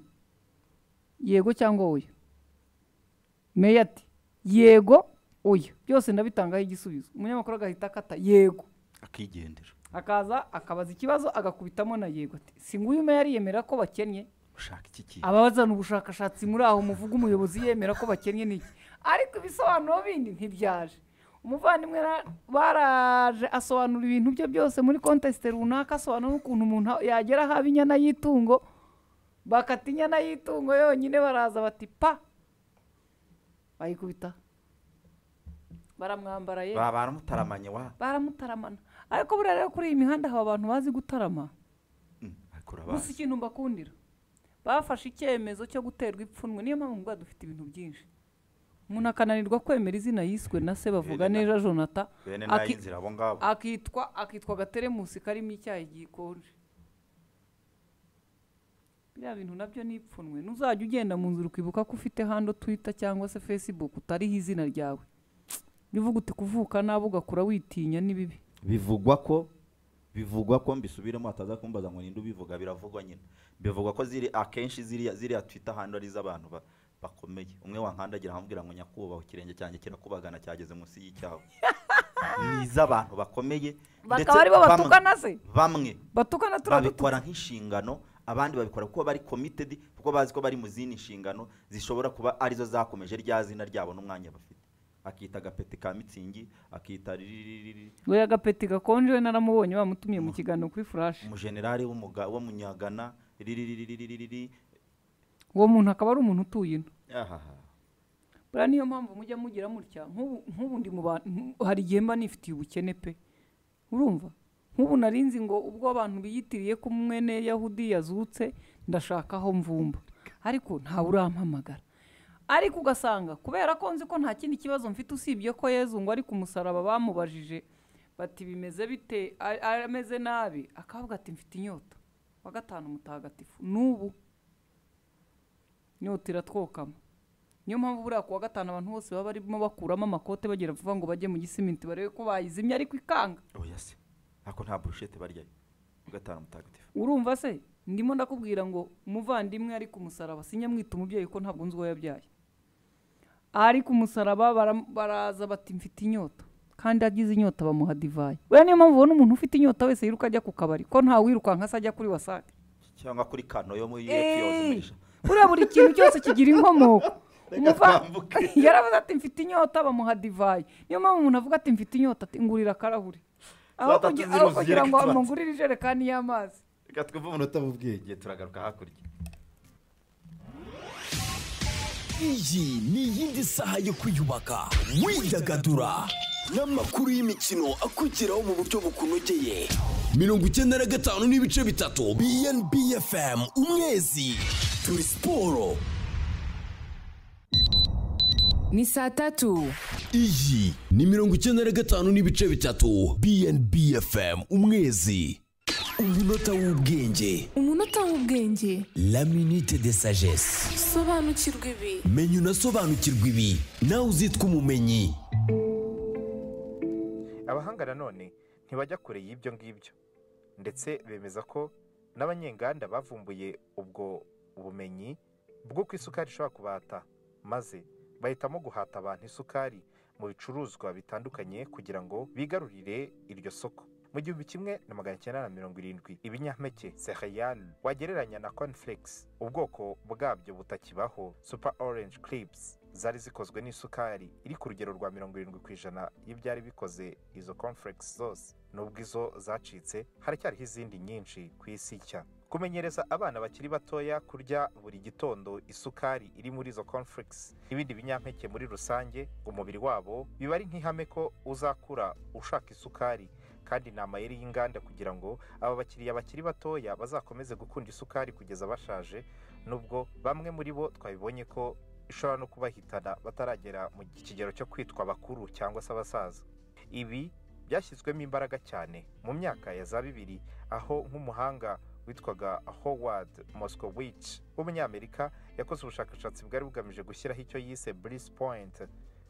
yego cyangwa oya meya ati yego oya byose ndabitangaho igisubizo umunyamakuru agahita akata yego akigendera akaza akabaza ikibazo agakubitamo na yego ati si nguyu meya yemera ko bakennye ushaka iki kintu ababazana ubushakashatsi muri aho muvuga umuyobozi yemera ko bakennye n'iki ariko ibisobanuro bindi ntibyaje umuvandimwe ra- baraje asobanura ibintu bye byose muri kontesite runaka asobanura n'ukuntu umuntu a- yagera ahaba inyana y'itungo bakata inyana y'itungo yonyine baraza bati pa bayikubita baramwambara ye baba baramutaramanye wa baramutaramana ariko buriya rero kuri iyi mihanda haba abantu bazi gutarama gusa kurabazi ikintu mbakundira bafashe icyemezo cyo guterwa ipfunwe niyo mpamvu mbwa dufite ibintu byinshi umuntu akananirwa kwemera izina yiswe na se bavuga Bene na- neza jonata bene aki- n'ay'inzira abo ngabo akitwa akitwa agateremusi karimo icyayi gikonje biriya bintu nabyo ni ipfunwe nuzajya ugenda mu nzira ukibuka ko ufite hando twita cyangwa se facebook utariho izina ryawe bivuga uti kuvuka nabi ugakura witinya ni bibi bivugwa ko bivugwa ko mbisubiremo hataza kumbaza ngo ninde ubivuga biravugwa nyine bivugwa ko ziri akenshi ziriya ziriya twita ahantu ari iz'abantu ba- bakomeye umwe wankandagira nkambwira ngo nyakubahwa ikirenge cyanjye kirakubagana cyageze munsi y'icyawe ni iz'abantu bakomeye ndetse bakaba aribo bamwe- batukana se bamwe batukana turadutuka babikora nk'inshingano abandi babikora kuko bari committed kuko bazi ko bari mu zindi nshingano zishobora kuba arizo zakomeje rya zina ryabo n'umwanya bafite akita agapeti ka mitsingi akita riririri we agapeti gakonje we naramubonye bamutumiye mu kiganiro kuri furashi umujenerali w'umuga- w'umunyagana riririririri uwo muntu akaba ari umuntu utuye ino ahaha buriya niyo mpamvu mujya mugira mutya nk'ubu nk'ubu ndi mu bantu hari igihe mba nifitiye ubukene pe urumva nk'ubu narinzi ngo ubwo abantu biyitiriye ko mwene yahudi yazutse ndashaka aho mvumba ariko ntawe urampamagara ariko ugasanga kubera ko nzi ko nta kindi kibazo mfite usibye ko yezu ngo ari ku musaraba bamubajije bati bimeze bite a- ameze nabi akavuga ati mfite inyota wa gatanu mutagatifu n'ubu inyota iratwokama niyo mpamvu buriya kuwa gatanu abantu bose baba barimo bakuramo amakote bagera vuba ngo bajye mu gisimenti barebe ko bayizimye ariko ikanga oya se ako nta burushete baryayo gatanu mutagatifu urumva se ndimo ndakubwira ngo umuvandimwe ari ku musaraba sinyamwita umubyeyi ko ntabwo nzi uwo yabyaye ari ku musaraba bara- baraza bati mfite inyota kandi agize inyota bamuha divayi buriya niyo mpamvu ubona umuntu ufite inyota wese yiruka ajya ku kabari ko nta wirukanka se ajya kuri wasake cyangwa kuri kano yo muri Eh, epiyozumisha buriya buri kintu cyose kigira inkomoko Reka Umuva- twambuke. yaravuze ati mfite inyota bamuha divayi niyo mpamvu umuntu avuga ati mfite inyota ati ngurira akarahuri aho Zatatu kugi- ziri aho uzigereke kugira ngo tubatse. amugurire ijerekani y'amazi reka twumve umunota w'ubwenge turagaruka hakurya iyi ni iyindi saha yo kwiyubaka widagadura n'amakuru y'imikino akugeraho mu buryo bukunogeye mirongo icyenda na gatanu n'ibice bitatu bnb fm umwezi turi siporo ni saa tatu iyi ni mirongo icyenda na gatanu n'ibice bitatu bnb fm umwezi umunota w'ubwenge umunota w'ubwenge la minute de sagesse sobanukirwa ibi menya unasobanukirwa ibi nawe uzitwa umumenyi abahanga nanone ntibajya kure y'ibyo ngibyo ndetse bemeza ko n'abanyenganda bavumbuye ubwo bumenyi bw'uko isukari ishobora kubata maze bahitamo guhata abantu isukari mu bicuruzwa bitandukanye kugira ngo bigarurire iryo soko mu gihumbi kimwe na magana cyenda na mirongo irindwi ibinyampeke sereyani wagereranya na cornflakes ubwoko bwabyo butakibaho super orange clips zari zikozwe n'isukari iri ku rugero rwa mirongo irindwi ku ijana y'ibyari bikoze izo cornflakes zose nubwo izo zacitse haracyariho izindi nyinshi ku isi nshya kumenyereza abana bakiri batoya kurya buri gitondo isukari iri muri izo cornflakes n'ibindi binyampeke muri rusange umubiri wabo biba ari nk'ihame ko uzakura ushaka isukari kandi ni amayeri y'inganda kugira ngo aba bakiriya bakiri batoya bazakomeze gukunda isukari kugeza bashaje nubwo bamwe muri bo twabibonye ko ishobora no kubahitana bataragera mu kigero cyo kwitwa bakuru cyangwa se abasaza ibi byashyizwemo imbaraga cyane mu myaka ya za bibiri aho nk'umuhanga witwaga howard moskowicz w'umunyamerika yakoze ubushakashatsi bwari bugamije gushyiraho icyo yise brise point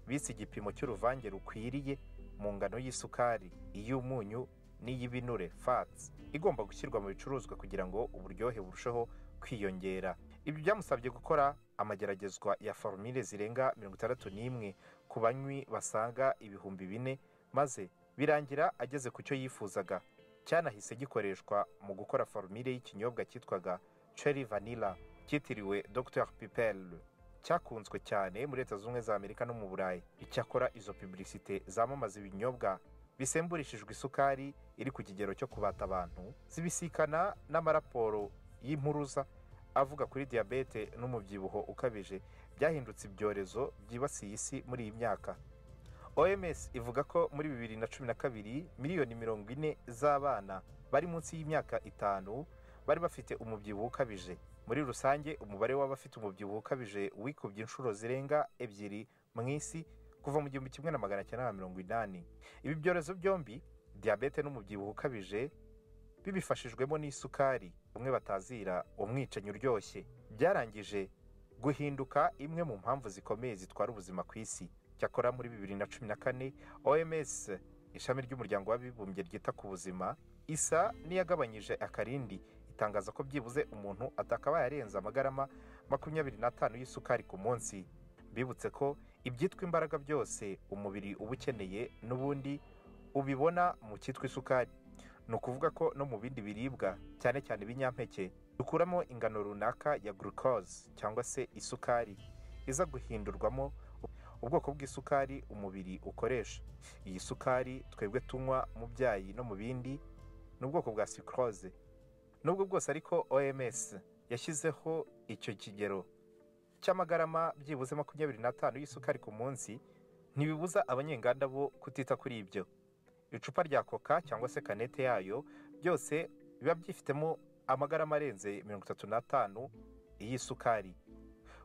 bise igipimo cy'uruvange rukwiriye mu ngano y'isukari iy'umunyu n'iy'ibinure fats igomba gushyirwa mu bicuruzwa kugira ngo uburyohe burusheho kwiyongera ibyo byamusabye gukora amageragezwa ya forumire zirenga mirongo itandatu n'imwe ku banywi basaga ibihumbi bine maze birangira ageze ku cyo yifuzaga cyanahise gikoreshwa mu gukora forumire y'ikinyobwa cyitwaga cherry vanilla cyitiriwe dr pipel cyakunzwe cyane muri leta zunze ubumwe za amerika no mu burayi icyakora izo piburisite zamamaza ibinyobwa bisemburishijwe isukari iri ku kigero cyo kubata abantu zibisikana n'amaraporo y'impuruza avuga kuri diyabete n'umubyibuho ukabije byahindutse ibyorezo byibasiye isi muri iyi myaka oms ivuga ko muri bibiri na cumi na kabiri miliyoni mirongo ine z'abana bari munsi y'imyaka itanu bari bafite umubyibuho ukabije muri rusange umubare w'abafite umubyibuho ukabije wikubye inshuro zirenga ebyiri mu isi kuva mu gihumbi kimwe na magana cyenda na mirongo inani ibi byorezo byombi diyabete n'umubyibuho ukabije bibifashijwemo n'isukari umwe batazira umwicanyi uryoshye byarangije guhinduka imwe mu mpamvu zikomeye zitwara ubuzima ku isi cyakora muri bibiri na cumi na kane oms ishami ry'umuryango w'abibumbye ryita ku buzima isa n'iyagabanyije akarindi itangaza ko byibuze umuntu atakabaye arenze amagarama makumyabiri n'atanu y'isukari ku munsi bibutse ko ibyitwa imbaraga byose umubiri uba ukeneye n'ubundi ubibona mu cyitwa isukari ni ukuvuga ko no mu bindi biribwa cyane cyane ibinyampeke dukuramo ingano runaka ya glucose cyangwa se isukari iza guhindurwamo ubwoko bw'isukari umubiri ukoresha iyi sukari twebwe tunywa mu byayi no mu bindi ni ubwoko bwa sikoroze nubwo bwose ariko oms yashyizeho icyo kigero cy'amagarama byibuze makumyabiri n'atanu y'isukari ku munsi ntibibuza abanyenganda bo kutita kuri ibyo icupa rya koka cyangwa se kanete yayo byose biba byifitemo amagarama arenze mirongo itatu n'atanu y'isukari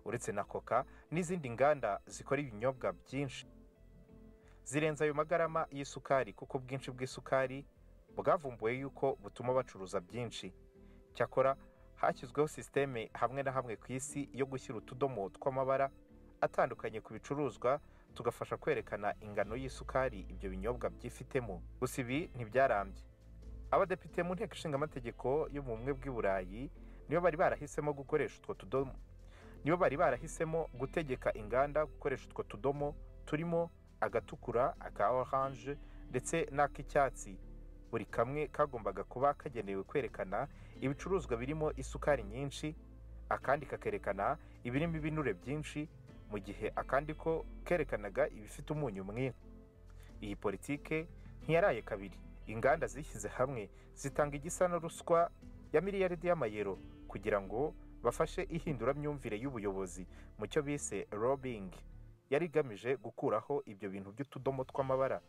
uretse na koka n'izindi nganda zikora ibinyobwa byinshi zirenze ayo magarama y'isukari kuko ubwinshi bw'isukari bwavumbuwe yuko butuma bacuruza byinshi cyakora hashyizweho sisiteme hamwe na hamwe ku isi yo gushyira utudomo tw'amabara atandukanye ku bicuruzwa tugafasha kwerekana ingano y'isukari ibyo binyobwa byifitemo gusa ibi ntibyarambye abadepite mu nteko ishinga amategeko yo mu bumwe bw'i burayi nibo bari barahisemo gukoresha utwo tudomo nibo bari barahisemo gutegeka inganda gukoresha utwo tudomo turimo agatukura aka oranje ndetse n'ak'icyatsi buri kamwe kagombaga kuba kagenewe kwerekana ibicuruzwa birimo isukari nyinshi akandi kakerekana ibirimo ibinure byinshi mu gihe akandi ko kerekanaga ibifite umunyu mwinshi iyi politike ntiyaraye kabiri inganda zishyize hamwe zitanga igisa na ruswa ya miliyaridi y'amayero kugira ngo bafashe ihinduramyumvire y'ubuyobozi mu cyo bise robingi yari igamije gukuraho ibyo bintu by'utudomo tw'amabara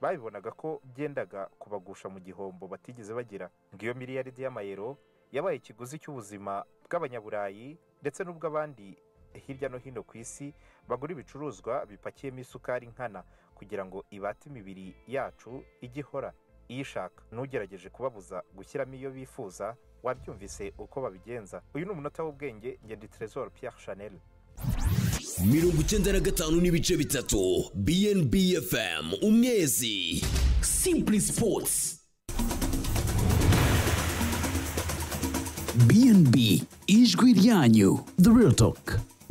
babibonaga ko byendaga kubagusha mu gihombo batigeze bagira ngo iyo miliyaridi y'amayero yabaye ikiguzi cy'ubuzima bw'abanyaburayi ndetse n'ubw'abandi hirya no hino ku isi bagura ibicuruzwa bipakiyemo isukari nkana kugira ngo ibate imibiri yacu ijye ihora iyishaka n'ugerageje kubabuza gushyiramo iyo bifuza wabyumvise uko babigenza uyu ni umunota w'ubwenge ngende Trésor Pierre Chanel mirongo icyenda na gatanu n'ibice bitatu bnb fm umwezi simple sports bnb ijwi ryanyu the real talk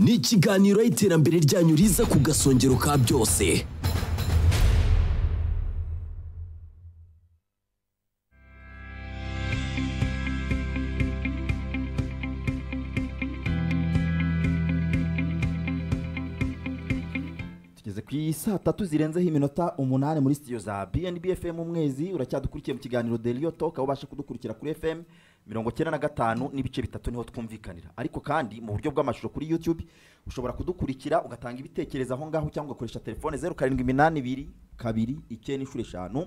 ni ikiganiro y'iterambere ryanyu riza ku gasongero ka byose tugeze ku isaa tatu zirenzeho iminota umunani muri sitiyo za bnb fm umwezi uracyadukurikiye mu kiganiro deriyo toka aho ubasha kudukurikira kuri fm mirongo cyenda na gatanu n'ibice bitatu niho twumvikanira ariko kandi mu buryo bw'amashusho kuri youtube ushobora kudukurikira ugatanga ibitekerezo aho ngaho cyangwa ugakoresha telefone zeru karindwi iminani ibiri kabiri icyenda inshuro eshanu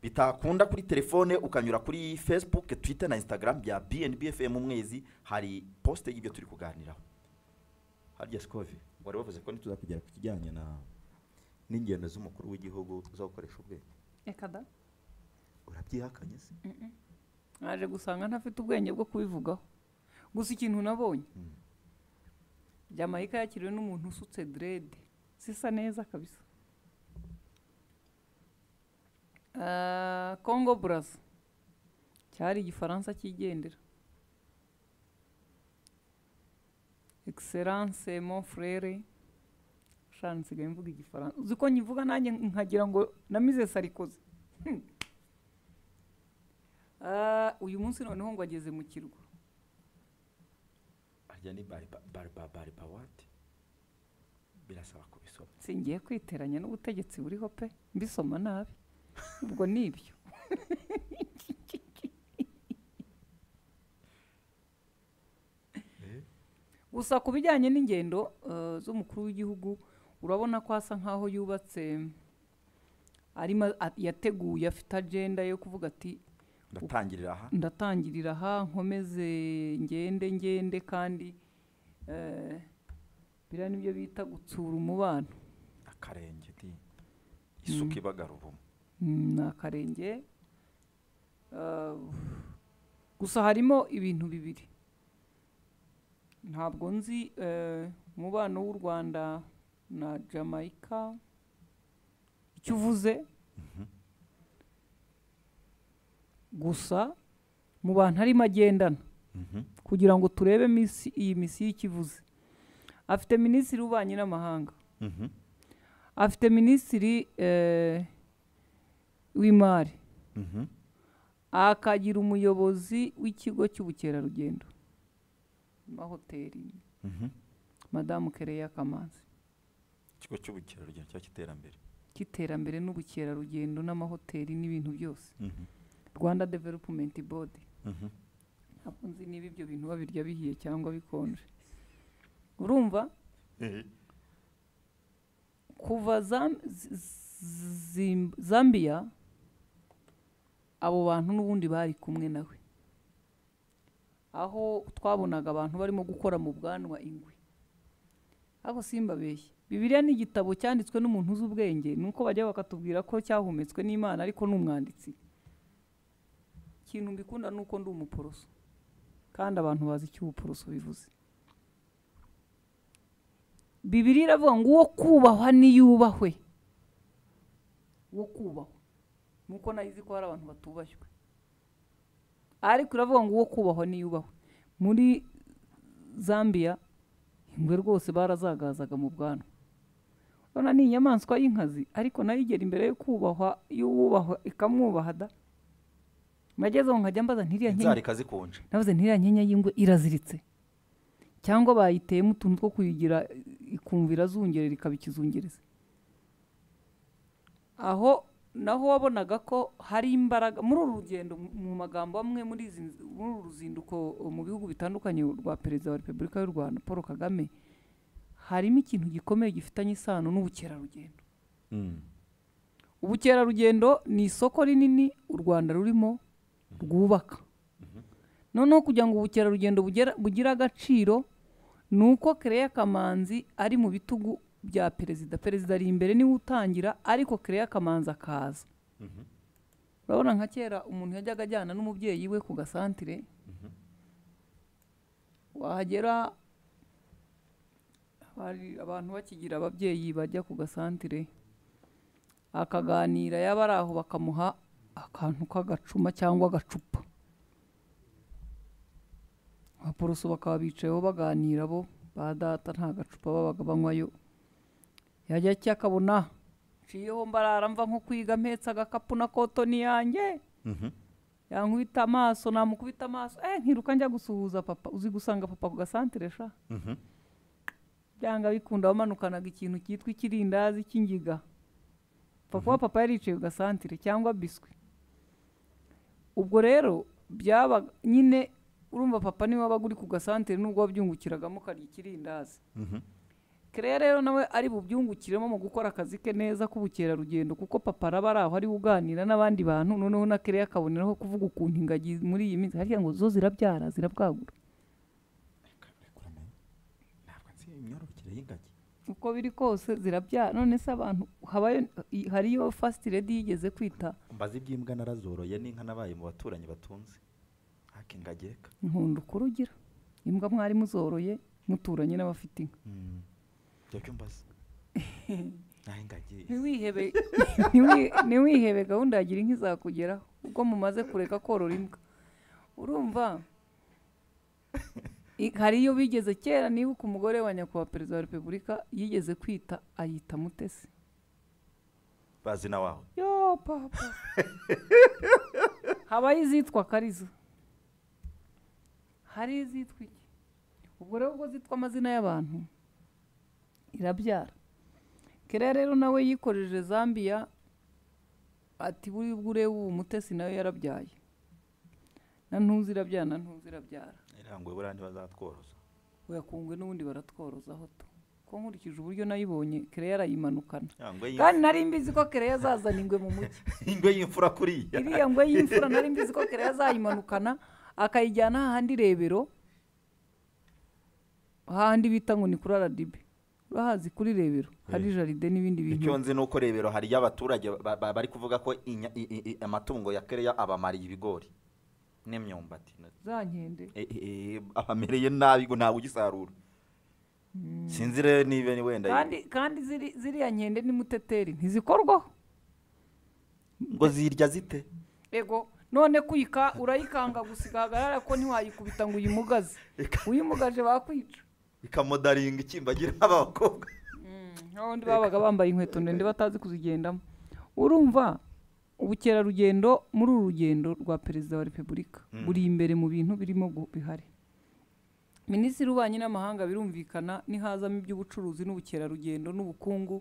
bitakunda kuri telefone ukanyura kuri facebook twitter na instagram bya bnb fm umwezi hari posite y'ibyo turi kuganiraho harya sikove wari wavuze ko ntituzakugera ku kijyanye na n'ingendo z'umukuru w'igihugu zo gukoresha ubwenge reka da urabyihakanye se naje gusanga ntafite ubwenge bwo kubivugaho gusa ikintu nabonye jamayika yakiriwe n'umuntu usutse derede zisa neza kabisa Ah, congo buraza cyari igifaransa cyigendera egiseranse mon frere shana nsigaye mvuga igifaransa uzi ko nyivuga nanjye nkagira ngo namize sarikoze Hmm. Ah, uyu munsi noneho ngo ageze mu kirwa harya ni baribawate birasaba kubisoma singiye kwiteranya n'ubutegetsi buriho pe mbisoma nabi ubwo ni ibyo gusa ku bijyanye n'ingendo eh, z'umukuru w'igihugu urabona ko asa nkaho yubatse arimo a- yateguye afite agenda yo kuvuga ati ndatangirira aha ndatangirira aha nkomeze ngende ngende kandi eh, biriya nibyo bita gutsura umubano akarenge di isuka ibagara ubumu Mm, ni akarenge Ah, gusa harimo ibintu bibiri ntabwo nzi eh, umubano w'u rwanda na jamaica icyo uvuze gusa mu bantu arimo agendana kugira ngo turebe misi- iyi misiyo icyo ikivuze afite minisitiri w'ububanyi n'amahanga afite minisitiri eh, w'imari akagira umuyobozi w'ikigo cy'ubukerarugendo amahoteli madamu kereya kamanzi ikigo cy'ubukerarugendo cyangwa cy'iterambere cy'iterambere n'ubukerarugendo n'amahoteli n'ibintu byose Mhm. rwanda developumenti bodi Mhm. ntabwo nzi niba ibyo bintu babirya bihiye cyangwa bikonje urumva kuva Zam- Z- Zim- zambia abo bantu n'ubundi bari kumwe nawe aho twabonaga abantu barimo gukora mu bwanwa ingwe ariko simbabeshye bibiliya ni igitabo cyanditswe n'umuntu uzi ubwenge ni uko bajya bakatubwira ko cyahumetswe n'imana ariko ni umwanditsi ikintu mbikunda ni uko ndi umuporoso kandi abantu bazi icyo ubuporoso bivuze bibiri iravuga ngo uwo kubahwa niyubahwe uwo kubahwa nuko nayizi ko hari abantu batubashywe ariko iravuga ngo uwo kubahwa niyubahwe muri zambia ingwe rwose barazagazaga mu bwanwa urabona ni inyamaswa y'inkazi ariko nayo igera imbere yo kubahwa y'uwubahwa ikamwubaha da mageze aho nkajya mbaza ntiriya nkenye inzara zikonje navuze ntiriya nkenya y'ingwe iraziritse cyangwa bayiteyemo utuntu two kuyigira ikumva irazungerera ikaba ikizungereza aho naho wabonaga ko hari imbaraga muri uru rugendo mu- mu magambo amwe muri izi nz- muri uru ruzinduko uh, mu bihugu bitandukanye rwa perezida wa repubulika y'u rwanda paul kagame harimo ikintu gikomeye gifitanye isano n'ubukerarugendo ubukerarugendo ni isoko rinini u rwanda rurimo rwubaka noneho kugira ngo ubukerarugendo bugera- bugire agaciro ni uko kereya kamanzi ari mu bitugu bya perezida perezida ari imbere niwe utangira ariko kereya kamanzi akaza urabona nka kera umuntu yajyaga ajyana n'umubyeyi we ku gasantire wahagera hari abantu bakigira ababyeyi bajya ku gasantire akaganira yaba ari aho bakamuha akantu k'agacuma cyangwa agacupa abaporoso bakaba bicayeho baganira bo ba data nta gacupa babaga banywayo yajya cyo akabona nshiyeho mbarara mva nko kwiga mpetse agakapu na kotoni yanjye yankubita amaso namukubita amaso eh nkiruka njya gusuhuza papa uzi gusanga papa ku gasantire sha byanga bikunda wamanukanaga ikintu cyitwa ikirindazi cy'ingiga papa wa papa yaricaye ku gasantire cyangwa biswi ubwo rero byaba nyine urumva papa niwe wabaga uri ku gasantire nubwo wabyungukiragamo ukarya ikirindazi kereya rero nawe ari bubyungukiremo mu gukora akazi ke neza k'ubukerarugendo kuko papa araba ari aho ari uganira n'abandi bantu noneho na kereya akaboneraho kuvuga ukuntu ingagi muri iyi minsi harya ngo zo zirabyara zirabwagura imyororokere y'ingagi uko biri kose zirabyara none se abantu habayo i- hariyo fasiti redi yigeze kwita mbazi iby'imbwa narazoroye n'inka nabaye mu baturanyi batunze hake ingagi reka nkunda ukuri ugira imbwa mwari muzoroye muturanye n'abafite inka ibyo byo mbaza naho ingagi ntiwihebe ntiwi- ntiwihebe gahunda yagira inka izakugeraho ubwo mumaze kureka korora imbwa urumva i- hari iyo bigeze kera nibuka umugore wa nyakubahwa perezida wa repubulika yigeze kwita ayita mutesi bazi na wawe yo papa habaho izitwa kariza hari izitwa iki ubwo rero ubwo zitwa amazina y'abantu irabyara kereya rero nawe yikoreje zambia ati buri bwure ubu mutesi nawe yarabyaye na ntuzi irabyara na ntuzi irabyara iranguye buriya ntibazatworoza uyakungwe n'ubundi baratworozaho to ko nkurikije uburyo nayibonye kereya arayimanukana ingwe y'imfura- kandi nari mbizi ko kereya azazana ingwe mu mujyi ingwe y'imfura kuriya iriya ngwe y'imfura nari mbizi ko kera azayimanukana akayijyana hahandi rebero hahandi bita ngo ni kuri rdb urahazi kuri rebero hari jaride n'ibindi bintu icyo nzi ni uko rebero hari abaturage ba- ba- bari kuvuga ko inya- i- i- i- amatungo ya kereya abamariye ibigori n'imyumbati za nkende Eh, eh, eh, abamereye nabi ngo ntabwo ugisarura sinzi rero niba ni wenda kandi kandi ziri- ziriya nkende ni muteteri ntizikorwaho ngo zirya zite ego none kuyika urayikanga gusa igahagarara ko ntiwayikubita ngo uyimugaze uyimugaje bakwica ikamodaringa ikimbagira abakobwa n'abandi babaga bambaye inkweto ndende batazi kuzigendamo urumva ubukerarugendo muri uru rugendo rwa perezida wa repubulika Mm. buri imbere mu bintu birimo gu- bihari minisitiri w'ububanyi n'amahanga birumvikana nihazamo iby'ubucuruzi n'ubukerarugendo n'ubukungu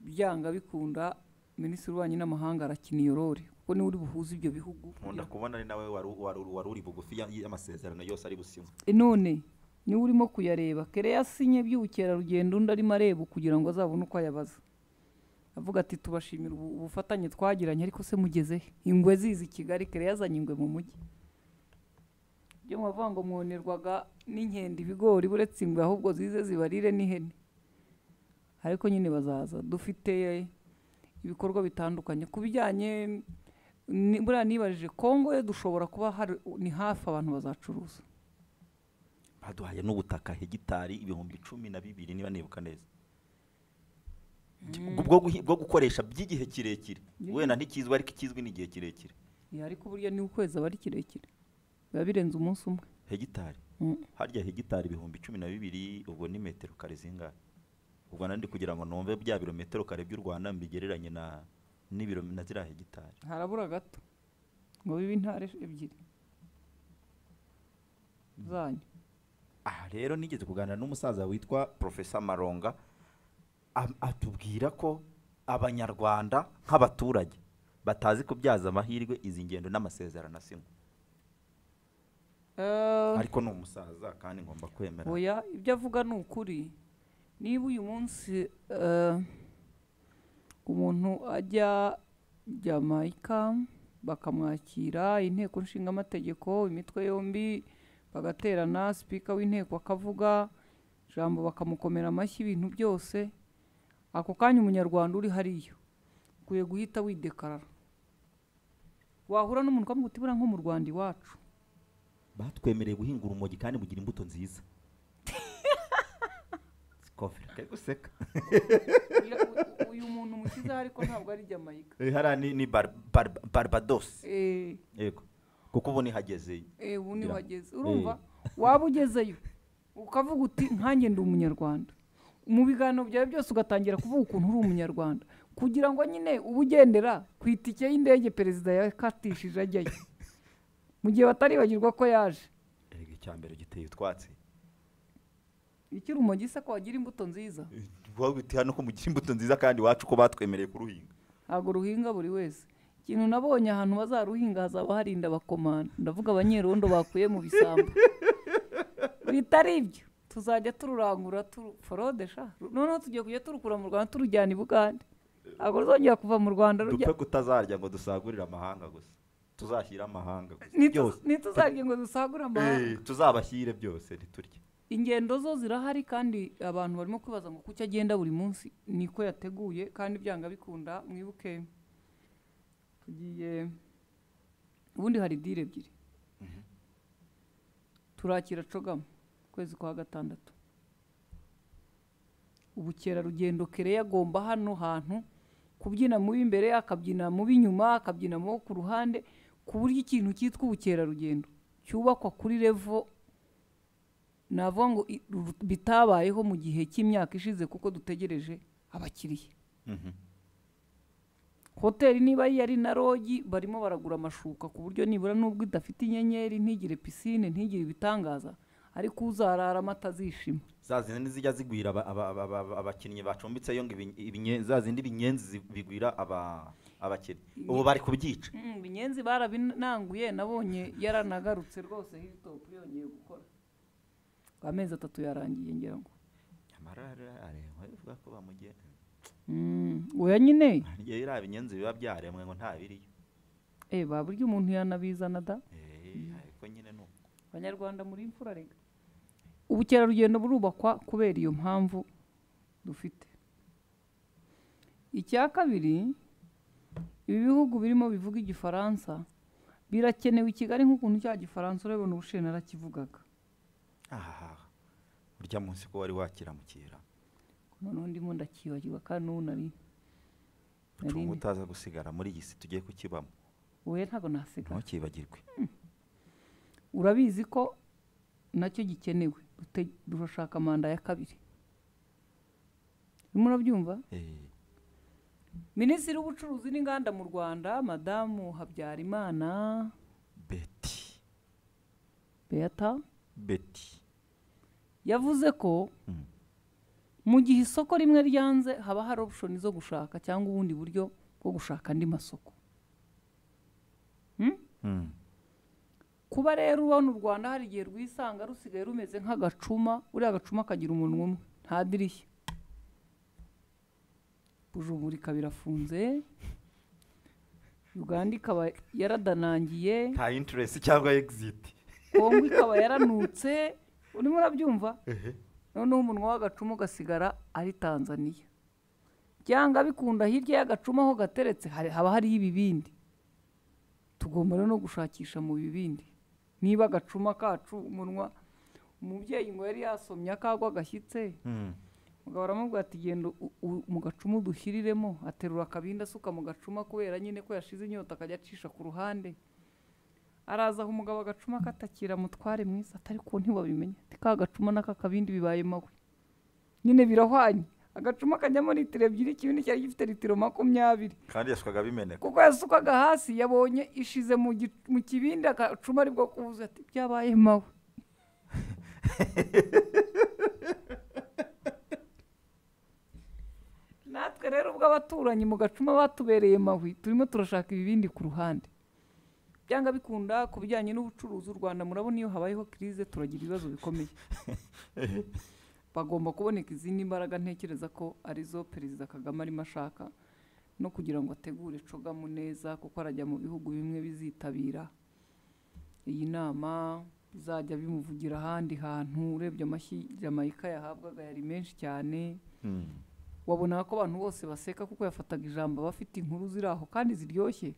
byanga bikunda minisitiri w'ububanyi n'amahanga arakina iyo role kuko niwe uri buhuze ibyo bihugu nkunda kubona ari nawe wari wari- wari uri bugufi ya- y'amasezerano yose ari businywe E none niwe urimo kuyareba kere yasinye by'ubukerarugendo undi arimo areba kugira ngo azabone uko ayabaza avuga ati tubashimira ubu- ubufatanye twagiranye ariko se mugeze he ingwe zizi i kigali kere yazanye ingwe mu mujyi byo mwavuga ngo mwonerwaga n'inkende ibigori buretse ingwe ahubwo zize zibarire n'ihene ariko nyine bazaza dufite ibikorwa bitandukanye ku bijyanye ni- buriya nibajije kongo yo dushobora kuba hari ni hafi abantu bazacuruza baduhaye n'ubutaka hegitari ibihumbi cumi na bibiri niba nibuka neza bwo guhi- bwo gukoresha by'igihe kirekire Yeah. wenda ntikizwi ariko ikizwi ni igihe kirekire Ya, ariko burya ni ukwezi aba ari kirekire biba birenze umunsi umwe hegitari Mm. harya hegitari ibihumbi cumi na bibiri ubwo ni metero kare zingahe ubwo nandi kugira ngo numve bya birometero kare by'u rwanda mbigereranye na n'ibiro na ziriya hegitari harabura gato ngo bibe intare ebyiri zanyu aha rero nigeze kuganira n'umusaza witwa profesa maronga am- atubwira ko abanyarwanda nk'abaturage batazi kubyaza amahirwe izi ngendo n'amasezerano asinywa Eh, ariko ni umusaza kandi ngomba kwemera oya ibyo avuga ni ukuri niba uyu munsi eh, umuntu ajya jamaica bakamwakira inteko nshinga amategeko imitwe yombi bagaterana sipika w'inteko akavuga ijambo bakamukomera amashyi ibintu byose ako kanya umunyarwanda uri hariya ukwiye guhita widekarara wahura n'umuntu ukamuha utibura nko mu rwanda iwacu batwemereye guhinga urumogi kandi mugira imbuto nziza kofera kari guseka uyu muntu umukiza ariko ntabwo ari jamayika Eh, hariya ni ni bar- bar- barbados Eh. yego kuko ubu nihageze Eh, ubu Ngira- wageze Eh. urumva waba ugezeyo ukavuga uti nkanjye ndi umunyarwanda mu biganiro byawe byose ugatangira kuvuga ukuntu uri umunyarwanda kugira ngo nyine uba ugendera ku itike y'indege perezida yakatishije ajyayo mu gihe bataribagirwa ko yaje erega icyambere giteye utwatsi ikiri umugisa ko wagira imbuto nziza Wavuga uti hano ko mugira imbuto nziza kandi iwacu ko batwemereye kuruhinga ntabwo ruhinga buri wese ikintu nabonye ahantu bazaruhinga hazaba harinda abakomanda ndavuga abanyerondo bakuye mu bisambu bitari ibyo tuzajya tururangura turuforodesha noneho tugiye kujya turukura mu rwanda turujyana i bugande ntabwo ruzongera kuva mu rwanda rujya dupfe kutazarya ngo dusagurire amahanga gusa tuzashyire amahanga gusa byose ntituzarye ngo dusagure amahanga Eh, tuzabashyire byose ntiturye ingendo zo zirahari kandi abantu barimo kwibaza ngo kuki agenda buri munsi niko yateguye kandi byanga bikunda mwibuke tugiye ubundi hari dile ebyiri turakira cogamo ukwezi kwa gatandatu ubukerarugendo kereya agomba hano hantu kubyina mu b'imbere akabyina mu b'inyuma akabyina mu bo ku ruhande ku buryo ikintu cyitwa ubukerarugendo cyubakwa kuri revo navuga ngo i- ru- bitabayeho mu gihe cy'imyaka ishize kuko dutegereje abakiriya hoteli niba yari na rogi barimo baragura amashuka ku buryo nibura n'ubwo idafite inyenyeri ntigire pisine ntigire ibitangaza ariko uzarara amata azishima za zindi nizijya zigwira aba- aba- aba- aba- abakinnyi bacumbitseyo ngo ibinye- ibinye- za zindi binyenzi zi- bigwira aba- abakinnyi ubu bari kubyica Mm, binyenzi barabinanguye nabonye yaranagarutse rwose hilitopu yongeye gukora amezi atatu yarangiye ngira ngo amarara arengwa bivuga ko bamugenza Mm, oya nyine ngewe iriya binyenzi biba byaremwe ngo nta biriyo eh baburyo umuntu yanabizana da Eh, ariko nyine ni uko abanyarwanda muri imfura rega ubukerarugendo burubakwa kubera iyo mpamvu dufite icya kabiri ibi bihugu birimo bivuga igifaransa birakenewe i kigali nk'ukuntu cya gifaransa urabona ubushiye narakivugaga ahahaha urya munsi ko wari wakiramukira noneho ndimo ndakibagirwa kandi n'ubu nari ucunga utaza gusigara muri iyi si tugiye kukibamo wowe ntabwo nasigara ntukibagirwe urabizi ko nacyo gikenewe dute- turashaka manda ya kabiri urimo urabyumva minisitiri w'ubucuruzi n'inganda mu rwanda madamu habyarimana beti beata beti yavuze ko mu gihe isoko rimwe ryanze haba hari option zo gushaka cyangwa ubundi buryo bwo gushaka andi masoko Hmm? Mm. kuba rero ubona u rwanda hari igihe rwisanga rusigaye rumeze nk'agacuma uriya gacuma kagira umuntu umwe nta dirishya bujumurika birafunze uganda ikaba yaradanangiye nta interest cyangwa exit kongo ikaba yaranutse urimo urabyumva noneho umunwa w'agacuma ugasigara ari tanzania byanga bikunda hirya y'agacuma aho gateretse hari- haba hariho ibibindi tugomba rero no gushakisha mu bibindi niba agacuma kacu umunwa umubyeyi ngo yari yasomye akagwa gashyitse mugabo aramubwira ati genda u- u- mu gacuma udushyiriremo aterura akabindi asuka mu gacuma kubera nyine ko yashize inyota akajya acisha ku ruhande araza aho umugabo agacuma katakira mutware mwiza atari ko ntiwabimenye ati ka gacuma n'aka kabindi bibaye mawe nyine birahwanye agacuma kajyamo litiro ebyiri ikibindi cyari gifite litiro makumyabiri kandi yashwaga bimeneka kuko yasukwaga hasi yabonye ishize mu gi- mu kibindi agacuma aribwo kubuza ati byabaye mawe natwe rero ubwo abaturanyi mu gacuma batubereye mawi turimo turashaka ibibindi ku ruhande byanga bikunda ku bijyanye n'ubucuruzi u rwanda murabona iyo habayeho kirize turagira ibibazo bikomeye bagomba kuboneka izindi mbaraga ntekereza ko arizo perezida kagame arimo ashaka no kugira ngo ategure cogamu neza kuko arajya mu bihugu bimwe bizitabira iyi nama bizajya bimuvugira ahandi hantu urebye amashyi jamayika yahabwaga yari menshi cyane wabonaga ko abantu bose baseka kuko yafataga ijambo aba afite inkuru ziri aho kandi ziryoshye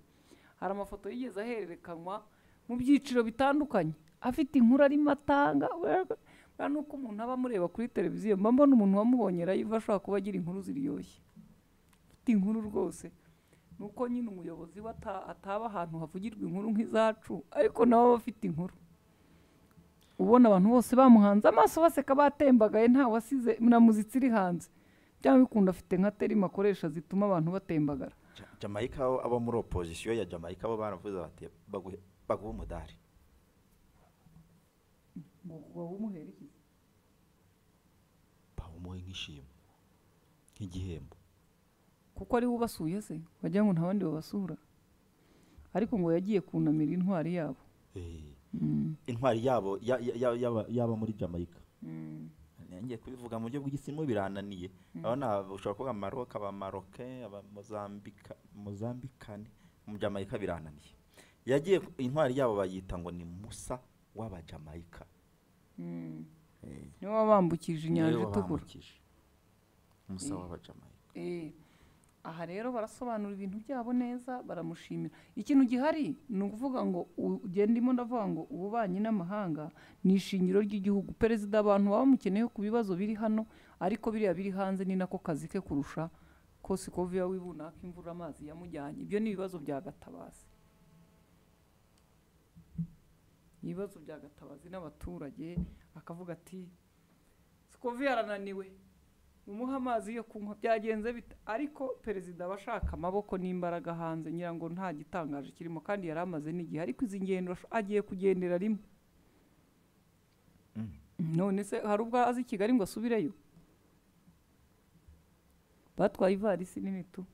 hari amafoto yigeze ahererekanwa mu byiciro bitandukanye afite inkuru arimo atanga buriya ni uko umuntu aba amureba kuri televiziyo mba mbona umuntu wamubonye arayiva ashobora kuba agira inkuru ziryoshye afite inkuru rwose ni uko nyine umuyobozi we ata- ataba ahantu havugirwa inkuru nk'izacu ariko nawe aba afite inkuru ubona abantu bose bamuhanze amaso baseka batembagaye nta wasize na muzitsi iri hanze byaba bikunda afite nka terima akoresha zituma abantu batembagara Ja- jamaica abo- abo muri opozisiyo ya jamaica bo baravuze bati baguhe baguhe umudari ngo umuhere iki bawumuhe nk'ishimwe nk'igihembo kuko ari we ubasuye se wagira ngo nta bandi babasura ariko ngo yagiye kunamira intwari yabo intwari yabo ya- ya- ya- yaba- yaba muri jamaica ngiye kubivuga mu buryo bw'igisimu birananiye Mm. aba ni aba- ushobora kuvuga maroka abamaroke abamozambika mozambikane mu jamaica birananiye yagiye ku- intwari yabo bayita ngo ni musa w'abajamaica niwe wabambukije inyanja Niwe itukura wabambukije. musa Eh. w'abajamaica Eh, aha rero barasobanura ibintu byabo neza baramushimira ikintu gihari ni ukuvuga ngo u- ugendimo ndavuga ngo ububanyi n'amahanga ni ishingiro ry'igihugu perezida abantu baba bamukeneyeho ku bibazo biri hano ariko biriya biri hanze ni nako kazi ke kurusha ko siko viya wibunaka imvura amazi yamujyanye ibyo ni ibibazo bya gatabazi ni ibibazo bya gatabazi n'abaturage akavuga ati siko viya arananiwe umuha amazi yo kunywa byagenze bite ariko perezida aba ashaka amaboko n'imbaraga hanze ngira ngo nta gitangaje kirimo kandi yari amaze n'igihe ariko izi ngendo asho- agiye kugendera rimwe none se hari ubwo azi i kigali ngo asubireyo batwaye ivarisi nini tu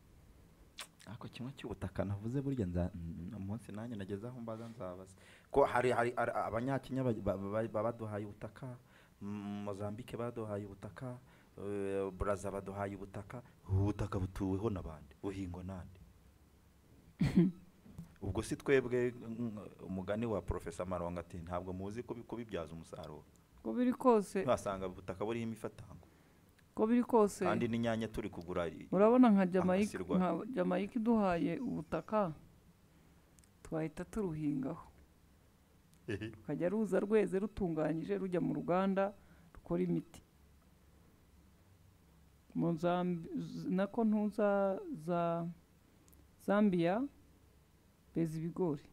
ako kimwe cy'ubutaka navuze burya nza n- umunsi nanjye nageze aho mbaza nzabaza ko hari hari hari abanyakenya ba- ba- ba- ba- baduhaye ubutaka M- mozambike baduhaye ubutaka eh, buraza baduhaye ubutaka ubu butaka butuweho n'abandi buhingwa n'andi ubwo si twebwe mm, umugani wa porofesa maronga ati ntabwo muzi kubi- kubibyaza umusaruro uko biri kose wasanga ubutaka buriho imifatango uko biri kose kandi n'inyanya turi kugura i- urabona nka jamaica amasirwa. nka jamaica iduhaye ubutaka twahita turuhingaho rukajya ruza rweze rutunganyije rujya mu ruganda rukora imiti mu Zambi- z- nako ntuza za zambia beza ibigori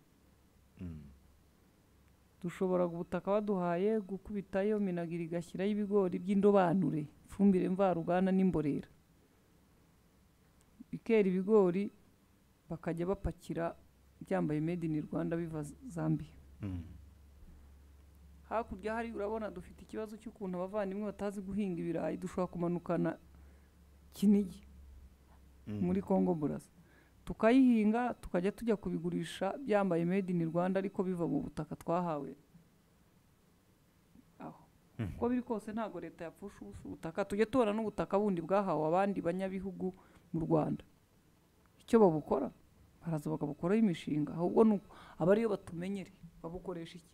dushobora ubutaka baduhaye gukubitayo minagiri igashyiraho ibigori by'indobanure ifumbire mvaruganda n'imborera bikera ibigori bakajya bapakira byambaye made in rwanda biva Z- zambia hakurya hari urabona dufite ikibazo cy'ukuntu abavandimwe batazi guhinga ibirayi dushobora kumanukana kinigi muri kongo buraza tukayihinga tukajya tujya kubigurisha byambaye made in rwanda ariko biva mu butaka twahawe aho uko biri kose ntabwo leta yapfusha ubusa ubutaka tujye tubona n'ubutaka bundi bwahawe abandi banyabihugu mu rwanda icyo babukora baraza bakabukoraho imishinga ahubwo ni uko aba ariyo batumenyere babukoresha iki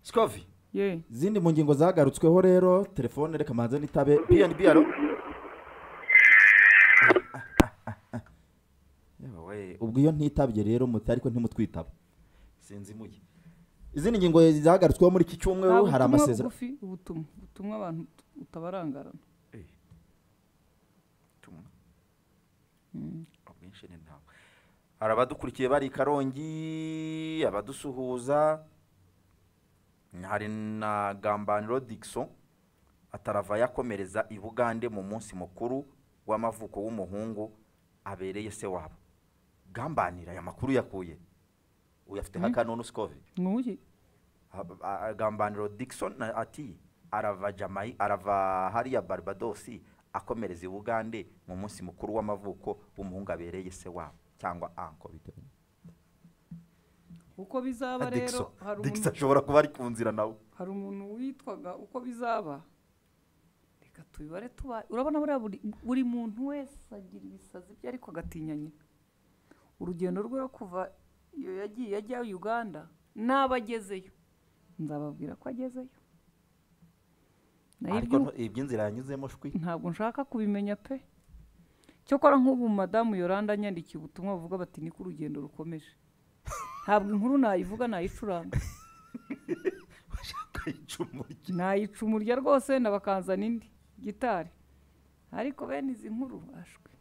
sikovi ye izindi mu ngingo zagarutsweho rero telefone reka manze nitabe bnb alo Yewe, ubwo iyo ntitabye rero muti ariko ntimutwitaba sinzi muye izindi ngingo zagarutsweho muri iki Nta cyumweru hari butumwa amasezerano bugufi, ubutumwa ubutumwa abantu utabarangarana ubwinshi ni ntawe hari abadukurikiye bari i karongi abadusuhuza hari na gambaniro digiso atarava yakomereza i bugande mu munsi mukuru w'amavuko w'umuhungu abereye se wabo gambanira aya makuru yakuye uyafiteho akanunu sikovi nkuye Ab- a- a- gambaniro digiso ati arava jamayi arava hariya barbadosi akomereza i bugande mu munsi mukuru w'amavuko w'umuhungu abereye se wabo cyangwa anko bitewe uko bizaba Digiso rero hari Digiso umuntu ashobora kuba ari ku nzira nawe hari umuntu witwaga uko bizaba reka tubibare tuba urabona buriya buri buri muntu wese agira ibisazi bye ariko agatinya nyina urugendo rwe rwo kuva iyo yagiye ajya uganda naba agezeyo nzababwira ko agezeyo nayo ariko ibyo nto- iby'inzira yanyuzemo shwi ntabwo nshaka kubimenya pe cyokora nk'ubu madamu yoranda anyandikiye ubutumwa buvuga bati niko urugendo rukomeje ntabwo inkuru nayivuga nayicuranga nayica umurya rwose ndabakanzana indi gitari ariko bene izi nkuru ashwe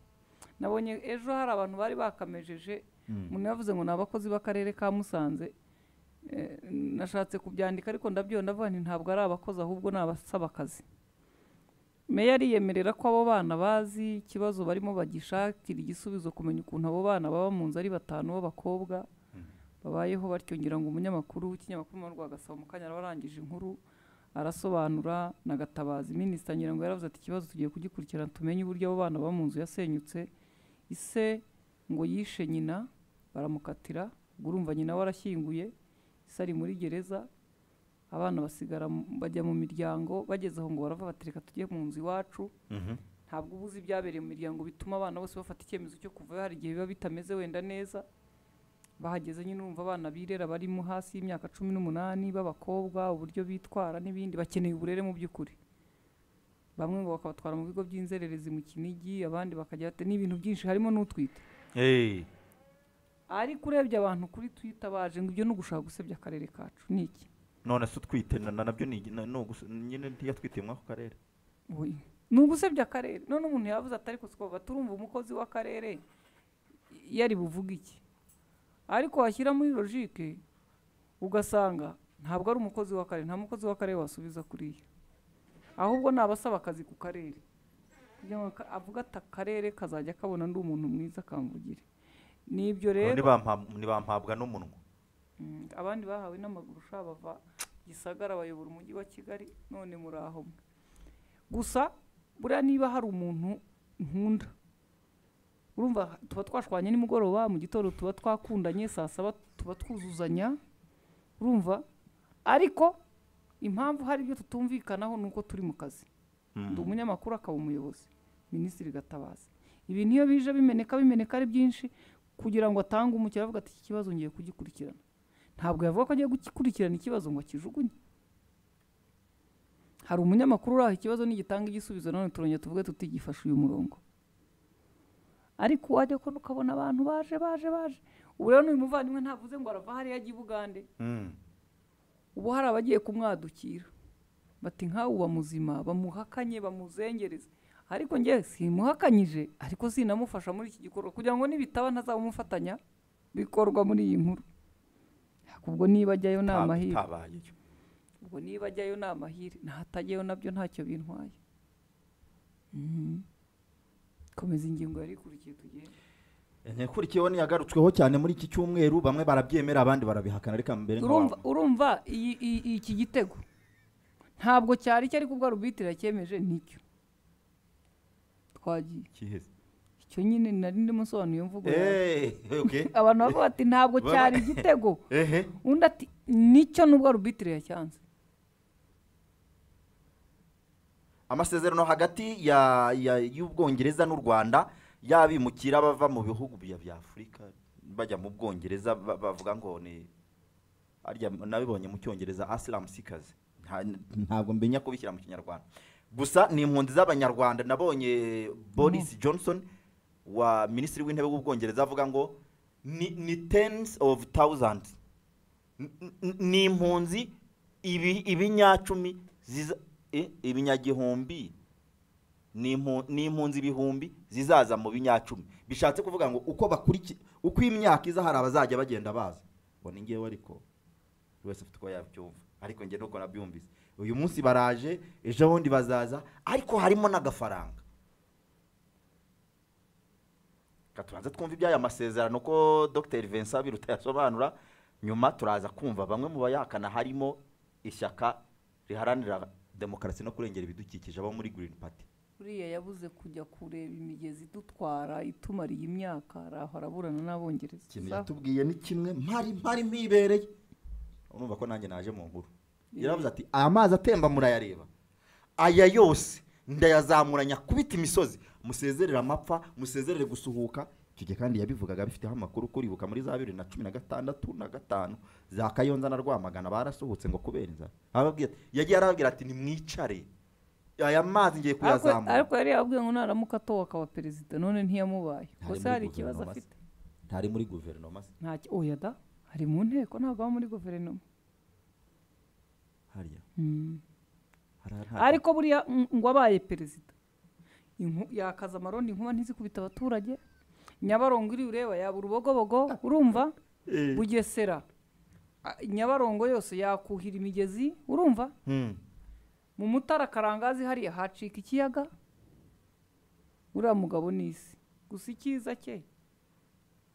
nabonye ejo hari abantu bari bakamejeje Mm. umuntu yavuze ngo ni abakozi b'akarere ka musanze Eh, nashatse kubyandika ariko ndabyona ndavuga nti ntabwo ari abakozi ahubwo ni abasaba akazi meya ariyemerera ko abo bana bazi ikibazo barimo bagishakira igisubizo kumenya ukuntu abo bana baba mu nzu ari batanu b'abakobwa babayeho batyo ngira ngo umunyamakuru w'ikinyamakuru mu rwanda agasaba mu kanya araba arangije inkuru arasobanura na gatabazi minisita ngira ngo yaravuze ati ikibazo tugiye kugikurikirana tumenye uburyo abo bana baba mu nzu yasenyutse ise ngo yishe nyina baramukatira ubwo urumva nyina we arashyinguye ise ari muri gereza abana basigara mu- bajya mu miryango bageze aho ngo barava batereka tujye mu nzu iwacu Mhm. ntabwo uba uzi ibyabereye mu miryango bituma abana bose bafata icyemezo cyo kuvayo hari igihe biba bitameze wenda neza bahageze nyine urumva abana birera barimo hasi y'imyaka cumi n'umunani b'abakobwa uburyo bitwara n'ibindi bakeneye uburere mu by'ukuri bamwe ngo bakabatwara mu bigo by'inzererezi mu kinigi abandi bakajya bate- ni ibintu byinshi harimo n'utwite ariko urebye abantu kuri twita baje ngo ibyo ni ugushaka gusebya akarere kacu ni iki none se utwite na- na- nabyo ni na- ni ugusa- nyine ntiyatwite muri ako karere Oya. ni ugusebya akarere none umuntu yavuze atari kuskoba turumva umukozi w'akarere yari buvuga iki ariko washyira muri logike ugasanga ntabwo ari umukozi w'akarere nta mukozi w'akarere wasubiza kuriya ahubwo ni abasaba akazi ku karere kugira ngo aka- avuga ati akarere kazajya kabona ndi umuntu mwiza kamvugire ni ibyo rero Nibampa- nibampabwa n'umunwa Mm, abandi bahawe n'amaguru ushobora bava gisagara bayobora umujyi wa kigali none muri aho mwe gusa buriya niba hari umuntu nkunda urumva tuba twashwanye nimugoroba mu gitondo tuba twakundanye saa saba tuba twuzuzanya urumva ariko impamvu hari ibyo tutumvikanaho ni uko turi mu kazi ndi umunyamakuru akaba umuyobozi minisitiri gatabazi ibi niyo bije bimeneka bimeneka ari byinshi kugira ngo atange umukiriya avuga ati iki kibazo ngiye kugikurikirana ntabwo yavuga ko agiye gukurikirana ikibazo ngo akijugunye hari umunyamakuru uraho ikibazo nigitanga igisubizo none turongera tuvuge tuti gifashe uyu murongo ariko wajya kubona ukabona abantu baje baje baje ubu rero n'uyu muvandimwe ntavuze ngo arava hariya ajya i bugande ubu hari abagiye kumwadukira bati nkawe uba muzima bamuhakanye bamuzengereze ariko njye simuhakanyije ariko sinamufasha muri iki gikorwa kugira ngo nibitaba ntazabumufatanya bikorwa muri iyi nkuru ubwo niba ajyayo ni amahirwe tabayeyo ubwo niba ajyayo ni amahire nahatajyayo nabyo ntacyo bintwaye Mhm. komeza ingingo yari ikurikiye tugende nyakurikiyeho ntiyagarutsweho cyane muri iki cyumweru bamwe barabyemera abandi barabihakana reka mbere urumva urumva iyi- iyi- iki gitego ntabwo cyari cyo ariko ubwo arubitira cyemeje nicyo twagiye nk'aho- icyo nyine nari ndimo nsobanuye mvugo yawe. Eh, okay. abantu bavuga bati ntabwo Baba- cyari igitego Ehe. undi ati nicyo nubwo arubitire yacyanze amasezerano hagati ya ya- y'ubwongereza n'u rwanda y'abimukira bava mu bihugu bya bya afurika bajya mu bwongereza ba- bavuga ngo ni harya nabibonye mu cyongereza asiramu sikazi ntabwo mbenya kubishyira mu kinyarwanda gusa ni impunzi z'abanyarwanda nabonye boris johnson wa minisitiri w'intebe w'ubwongereza avuga ngo ni ni tens of thousands N- n- ni impunzi ibi- ibinyacumi ziza- eh, ibinyagihumbi ni impu- ni impunzi ibihumbi zizaza mu binyacumi bishatse kuvuga ngo uko bakuriki uko imyaka iza hari abazajya bagenda baza ngo ni ngewe ariko buri wese afite uko yabyumva ariko njye nuko nabyumvise uyu munsi baraje ejo bundi bazaza ariko harimo n'agafaranga Reka tubanze twumve iby'aya masezerano ko dr vincent biruta yasobanura nyuma turaza kumva bamwe mu bayahakana harimo ishyaka riharanira demokarasi no kurengera ibidukikije abo muri green party uriya yabuze kujya kureba imigezi idutwara itumariye imyaka araho araburana n'abongereza ikintu Sa- yatubwiye ni kimwe mpari mpari mpibereye urumva ko nanjye naje mu nkuru yaravuze ati aya mazi atemba murayareba aya yose ndayazamura nyakubita imisozi musezerere amapfa musezerere gusuhuka icyo gihe kandi yabivugaga bifiteho amakuru kuribuka muri za bibiri na cumi na gatandatu na gatanu za kayonza na rwamagana barasohotse ngo kubera inzara arababwira ati- yagiye arababwira ati nimwicare aya mazi ngiye ariko kuyazamura ariko yari yabwiye ngo naramuka atowe akaba perezida none ntiyamubaye gusa hari ikibazo afite ntari muri guverinoma se nta ki- oya da ari mu nteko ntabwo aba muri guverinoma hariya Mm. Hari- hari- ariko buriya ng- ngo abaye perezida Inku- yakaza amarondo inkuba ntizikubita abaturage nyabarongo iri ureba yaba urubogobogo urumva Eh. bugesera a- nyabarongo yose yakuhira imigezi urumva Hmm. mu mutara karangazi hariya hacika ikiyaga uriya mugabo ni isi gusa icyiza cye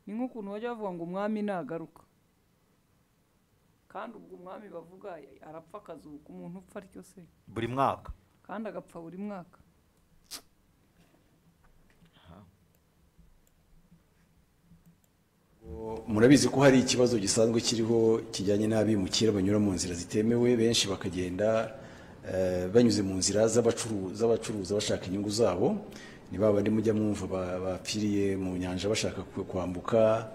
ni nk'ukuntu bajya bavuga ngo umwami nagaruka kandi ubwo umwami bavuga arapfa akazuka umuntu upfa atyo se buri mwaka kandi agapfa buri mwaka murabizi ko hari ikibazo gisanzwe kiriho kijyanye n'abimukira banyura mu nzira zitemewe benshi bakagenda eh, banyuze mu nzira z'abacuruza z'abacuruza bashaka inyungu zabo ni ba bandi mujya mwumva ba- bapfiriye mu nyanja bashaka ku- kwambuka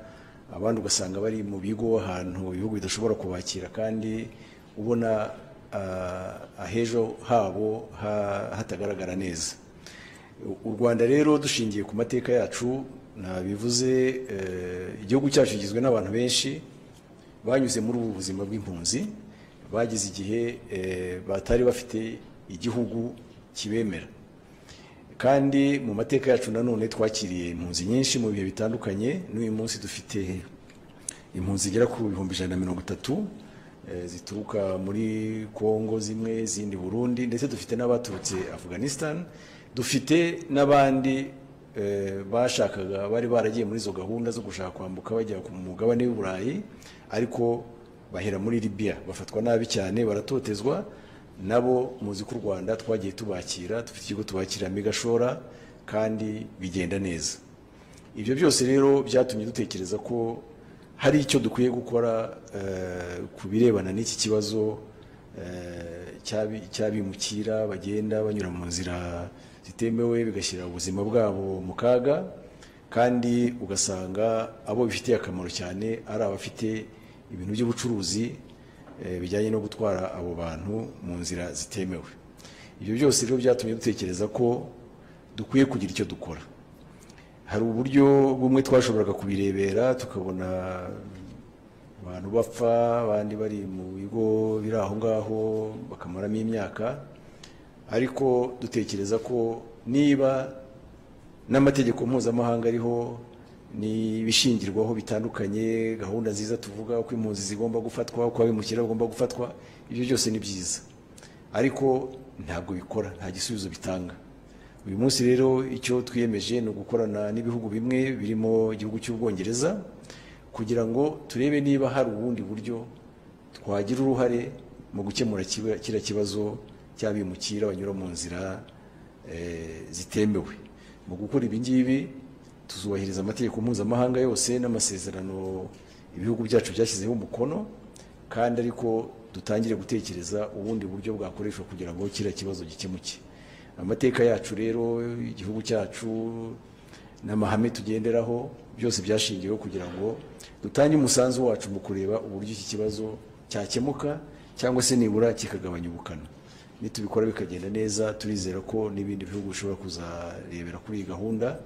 abandi ugasanga bari mu bigo ahantu ibihugu bidashobora kubakira kandi ubona ah, ahejo habo ha- hatagaragara neza u rwanda rero dushingiye ku mateka yacu nta bivuze eh, igihugu cyacu kigizwe n'abantu benshi banyuze muri ubu buzima bw'impunzi bagize igihe eh, batari bafite igihugu kibemera kandi mu mateka yacu nanone twakiriye impunzi nyinshi mu bihe bitandukanye n'uyu munsi dufite impunzi zigera ku bihumbi ijana na mirongo itatu eh, zituruka muri kongo zimwe izindi burundi ndetse dufite n'abaturutse afghanistan dufite n'abandi eh, bashakaga bari baragiye muri izo gahunda zo gushaka kwambuka bajya ku mugabane w'i burayi ariko bahera muri libiya bafatwa nabi cyane baratotezwa nabo muzi ko u rwanda twagiye tubakira dufite ikigo tubakira megashora kandi bigenda neza ibyo byose rero byatumye dutekereza ko hari icyo dukwiye gukora eh, ku birebana n'iki kibazo eh, cy'abi- cy'abimukira bagenda banyura mu nzira zitemewe bigashyira ubuzima bwabo mu kaga kandi ugasanga abo bifitiye akamaro cyane ari abafite ibintu by'ubucuruzi eh, bijyanye no gutwara abo bantu mu nzira zitemewe ibyo byose rero byatumye dutekereza ko dukwiye kugira icyo dukora hari uburyo bumwe twashoboraga kubirebera tukabona abantu bapfa abandi bari mu bigo biri aho ngaho bakamaramo imyaka ariko dutekereza ko niba n'amategeko mpuzamahanga ariho n'ibishingirwaho bitandukanye gahunda nziza tuvuga uko impunzi zigomba gufatwa uko abimukira bagomba gufatwa ibyo byose ni byiza ariko ntabwo bikora nta gisubizo bitanga uyu munsi rero icyo twiyemeje ni ugukorana n'ibihugu bimwe birimo igihugu cy'ubwongereza kugira ngo turebe niba hari ubundi buryo twagira uruhare mu gukemura kiba- kiriya kibazo cy'abimukira banyura mu nzira eh, zitemewe mu gukora ibi ngibi tuzubahiriza amategeko mpuzamahanga yose n'amasezerano ibihugu byacu byashyizeho umukono kandi ariko dutangire gutekereza ubundi buryo bwakoreshwa kugira ngo kiriya kibazo gikemuke amateka yacu rero igihugu cyacu n'amahame tugenderaho byose byashingiweho kugira ngo dutange umusanzu wacu mu kureba uburyo iki kibazo cyakemuka cyangwa se nibura kikagabanya ubukana nitubikora bikagenda neza turizera ko n'ibindi bihugu bishobora kuzarebera kuri iyi gahunda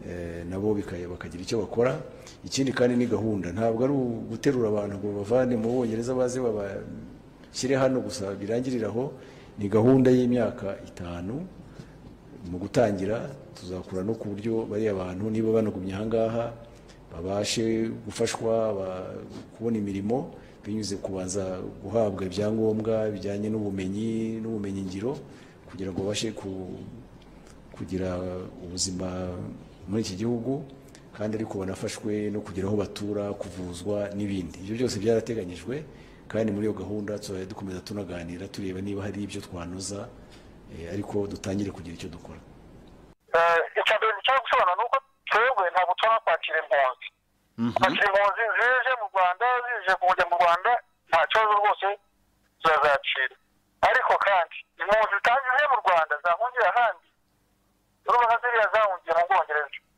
eh, nabo bika- bakagira icyo bakora ikindi kandi ni gahunda ntabwo ari uguterura abantu ngo babavane mu bwongereza baze babashyire hano gusa birangirire aho ni gahunda y'imyaka itanu mu gutangira tuzakura no ku buryo bariya bantu niba banagumye ahangaha babashe gufashwa ba- kubona imirimo binyuze kubanza guhabwa ibyangombwa bijyanye n'ubumenyi n'ubumenyingiro kugira ngo babashe ku- kugira ubuzima muri iki gihugu kandi ariko banafashwe no kugira aho batura kuvuzwa n'ibindi ibyo byose byarateganyijwe kandi muri iyo gahunda tuzajya dukomeza tunaganira tureba niba hari ibyo twanoza eh, ariko dutangire kugira icyo dukora icya mbere dushobora gusobanura ni uko twebwe ntabwo tubona kwakira impunzi kwakira impunzi zije mu rwanda zije kujya mu rwanda nta kibazo rwose zazacira ariko kandi impunzi zitagiye mu rwanda zahungira ahandi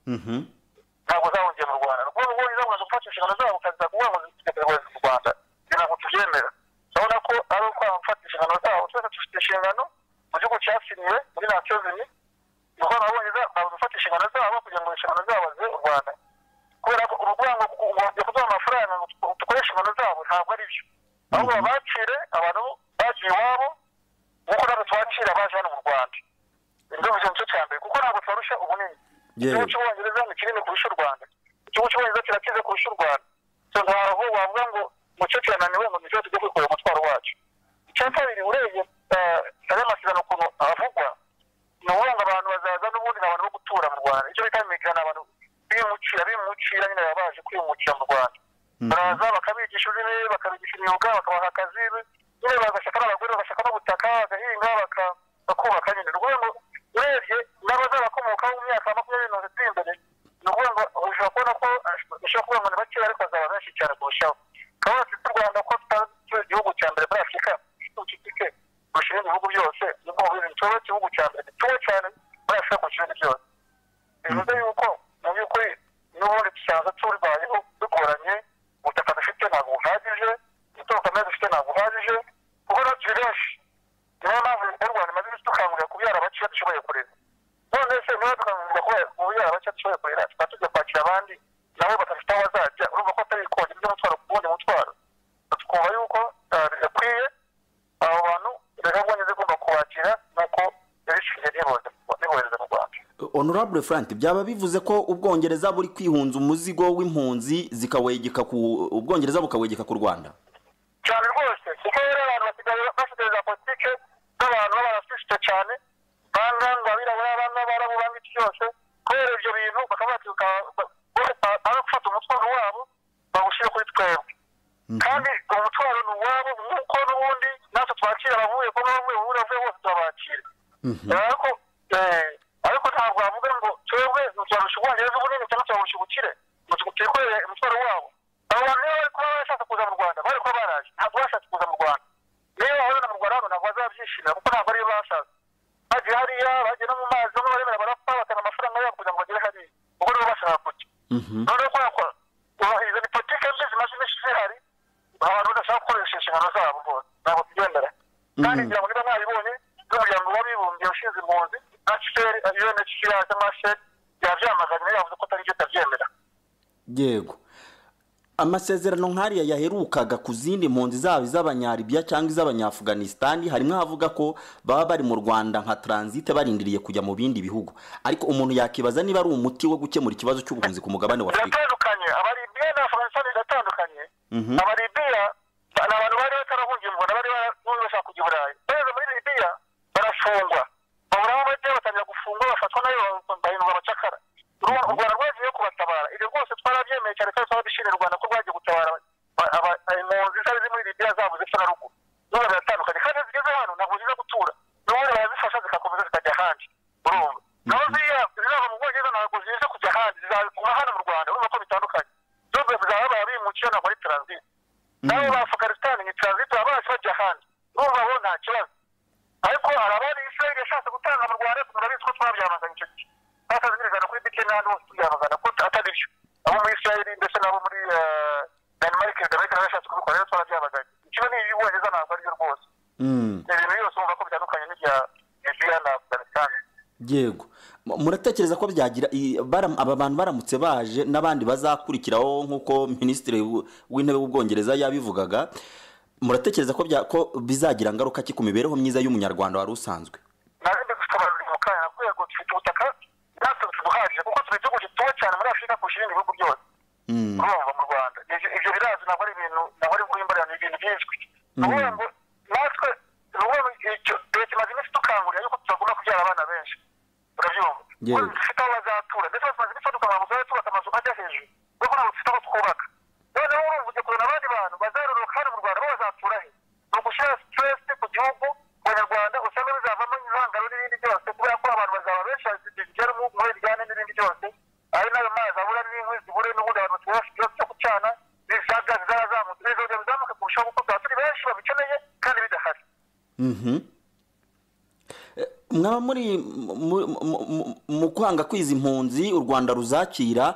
ntabwo zawongeye mu rwanda ubwo rwo zakomeza gufata inshingano zabo ukaza kuvuga ngo zitegereze mu rwanda kugira ngo tubyemera urabona ko ari ukwanga gufata inshingano zabo twese dufite inshingano mu gihugu cyasiniwe muri nasiyo zimwe ni ukuvuga ngo abongereza babuze gufata inshingano zabo kugira ngo inshingano zabo zibe u rwanda kubera ko uruvuga ngo ugombye kuduha amafaranga ngo dukore inshingano zabo ntabwo ari byo ahubwo babakire abantu bagiye iwabo nk'uko natwe twakira abaje hano mu rwanda nibyo buzima cyo cya mbere kuko ntabwo tubarusha ubunini igihugu cy'ubwongereza ni kinini kurusha u rwanda igihugu cy'ubwongereza kirakize kurusha u rwanda so ntabwo wavuga ngo umukecuru yananiwe ngo nibyo tujye kwikorera umutwaro wacu icya kabiri urebye aya masezerano ukuntu avugwa ni ukuvuga ngo abantu bazaza n'ubundi ni abantu bo gutura mu rwanda icyo bita imigana ni abantu bimukira bimukira nyine baba baje kwimukira mu rwanda baraza bakabigisha ururimi bakabigisha imyuga bakabaha akazi nyine bagashaka n'abagore bagashaka n'ubutaka bagahinga baka- bakubaka nyine ni ukuvuga ngo urebye n'abazabakomokaho mu myaka makumyabiri mirongo itatu imbere ni ukuvuga ngo ushobora kubona ko ushobora kuvuga ngo ni bakeya ariko hazaba benshi cyane kurushaho ukaba wafite u rwanda ko tutari igihugu cya mbere muri afurika gifite ubucucike kurusha ibindi bihugu byose ni bwo bubizi tuba igihugu cya mbere gituwe cyane muri afurika kurusha ibindi byose bivuze yuko mu by'ukuri n'ubundi dusanzwe tubayeho bigoranye ubutaka dufite ntabwo buhagije umutungo kamere dufite ntabwo uhagije kuko natwe turi benshi niyo mpamvu leta y'u rwanda imaze iminsi dukangurira kubyara abaciya dushoboye kurera none se niba dukangurira kuba- kubyara abaciya dushoboye kurera tukaba tujya kwakira abandi nabo badafite aho bazajya urumva ko atari kongera undi mutwaro ku wundi mutwaro twumva yuko eh, bidakwiye abo bantu leta y'ubwongereza igomba kubakira nk'uko yabishingiye n'ibohereza mu rwanda honorable frank byaba bivuze ko ubwongereza buri kwihunza umuzigo w'impunzi zikawegeka ku ubwongereza bukawegeka ku rwanda cyane rwose kuko rero abantu basigaye basigaye za politike z'abantu b'abasifite cyane banganga abirabura banga abarabu banga iki cyose kubera ibyo bintu bakaba batibuka ari gufata umutwaro wabo bawushyire kuri twebwe kandi uwo mutwaro ni uwabo nk'uko n'ubundi natwe twakira abavuye ko bamwe buri avuye bose turabakira ariko eh, ariko ntabwo wavuga ngo twebwe ntitwarusha ubwongereza ubunini cyangwa twaburusha ubukire ngo twikorere umutwaro wabo abo bantu niba bari kuba barashatse kuza mu rwanda bari kuba baraje ntabwo bashatse kuza mu rwanda niba bahurira mu rwanda hano ntabwo bazabyishimira kuko ntabwo ariyo bashatse bagiye hariya bagiye no mu mazi bamwe baremera barapfa bakana amafaranga yabo kugira ngo bagere hariya ubwo nibo bashaka kujya none ko yakora uba- izo ni politike mbi zimaze iminsi zihari abantu badashaka gukoresha inshingano zabo rwose ntabwo tubyemera kandi ngira ngo niba mwabibonye n'umuryango w'abibumbye ushinze impunzi hcr unhcr cyangwa hcr yabyamaganye yavuze ko atari byo utabyemera yego amasezerano nk'ariya yaherukaga ku zindi mpunzi zaba iz'abanyaribiya cyangwa iz'abanyafuganisitani harimo ahavuga ko baba bari mu rwanda nka taransite barindiriye kujya mu bindi bihugu ariko umuntu yakibaza niba ari umuti wo gukemura ikibazo cy'ubuhunzi ku mugabane wa afurika biratandukanye abaribiya na afuganisitani biratandukanye Mhm. abaribiya ni abantu bari batarahungiye mu rwanda bari bari bashaka kujya i burayi bageze muri libiya barafungwa babura aho bajya batangira gufungwa bafatwa nayo bahindurwa abacakara Uru- u rwanda rwagiye kubatabara ibyo rwose twarabyemeye cyane kandi twaba dushimira u rwanda ko rwagiye gutabara aba- aba- impunzi zari ziri muri libiya zabo zepfo na ruguru n'ubu biratandukanye kandi iyo zigeze hano ntabwo ziza gutura n'ubundi barazifasha zikakomeza zikajya ahandi urumva naho ziriya zizava mu bwongereza ntabwo ziza kujya ahandi zizabikura hano mu rwanda urumva ko bitandukanye zose zizaba barabimukiye ntabwo ari taransite nabo ba afuganisitani ni taransite baba baje bajya ahandi urumva bo nta kibazo ariko hari abari israel yashatse gutanga mu rwanda turabizi ko twabyamaganye icyo gihe batazimirizana kuri bike n'ahandi hose tubyamagana ko atari byo abo muri israel ndetse n'abo muri eh, denmark denmark nawe yashatse kubikora rero twabyamaganye ikiba ni iby'ubwongereza ntabwo ari byo rwose ni ibintu byose ubona ko bitandukanye n'ibya libya na afuganisitani yego M- muratekereza ko byagira i- bara- aba bantu baramutse baje n'abandi bazakurikiraho nk'uko minisitiri w- w'intebe w'ubwongereza yabivugaga muratekereza ko bya- ko bizagira ngaruka ki ku mibereho myiza y'umunyarwanda wari usanzwe narinde gusobanurira mu kanya rwego dufite ubutaka natwe tubuhagije kuko turi igihugu gituwe cyane muri afurika kurusha ibindi bihugu byose urumva mu rwanda Ibyo- ibyo birazwi ntabwo ari ibintu ntabwo ari guhimbara ni ibintu byinshi ni ukuvuga ngo natwe ni ukuvuga ngo icyo leta imaze iminsi dukangurira yuko tutagomba kubyara abana benshi urabyumva Yewe. Ko dufite aho bazatura ndetse tumaze iminsi dukamara gusa tubaka amazu ajya hejuru kuko ntabwo dufite aho twubaka noneho urumva ugiye kuzana abandi bantu bazaroroka hano mu rwanda bo bazatura he ni ugushyira sitiresi ku gihugu ku banyarwanda usanga bizavamo ibihangano n'ibindi byose kubera ko abantu bazaba benshi bigera mu muri ryane n'ibindi byose ari nayo mazi abura n'inkwi zibure n'ubundi abantu batuye bafite ibibazo byo gucana bisaga zizazamutse bizongera bizamuke kurushaho kuko tuba turi benshi babikeneye kandi bidahari Mhm. Eh, mwaba muri mu- mu- mu- mu kwanga kwiza impunzi u rwanda ruzakira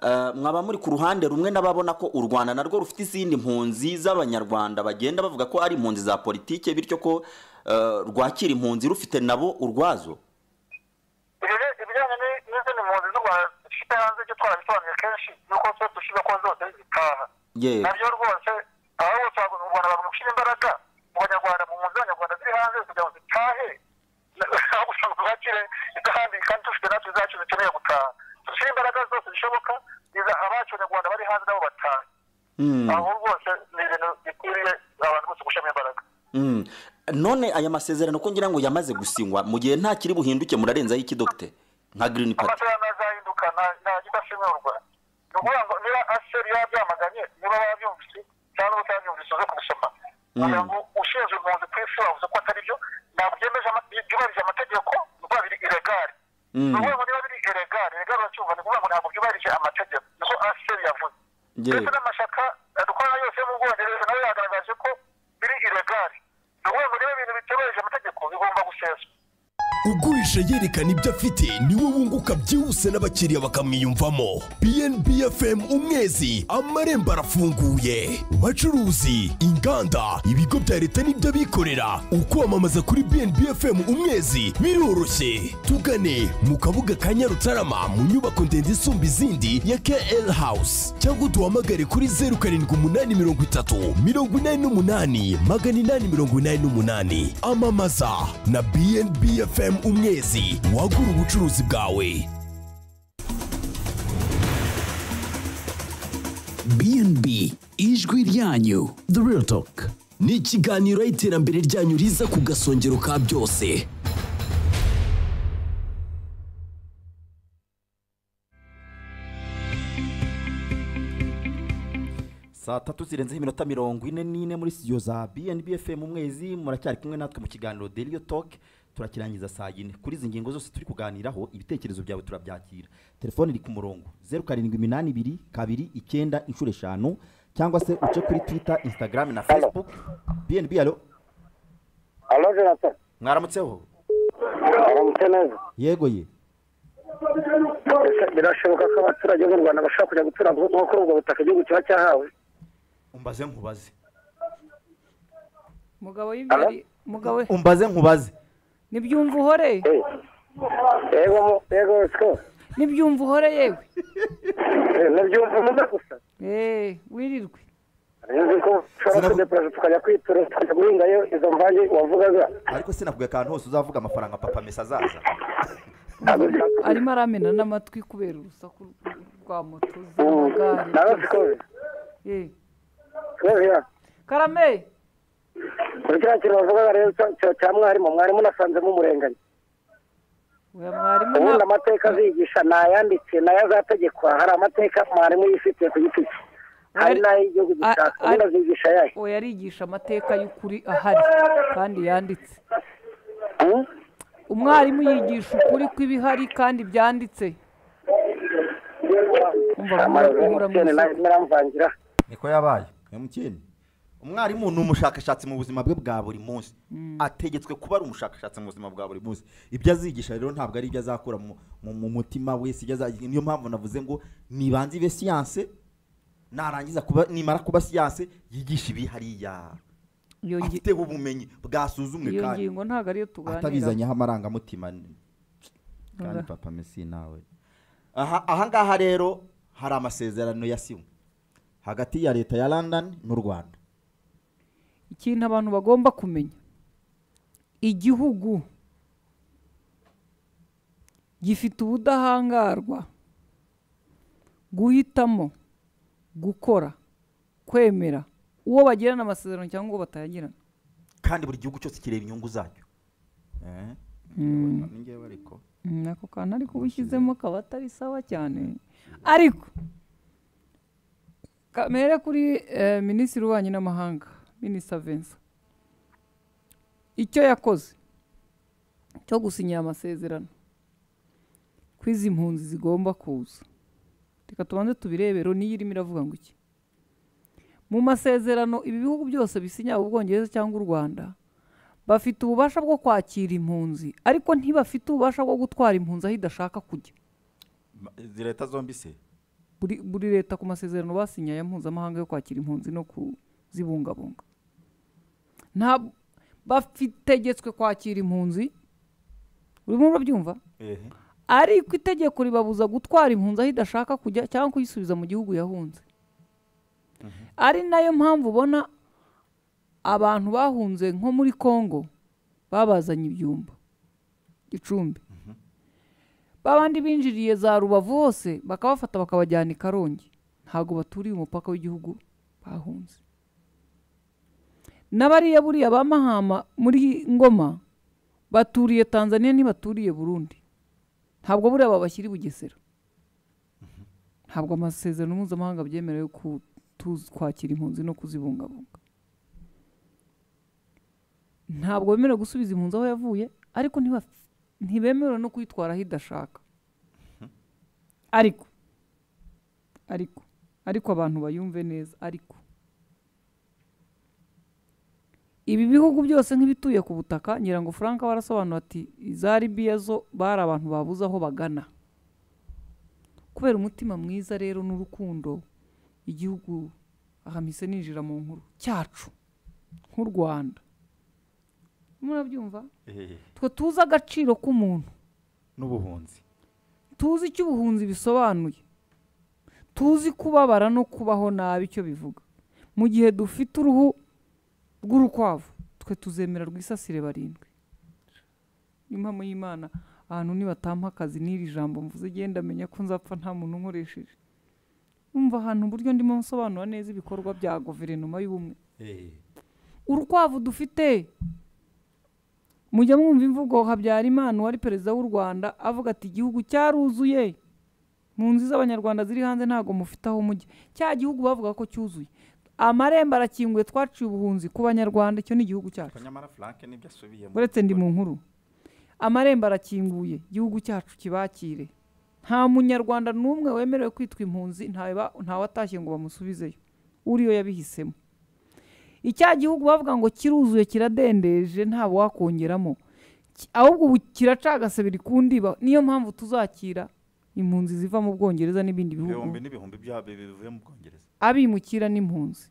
eh, mwaba muri ku ruhande rumwe n'ababona ko u rwanda narwo rufite izindi mpunzi z'abanyarwanda bagenda bavuga ko ari impunzi za politike bityo ko eh, rwakira impunzi rufite nabo urwazo Ibijya- ibijyanye ni- n'izindi mpunzi z'u rwanda dufite hanze ibyo twarabisobanuye kenshi nuko twe dushyira ko zose zitaha Yewe. nabyo rwose ahubwo twaguze u rwanda bagomba gushyira imbaraga mu banyarwanda mu mpunzi z'abanyarwanda ziri hanze kugira ngo zitahe aho gusaba tubakire kandi kandi dufite natwe zacu zikeneye gutaha dushyire imbaraga zose zishoboka iza abacu abanyarwanda bari hanze nabo batahe aho rwose ni ibintu bikwiriye abantu bose gushyiramo imbaraga Mm. none aya masezerano ko ngira ngo yamaze gusinywa mu gihe nta kiri buhinduke murarenzaho iki dogite nka green party amasezerano azahinduka nta nta kidashimurwa ni ukuvuga ngo niba aseri yaba byamaganye niba babyumvise cyangwa utabyumvise uze kubisoma kugira ngo ushinzwe impunzi ku isi wavuze ko atari byo ntabwo byemeje ama- byubahirije amategeko ni ukuvuga biri iregari Mm. ni ukuvuga ngo niba biri iregari iregari uracyumva ni ukuvuga ngo ntabwo byubahirije amategeko niko aseri yavuze Yewe. ndetse n'amashyaka dukora yose yo mu bwongereza nawe yagaragaje ko biri iregari ni ukuvuga ngo niba ibintu bitubahirije amategeko bigomba guseswa ugurisha yerekana ibyo afite niwe wunguka byihuse n'abakiriya bakamwiyumvamo bnb fm umwezi amarembo arafunguye bacuruzi inganda ibigo bya leta n'iby'abikorera ukwamamaza kuri bnb fm umwezi biroroshye tugane mu kabuga ka nyarutarama mu nyubako ndende isumba izindi ya kl house cyangwa duhamagare kuri zeru karindwi umunani mirongo itatu mirongo inani n'umunani magana inani mirongo inani n'umunani amamaza na bnb fm umwezi wagura ubucuruzi bwawe BNB ijwi ryanyu The Real Talk ni ikiganiro aho iterambere ryanyu riza ku gasongero ka byose saa tatu zirenzeho iminota mirongo ine n'ine muri studio za bnb fm umwezi muracyari kumwe natwe mu kiganiro deliyo toke turakirangiza saa yine kuri izi ngingo zose turi kuganiraho ibitekerezo byawe turabyakira telefone iri ku murongo zeru karindwi iminani ibiri kabiri icyenda inshuro eshanu cyangwa se uce kuri twitter instagram na facebook bnb alo alo jonathan mwaramutseho aramutse neza yego ye Ese birashoboka ko abaturage b'u rwanda bashobora kujya gutura nko kuri ubwo butaka igihugu kiba cyahawe umbaze nkubaze mugabo w'ibyari mugabo umbaze nkubaze nibyumva uhore yego mu- yego siko nibyumva uhore yewe nabyumva umwe gusa eee wirirwe nzi ko ushobora kudepurasa tukajya kwitura tukajya guhingayo izo mvange wavugaga ariko sinavuga akantu hose uzavuga amafaranga papa mesa azaza arimo aramena n'amatwi kubera urusaku rwa moto nawe z'amagare siko Yewe. siko karame kuri kiriya kintu bavugaga rero cya- cya- cya mwarimu mwarimu nasanzemo umurenganya oya mwarimu ubundi nta- amateka azigisha ni ayanditse ni ayo azategekwa hari amateka mwarimu yifitiye ku giti cye hari n'ay'igihugu gishaka ubundi azigisha ayahe oya arigisha amateka y'ukuri ahari kandi yanditse umwarimu yigisha ukuri kw'ibihari kandi byanditse amarozi y'umukene nayo arimo aramvangira niko yabaye emutiyeni umwarimu ni umushakashatsi mu buzima bwe bwa buri munsi ategetswe kuba ari umushakashatsi mu buzima bwa buri munsi ibyo azigisha rero ntabwo ari ibyo azakura mu- mu mu mutima wese ibyo azagira niyo mpamvu navuze ngo nibanze ibe siyanse narangiza kuba nimara kuba siyanse yigishe ibi hariya Iyo ngi- afite ubumenyi bwasuzumwe iyo kandi ngingo ntabwo ariyo tuganira atabizanyeho amarangamutima ni- kandi Oya. papa mesi nawe aha aha ngaha rero hari amasezerano yasinywe hagati ya leta ya london n'u rwanda ikintu abantu bagomba kumenya igihugu gifite ubudahangarwa guhitamo gukora kwemera uwo bagirana amasezerano cyangwa uwo batayagirana kandi buri gihugu cyose kireba inyungu zacyo Eh, Mm. ni njyewe ariko Mm, ako kantu ariko uba ushyizemo kaba atari sawa cyane ariko kamere kuri eh, minisitiri w'ububanyi n'amahanga minisita vincent icyo yakoze cyo gusinya aya masezerano ko izi mpunzi zigomba kuza reka tubanze tubirebe loni irimo iravuga ngo iki mu masezerano ibi bihugu byose bisinya ubwongereza cyangwa u rwanda bafite ububasha bwo kwakira impunzi ariko ntibafite ububasha bwo gutwara impunzi aho idashaka kujya Ma- izi leta zombi se buri buri leta ku masezerano basinye ya mpuzamahanga yo kwakira impunzi no kuzibungabunga nta bategetswe kwakira impunzi urimo urabyumva ehe ariko itegeko ribabuza gutwara impunzi aho idashaka kujya cyangwa kuyisubiza mu gihugu yahunze ari nayo mpamvu ubona abantu bahunze nko muri congo babazanye ibyumba gicumbi babandi binjiriye za rubavu hose bakabafata bakabajyana i karongi ntabwo baturiye umupaka w'igihugu bahunze n'abariya buriya ba mahama muri ngoma baturiye tanzania ntibaturiye burundi ntabwo buriya babashyira i bugesera ntabwo amasezerano mpuzamahanga abyemera yo kutu- kwakira impunzi no kuzibungabunga ntabwo bemerewe gusubiza impunzi aho yavuye ariko ntiba- ntibemerewe no kuyitwara aho idashaka ariko ariko ariko abantu bayumve neza ariko ibi bihugu byose nk'ibituye ku butaka nyirango frank aba arasobanura ati iza libiya zo bari abantu babuze aho bagana kubera umutima mwiza rero n'urukundo igihugu ahamise ninjira mu nkuru cyacu nk'u rwanda murabyumva ehe twe tuzi agaciro k'umuntu n'ubuhunzi tuzi icyo ubuhunzi bisobanuye tuzi kubabara no kubaho nabi icyo bivuga mu gihe dufite uruhu rw'urukwavu twe tuzemera rwisasire barindwi niyo mpamvu y'imana ahantu nibatampa akazi n'iri jambo mvuze igenda menya ko nzapfa nta muntu unkoresheje umva ahantu uburyo ndimo nsobanura neza ibikorwa bya guverinoma y'ubumwe ehe urukwavu dufite mujya mwumva imvugo habyarimana uwari perezida w'u rwanda avuga ati igihugu cyaruzuye mu nzu z'abanyarwanda ziri hanze ntabwo mufite aho mujya cya gihugu bavuga ko cyuzuye amarembo arakinguye twaciye ubuhunzi ku banyarwanda icyo ni igihugu cyacu nyamara frank nibyo asubiyemo uretse ndi mu nkuru amarembo arakinguye igihugu cyacu kibakire nta munyarwanda n'umwe wemerewe kwitwa impunzi ntawe ntawe atashye ngo bamusubizeyo uriyo yabihisemo icya gihugu bavuga ngo kiruzuye kiradendeje ntawe wakongeramo Ki- ahubwo ubu kiracagase biri ku ndiba niyo mpamvu tuzakira impunzi ziva mu bwongereza n'ibindi bihugu ibihumbi n'ibihumbi byabo bivuye mu bwongereza abimukira n'impunzi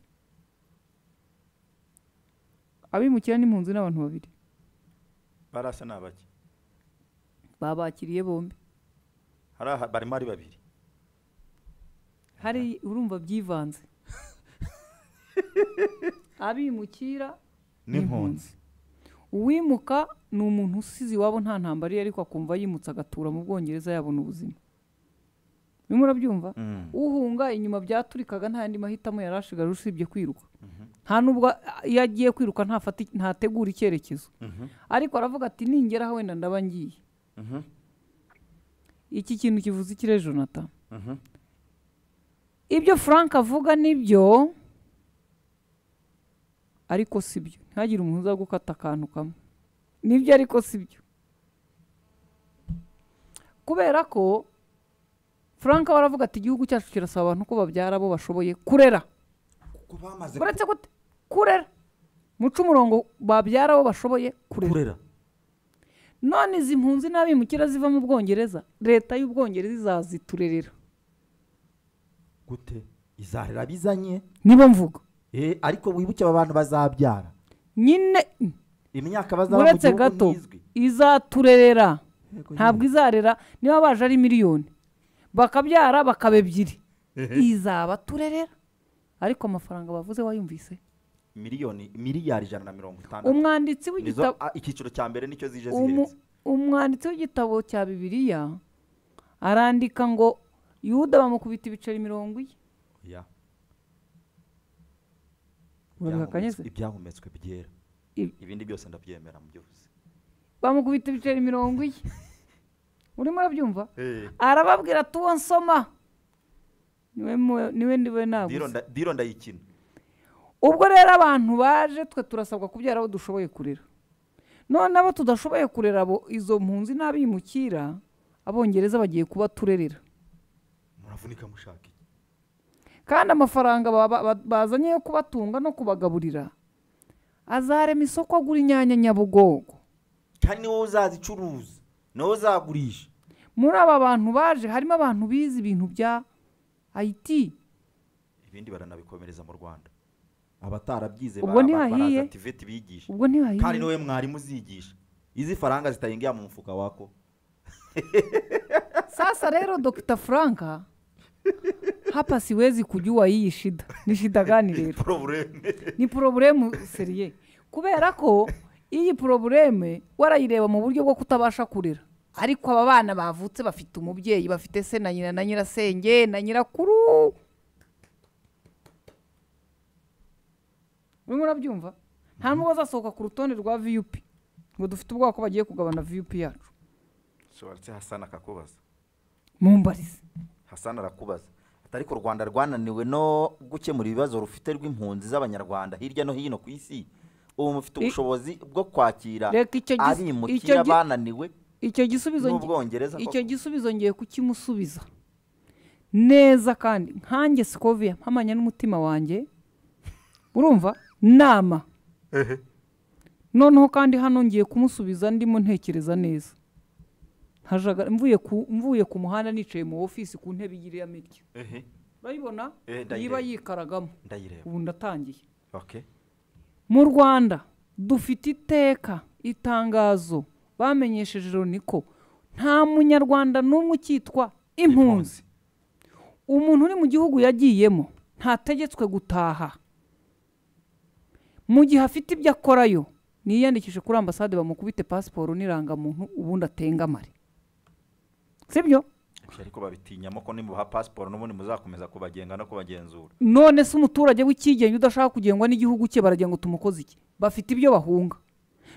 abimukira n'impunzi ni abantu babiri barasa ni abaki babakiriye bombi hari aha barimo ari babiri hari urumva byivanze abimukira n'impunzi uwimuka ni umuntu usize iwabo nta ntambara iyo ariko akumva yimutse agatura mu bwongereza yabona ubuzima bimwe urabyumva Mm. uhunga inyuma byaturikaga nta yandi mahitamo yari ashigaje usibye kwiruka nta nubwo iyo agiye kwiruka ntafata ntategura icyerekezo Mhm. ariko aravuga ati ningeraho wenda ndaba ngiye Mhm. iki kintu kivuze ikire jonathan Mhm. ibyo frank avuga nibyo ariko si byo ntihagire umuntu uza gukata akantu kamwe nibyo ariko si byo kubera ko frank aba aravuga ati igihugu cyacu kirasaba abantu ko babyara abo bashoboye kurera uretse gute kurera muca umurongo babyara abo bashoboye kurera none izi mpunzi n'abimukira ziva mu bwongereza leta y'ubwongereza izaziturerera gute izarera bizanye nibo mvuga eh ariko wibuke aba bantu bazabyara nyine imyaka bazaba mu uretse gihugu gato ntizwi izaturerera Yego ntabwo izarera niba baje ari miliyoni bakabyara bakaba ebyiri izabaturerera ariko amafaranga bavuze wayumvise miliyoni miliyari ijana na mirongo itandatu umwanditsi Nizo- w'igitabo ah, icyiciro cya mbere nicyo zije umu- zihenze umwanditsi w'igitabo cya bibiliya arandika ngo yuda bamukubita ibiceri mirongo iye Ya. urabihakanye se Ibyahumetswe- ibyahumetswe byera ibindi byose ndabyemera mu byose bamukubita ibiceri mirongo iye urimo urabyumva Eh. arababwira ati uwo nsoma niwe mu- niwe ndiwe Diro nabuze nda- diro ndayikina ubwo rero abantu baje twe turasabwa kubyara abo dushoboye kurera none abo tudashoboye kurera abo izo mpunzi n'abimukira abongereza bagiye kuba turerera muravunika mushaka iki kandi amafaranga baba- ba- bazanye yo kubatunga no kubagaburira azarema isoko agura inyanya nyabugogo kandi ni wowe uzazicuruza ni wowe uzagurisha muri aba bantu baje harimo abantu bize ibintu bya ayiti ibindi baranabikomereza mu rwanda abatarabyize Ubwo bara- ntihahiye? baraza tiveti bigisha Ubwo ntihahiye? kandi niwe mwarimu uzigisha izi faranga zitarenga mu mufuka wako sasa rero dogita franka hapa siwezi kujua hii shida ni shida gani rero ni poroburemu seriye kubera ko iyi porobureme warayireba mu buryo bwo kutabasha kurera ariko aba bana bavutse bafite umubyeyi bafite se na nyina na nyirasenge na nyirakuru urimo urabyumva nta n'ubwo azasohoka ku rutonde rwa viyupi ngo dufite ubwoba ko bagiye kugabana viyupi yacu ushobora ndetse hasana akakubaza mumbarize hasana arakubaza Ati, ariko u rwanda rwananiwe no gukemura ibibazo rufite rw'impunzi z'abanyarwanda hirya no hino ku isi ubu mufite I- ubushobozi bwo kwakira Reka icyo gis- icyo abimukira gi- bananiwe icyo gisubizo ngi- n'ubwongereza icyo koko. gisubizo ngiye kukimusubiza neza kandi nkanjye sikoviya mpamanya n'umutima wanjye urumva nama noneho kandi hano ngiye kumusubiza ndimo ntekereza neza Hajaga- mvuye ku- mvuye ku muhanda nicaye mu ofisi ku ntebe y'iriya mirya Ehe. urayibona Eh, ndayireba. niba yikaragamo Ndayireba. ubu ndatangiye Okay. mu rwanda dufite iteka itangazo bamenyesheje loni ko nta munyarwanda n'umwe ukitwa impunzi umuntu uri mu gihugu yagiyemo ntategetswe gutaha mu gihe afite ibyo akorayo niyandikishe kuri ambasade bamukubite pasiporo n'irangamuntu ubundi atengamare sibyo Ibyo ariko babitinyamo ko nimubaha pasiporo n'ubundi muzakomeza kubagenga no kubagenzura none se umuturage w'ikigenga udashaka kugengwa n'igihugu cye baragira ngo tumukoze iki bafite ibyo bahunga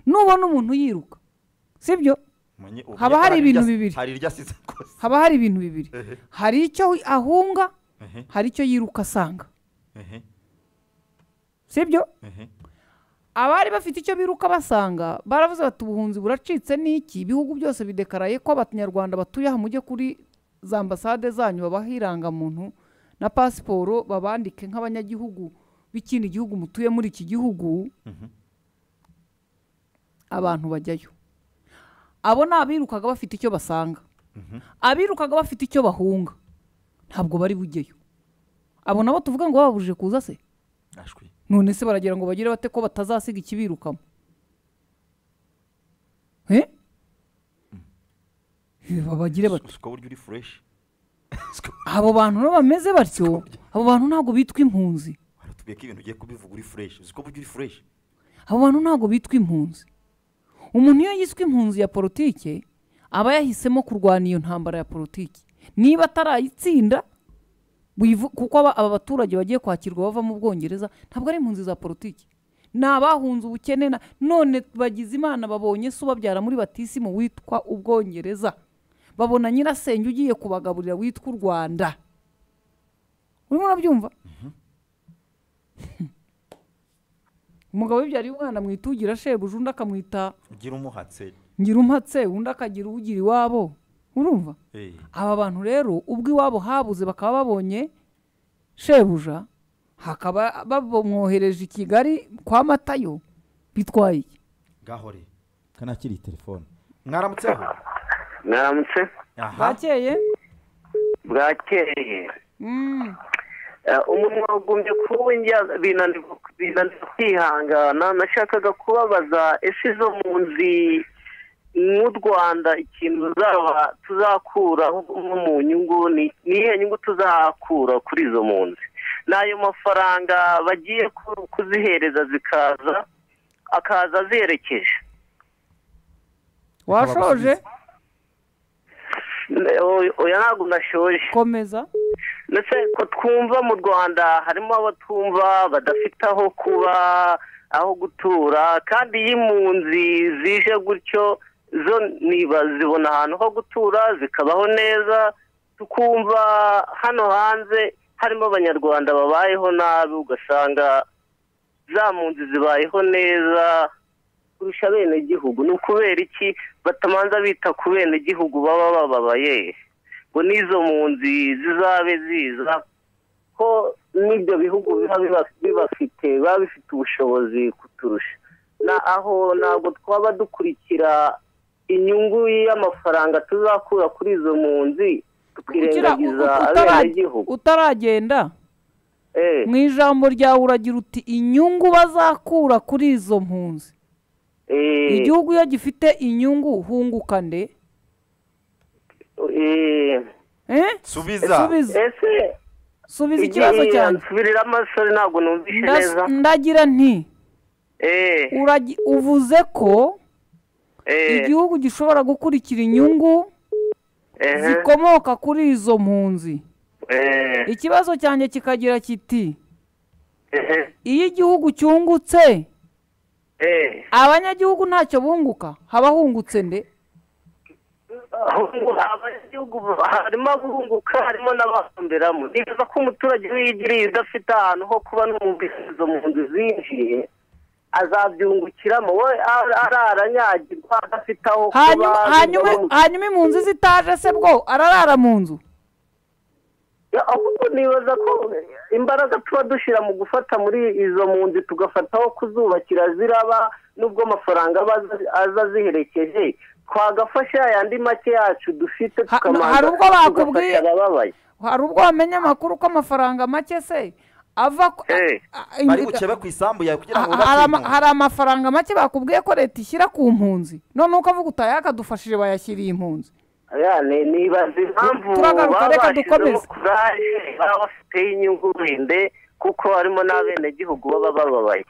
nubona umuntu yiruka sibyo Manye- umenye haba ko hari ibintu iryo- bibiri hari iryo asize akoze haba hari ibintu bibiri Ehe. hari icyo ahunga Ehe. hari icyo yiruka asanga Ehe. sibyo Ehe. abari bafite icyo biruka basanga baravuze bati ubuhunzi buracitse n'iki ibihugu byose bidekaraye ko abanyarwanda batuye aha mujye kuri za ambasade zanyu babaha irangamuntu na pasiporo babandike nk'abanyagihugu b'ikindi gihugu mutuye muri iki gihugu abantu bajyayo abo ni abirukaga bafite icyo basanga abirukaga bafite icyo bahunga ntabwo bari bujyeyo abo nabo tuvuga ngo bababujije kuza se none se baragira ngo bagire bate ko batazasiga ikibirukamo Eh? Eh, babagire bate siko buryo uri fureshi abo bantu nabo bameze batyo abo bantu ntabwo bitwa impunzi tubiye ko ibintu ugiye kubivuga uri fureshi siko buryo uri fureshi abo bantu ntabwo bitwa impunzi umuntu iyo yiswe impunzi ya politike aba yahisemo kurwana iyo ntambara ya politiki niba atarayitsinda wivu- kuko aba aba baturage bagiye kwakirwa bava mu bwongereza ntabwo ari impunzi za politiki ni abahunze ubukene na- none bagize imana babonye se ubabyara muri batisimu witwa ubwongereza babona nyirasenge ugiye kubagaburira witwa u rwanda urimo urabyumva umugabo wibyariye umwana mwitugira shebuja undi akamwita ugira umuhatse ngira umpatse undi akagira ugira iwabo urumva Eh. aba bantu rero ubwo iwabo habuze bakaba babonye shebuja hakaba bamwohereje i kigali kwa matayo bitwaye iki gahore kanakiri telefone mwaramutseho mwaramutse bakeye bwakeye Mm. Eh, umuntu wagumye kuba njya binanirwa binanirwa kwihangana nashakaga kubabaza ese izo mpunzi nk'u rwanda ikintu tuzaba tuzakuraho nko mu nyungu ni ni iyihe nyungu tuzakura kuri izo mpunzi n'ayo mafaranga bagiye ku- kuzihereza zikaza akaza azerekeje washoje Oya- oya ntabwo ndashoje komeza ndetse ko twumva mu rwanda harimo abatumva badafite aho kuba aho gutura kandi iyo impunzi zije gutyo zo niba zibona ahantu ho gutura zikabaho neza tukumva hano hanze harimo abanyarwanda babayeho nabi ugasanga za mpunzi zibayeho neza kurusha abenegihugu ni ukubera iki batamanza bita ku benegihugu baba bababaye ngo n'izo mpunzi zizabe ziza ko n'ibyo bihugu biba biba- bibafite biba bifite ubushobozi kuturusha na aho ntabwo twaba dukurikira inyungu y'amafaranga tuzakura kuri izo mpunzi Kugira tukirengagiza utara- abenegihugu utaragenda Eh. mu ijambo ryawe uragira uti inyungu bazakura kuri izo mpunzi Eh, igihugu iyo gifite inyungu hunguka nde eh, Eh? Subiza. ese subiza ikibazo cyanjye nsubirira amasore ntabwo numvise Ndas- neza ndagira nti Eh, uragi- uvuze ko eh, igihugu gishobora gukurikira inyungu ehe, zikomoka kuri izo mpunzi eh, ikibazo cyanjye kikagira kiti ehe, iyo igihugu cyungutse eh. abanyagihugu ntacyo bunguka haba hungutse nde ahungu- abanyagihugu harimo abunguka harimo n'abahomberamo ni byiza ko umuturage wigiriye udafite ahantu ho kuba n'umubirizo mu nzu zinjiye azabyungukiramo we ar- araranyagirwa adafite aho kuba hanyuma hanyuma bimwe mu- hanyuma impunzi zitaje se bwo ararara mu nzu Ya, ahubwo nibaza ko imbaraga tuba dushyira mu gufata muri izo mpunzi tugafataho kuzubakira ziraba n'ubwo amafaranga aba aza- aza ziherekeje twagafasha yandi make yacu dufite hari tukamanza ubwo bakubwiye- tugafasha ababaye hari ubwo wamenya amakuru ko amafaranga make se ava ku- a- a- bari bucebe ku isambu yawe kugira ngo a- hari ama- bubake hari amafaranga make bakubwiye ko leta ishyira ku mpunzi noneho ukavuga uti aya akadufashije bayashyiriye impunzi Ya, ni- nibaza impamvu Turagaruka, baba reka bashyizemo dukomeze. kuraje baba bafite inyungu wende kuko harimo n'abenegihugu baba bababaye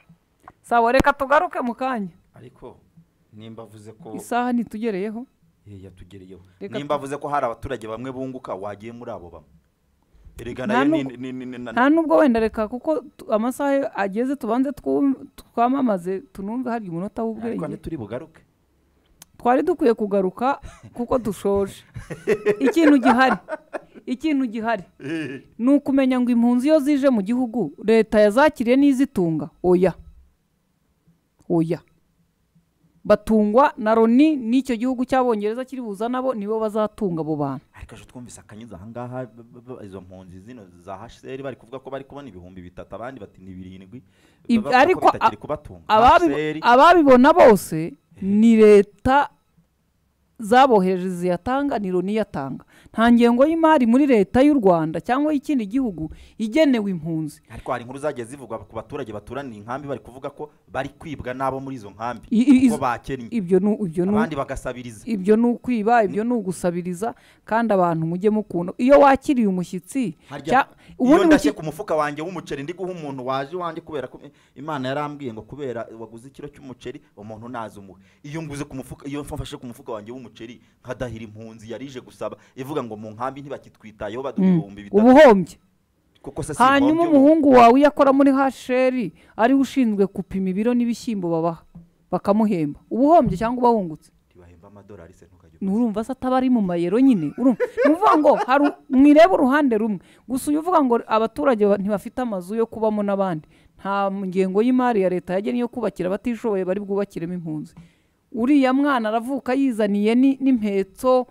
sawa reka tugaruke mu kanya ariko nimba avuze ko isaha ntitugereyeho Eh, yatugereyeho Reka nimba tu- avuze ko hari abaturage bamwe bunguka wagiye muri abo bamwe erega Nta nayo ni n'ubwo- ni- ni- ni- na- nta n'ubwo wenda reka kuko tu- amasaha yo ageze tubanze twum- twamamaze tunumve hari umunota ariko w'ubwenge ntituri bugaruke twari dukwiye kugaruka kuko dushoje ikintu gihari ikintu gihari ni ukumenya ngo impunzi iyo zije mu gihugu leta yazakiriye n'izitunga oya oya batungwa na loni n'icyo gihugu cy'abongereza kiri buza nabo nibo bazatunga abo bantu ariko ejo twumvise akanyuze ahangaha b- b- b- izo mpunzi zino za hcr bari kuvuga ko bari kubona ibihumbi bitatu abandi bati ni birindwi Ibi- bavuga ko ariko bitakiri a- kubatunga ababi- HCR ababibona bose ni leta zabohereje ziyatanga ni loni iyatanga nta ngengo y'imari muri leta y'u rwanda cyangwa y'ikindi gihugu igenewe impunzi ariko hari inkuru zagiye zivugwa ku baturage baturaniye inkambi bari kuvuga ko bari kwibwa n'abo muri izo nkambi I- i- ko izo- bakennye ibyo ni ibyo ni abandi bagasabiriza ibyo ni ukwiba ibyo ni ugusabiriza kandi abantu mujye mukunda iyo wakiriye umushyitsi harya cya- iyo ubundi ndashye mushyitsi ku mufuka wanjye w'umuceri ndi guha umuntu waje iwanjye kubera ko imana yarambwiye ngo kubera waguze ikiro cy'umuceri umuntu ntazi umuhe iyo nguze ku mufuka iyo mfashe ku mufuka wanjye w'umuceri nkadahira impunzi yarije gusaba ivuga ngo mu nkambi ntibakitwitayeho baduha Mm. ibihumbi bitatu ubuhombye kuko se si hanyuma ihombye ubu. umuhungu wawe iyo akora muri hasheri ariwe ushinzwe gupima ibiro n'ibishyimbo babaha bakamuhemba ubuhombye cyangwa uba wungutse bahemba amadolari se ntukajya nturumva se ataba ari mu mayero nyine urumva ni ukuvuga ngo hari mwirebe uruhande rumwe gusa uyu uvuga ngo abaturage ba- ntibafite amazu yo kubamo n'abandi nta ngengo y'imari ya leta yagennye yo kubakira abatishoboye bari bwubakiremo impunzi uriya mwana aravuka yizaniye ni- n'impetso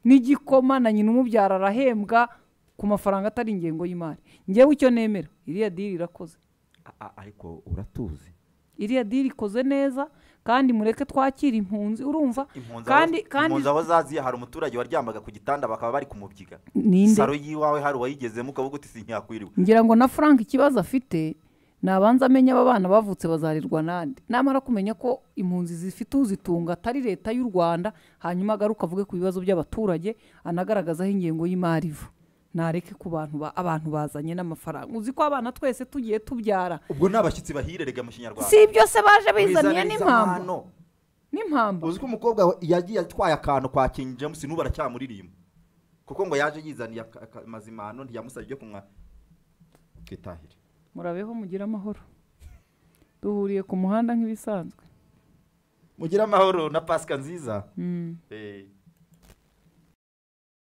n'igikoma na nyina umubyara arahembwa ku mafaranga atari ingengo y'imari ngewe icyo nemera iriya diri irakoze A- a- ariko uratuzi iriya diri ikoze neza kandi mureke twakire impunzi urumva impunzi kandi aho- kandi impunzi aho zaziye hari umuturage waryamaga ku gitanda bakaba bari kumubyiga Ninde? saro y'iwawe hari uwayigezemo ukavuga uti sinyakwiriwe ngira ngo na frank ikibazo afite nabanza amenya aba bana bavutse bazarirwa n'andi namara kumenya ko impunzi zifite uzitunga atari leta y'u rwanda hanyuma agaruka avuge ku bibazo by'abaturage anagaragazaho ingengo y'imari iva nareke ku bantu ba- abantu bazanye n'amafaranga uzi ko abana twese tugiye tubyara ubwo ni abashyitsi bahirerega mu kinyarwanda si ibyo se baje bizaniye Bizana n'impamvu impano. n'impamvu uzi ko umukobwa yagiye atwaye akantu kwa King James n'ubu aracyamuririmba kuko ngo yaje yizaniye aka- aka- amazimano ntiyamusabye ibyo kunywa twitahire murabeho mugire amahoro duhuriye ku muhanda nk'ibisanzwe mugire amahoro na pasika nziza Mm. Eh.